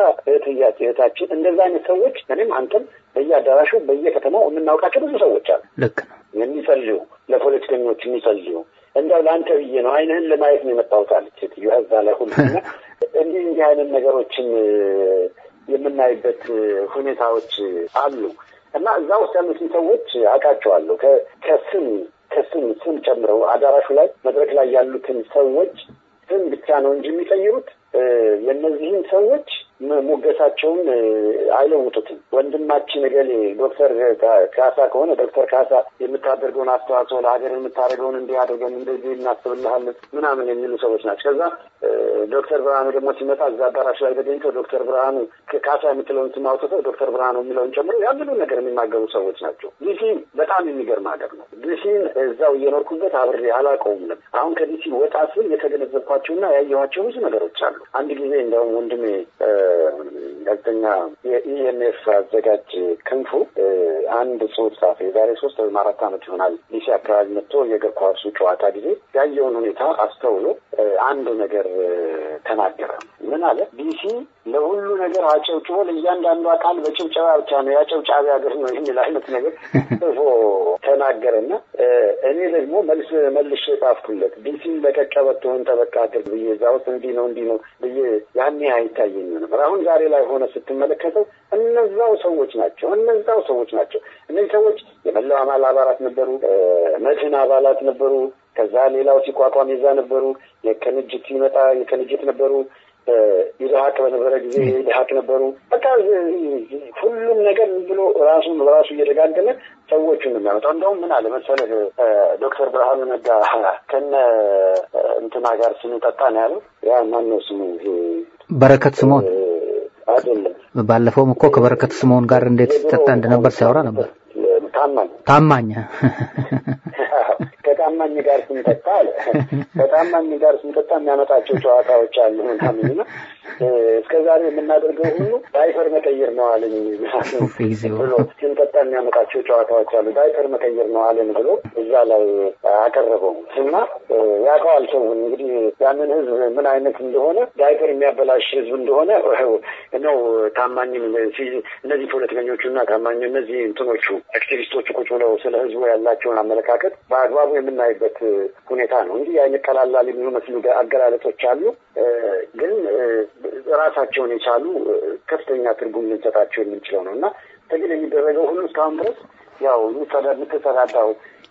እህታችን እንደዛ አይነት ሰዎች እኔም አንተም በየአዳራሹ በየከተማው የምናውቃቸው ብዙ ሰዎች አሉ ልክ ነው የሚጸልዩ ለፖለቲከኞች የሚጸልዩ እንደው ለአንተ ብዬ ነው አይንህን ለማየት ነው የመጣሁት አለች ሴትዮ እዛ ላይ ሁሉ እንዲህ እንዲህ አይነት ነገሮችን የምናይበት ሁኔታዎች አሉ እና እዛ ውስጥ ያሉትን ሰዎች አውቃቸዋለሁ ከስም ከስም ስም ጨምረው አዳራሹ ላይ መድረክ ላይ ያሉትን ሰዎች ስም ብቻ ነው እንጂ የሚቀይሩት የእነዚህን ሰዎች ሞገሳቸውን አይለውጡትም። ወንድማችን እገሌ ዶክተር ካሳ ከሆነ ዶክተር ካሳ የምታደርገውን አስተዋጽኦ ለሀገር የምታደርገውን እንዲህ አድርገን እንደዚህ እናስብልሃለን ምናምን የሚሉ ሰዎች ናቸው። ከዛ ዶክተር ብርሃኑ ደግሞ ሲመጣ እዛ አዳራሽ ላይ ተገኝተው ዶክተር ብርሃኑ ካሳ የምትለውን ስም አውጥተው ዶክተር ብርሃኑ የሚለውን ጨምሮ ያንኑ ነገር የሚናገሩ ሰዎች ናቸው። ዲሲ በጣም የሚገርም ሀገር ነው። ዲሲን እዛው እየኖርኩበት አብሬ አላውቀውም ነበር። አሁን ከዲሲ ወጣ ስል የተገነዘብኳቸውና ያየኋቸው ብዙ ነገሮች አሉ። አንድ ጊዜ እንደውም ወንድሜ ጋዜጠኛ የኢኤምኤፍ አዘጋጅ ክንፉ አንድ ጽሁፍ ጻፈ። የዛሬ ሶስት ወይም አራት ዓመት ይሆናል ዲሲ አካባቢ መጥቶ የእግር ኳሱ ጨዋታ ጊዜ ያየውን ሁኔታ አስተውሎ አንድ ነገር ተናገረ። ምን አለ? ዲሲ ለሁሉ ነገር አጨብጭቦ ለእያንዳንዱ አካል በጭብጨባ ብቻ ነው ያጨብጫቢ ሀገር ነው የሚል አይነት ነገር ጽፎ ተናገረና እኔ ደግሞ መልስ መልሼ ጻፍኩለት። ዲሲን በቀቀበትሆን ተበቃ አድርግ ብዬ እዛ ውስጥ እንዲህ ነው እንዲህ ነው ብዬ ያኔ አይታየኝም ነበር። አሁን ዛሬ ላይ ሆነ ስትመለከተው እነዛው ሰዎች ናቸው። እነዛው ሰዎች ናቸው። እነዚህ ሰዎች የመላው አማል አባላት ነበሩ፣ መድህን አባላት ነበሩ። ከዛ ሌላው ሲቋቋም የዛ ነበሩ። የቅንጅት ሲመጣ የቅንጅት ነበሩ። ኢድሀቅ በነበረ ጊዜ ኢድሀቅ ነበሩ። በቃ ሁሉም ነገር ብሎ ራሱን በራሱ እየደጋገመ ሰዎቹን የሚያመጣው እንደውም ምን አለ መሰለህ ዶክተር ብርሃኑ ነጋ ከነ እንትና ጋር ስንጠጣ ነው ያለው። ያ ማነው ስሙ? በረከት ስምኦን አይደለም። ባለፈውም እኮ ከበረከት ስምኦን ጋር እንዴት ሲጠጣ እንደነበር ሲያወራ ነበር። ታማኝ ታማኝ ከታማኝ ጋር ስንጠጣ አለ ከታማኝ ጋር ስንጠጣ የሚያመጣቸው ጨዋታዎች አሉ ምናምን እና እስከ ዛሬ የምናደርገው ሁሉ ዳይፐር መቀየር ነው አለኝ ብሎ ስንጠጣ የሚያመጣቸው ጨዋታዎች አሉ። ዳይፐር መቀየር ነው አለን ብሎ እዛ ላይ አቀረበው እና ያውቀዋል ሰውን እንግዲህ ያንን ህዝብ ምን አይነት እንደሆነ ዳይፐር የሚያበላሽ ህዝብ እንደሆነ ነው ታማኝም እነዚህ ፖለቲከኞቹና ታማኝ እነዚህ እንትኖቹ አክቲቪስቶቹ ቁጭ ብለው ስለ ህዝቡ ያላቸውን አመለካከት በአግባቡ የምናይበት ሁኔታ ነው እንጂ አይነት ቀላላል የሚመስሉ አገላለጦች አሉ። ግን ራሳቸውን የቻሉ ከፍተኛ ትርጉም ልንሰጣቸው የምንችለው ነው እና ትግል የሚደረገው ሁሉ እስካሁን ድረስ ያው የምትሰራዳው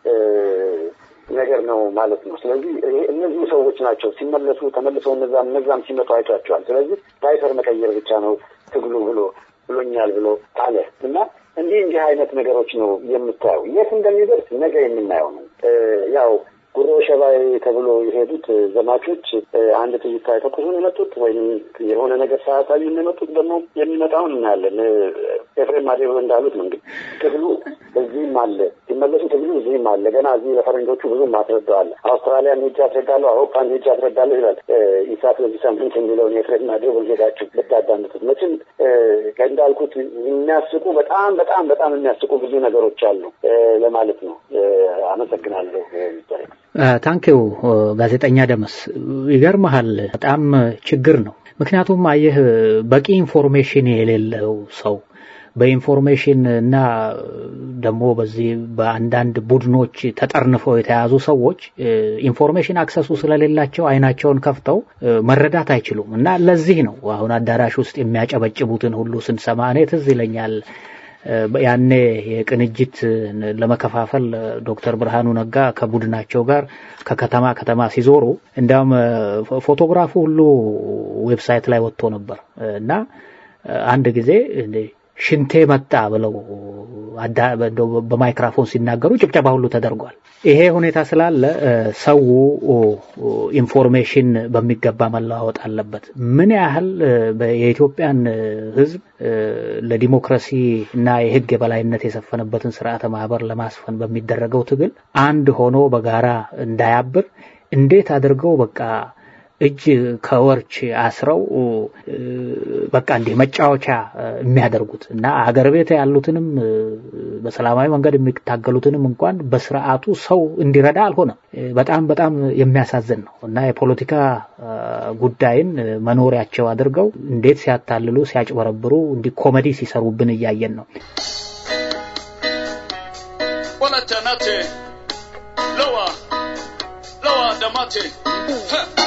ነገር ነው ማለት ነው። ስለዚህ እነዚሁ ሰዎች ናቸው ሲመለሱ ተመልሰው እነዛም እነዛም ሲመጡ አይቷቸዋል። ስለዚህ ዳይፐር መቀየር ብቻ ነው ትግሉ ብሎ ብሎኛል ብሎ አለ እና እንዲህ እንዲህ አይነት ነገሮች ነው የምታየው። የት እንደሚደርስ ነገ የምናየው ነው። ያው ጉሮ ሸባይ ተብሎ የሄዱት ዘማቾች አንድ ጥይት ሳይተኩሱ ነው የመጡት ወይም የሆነ ነገር ሳያሳዩ ነው የመጡት። ደግሞ የሚመጣውን እናያለን። ኤፍሬም ማዴሮ እንዳሉት ነው እንግዲህ ትግሉ እዚህም አለ፣ ሲመለሱ ትግሉ እዚህም አለ። ገና እዚህ ለፈረንጆቹ ብዙ ማስረዳዋለ። አውስትራሊያን ሄጄ አስረዳለሁ፣ አውሮፓን ሄጄ አስረዳለሁ ይላል ኢሳት በዚህ ሳምንት የሚለውን የኤፍሬም ማዴሮ ሄዳችሁ ብታዳምጡት መቼም እንዳልኩት የሚያስቁ በጣም በጣም በጣም የሚያስቁ ብዙ ነገሮች አሉ ለማለት ነው። አመሰግናለሁ። ታንኪው ጋዜጠኛ ደመስ ይገርመሃል፣ በጣም ችግር ነው። ምክንያቱም አየህ በቂ ኢንፎርሜሽን የሌለው ሰው በኢንፎርሜሽን እና ደግሞ በዚህ በአንዳንድ ቡድኖች ተጠርንፈው የተያዙ ሰዎች ኢንፎርሜሽን አክሰሱ ስለሌላቸው አይናቸውን ከፍተው መረዳት አይችሉም እና ለዚህ ነው አሁን አዳራሽ ውስጥ የሚያጨበጭቡትን ሁሉ ስንሰማ እኔ ትዝ ይለኛል ያኔ የቅንጅት ለመከፋፈል ዶክተር ብርሃኑ ነጋ ከቡድናቸው ጋር ከከተማ ከተማ ሲዞሩ እንዲያውም ፎቶግራፉ ሁሉ ዌብሳይት ላይ ወጥቶ ነበር እና አንድ ጊዜ ሽንቴ መጣ ብለው በማይክራፎን ሲናገሩ ጭብጨባ ሁሉ ተደርጓል። ይሄ ሁኔታ ስላለ ሰው ኢንፎርሜሽን በሚገባ መለዋወጥ አለበት። ምን ያህል የኢትዮጵያን ሕዝብ ለዲሞክራሲ እና የሕግ የበላይነት የሰፈነበትን ስርዓተ ማህበር ለማስፈን በሚደረገው ትግል አንድ ሆኖ በጋራ እንዳያብር እንዴት አድርገው በቃ እጅ ከወርች አስረው በቃ እንዲህ መጫወቻ የሚያደርጉት እና አገር ቤት ያሉትንም በሰላማዊ መንገድ የሚታገሉትንም እንኳን በስርዓቱ ሰው እንዲረዳ አልሆነም። በጣም በጣም የሚያሳዝን ነው እና የፖለቲካ ጉዳይን መኖሪያቸው አድርገው እንዴት ሲያታልሉ ሲያጭበረብሩ እንዲህ ኮሜዲ ሲሰሩብን እያየን ነው። Lower, lower, damate.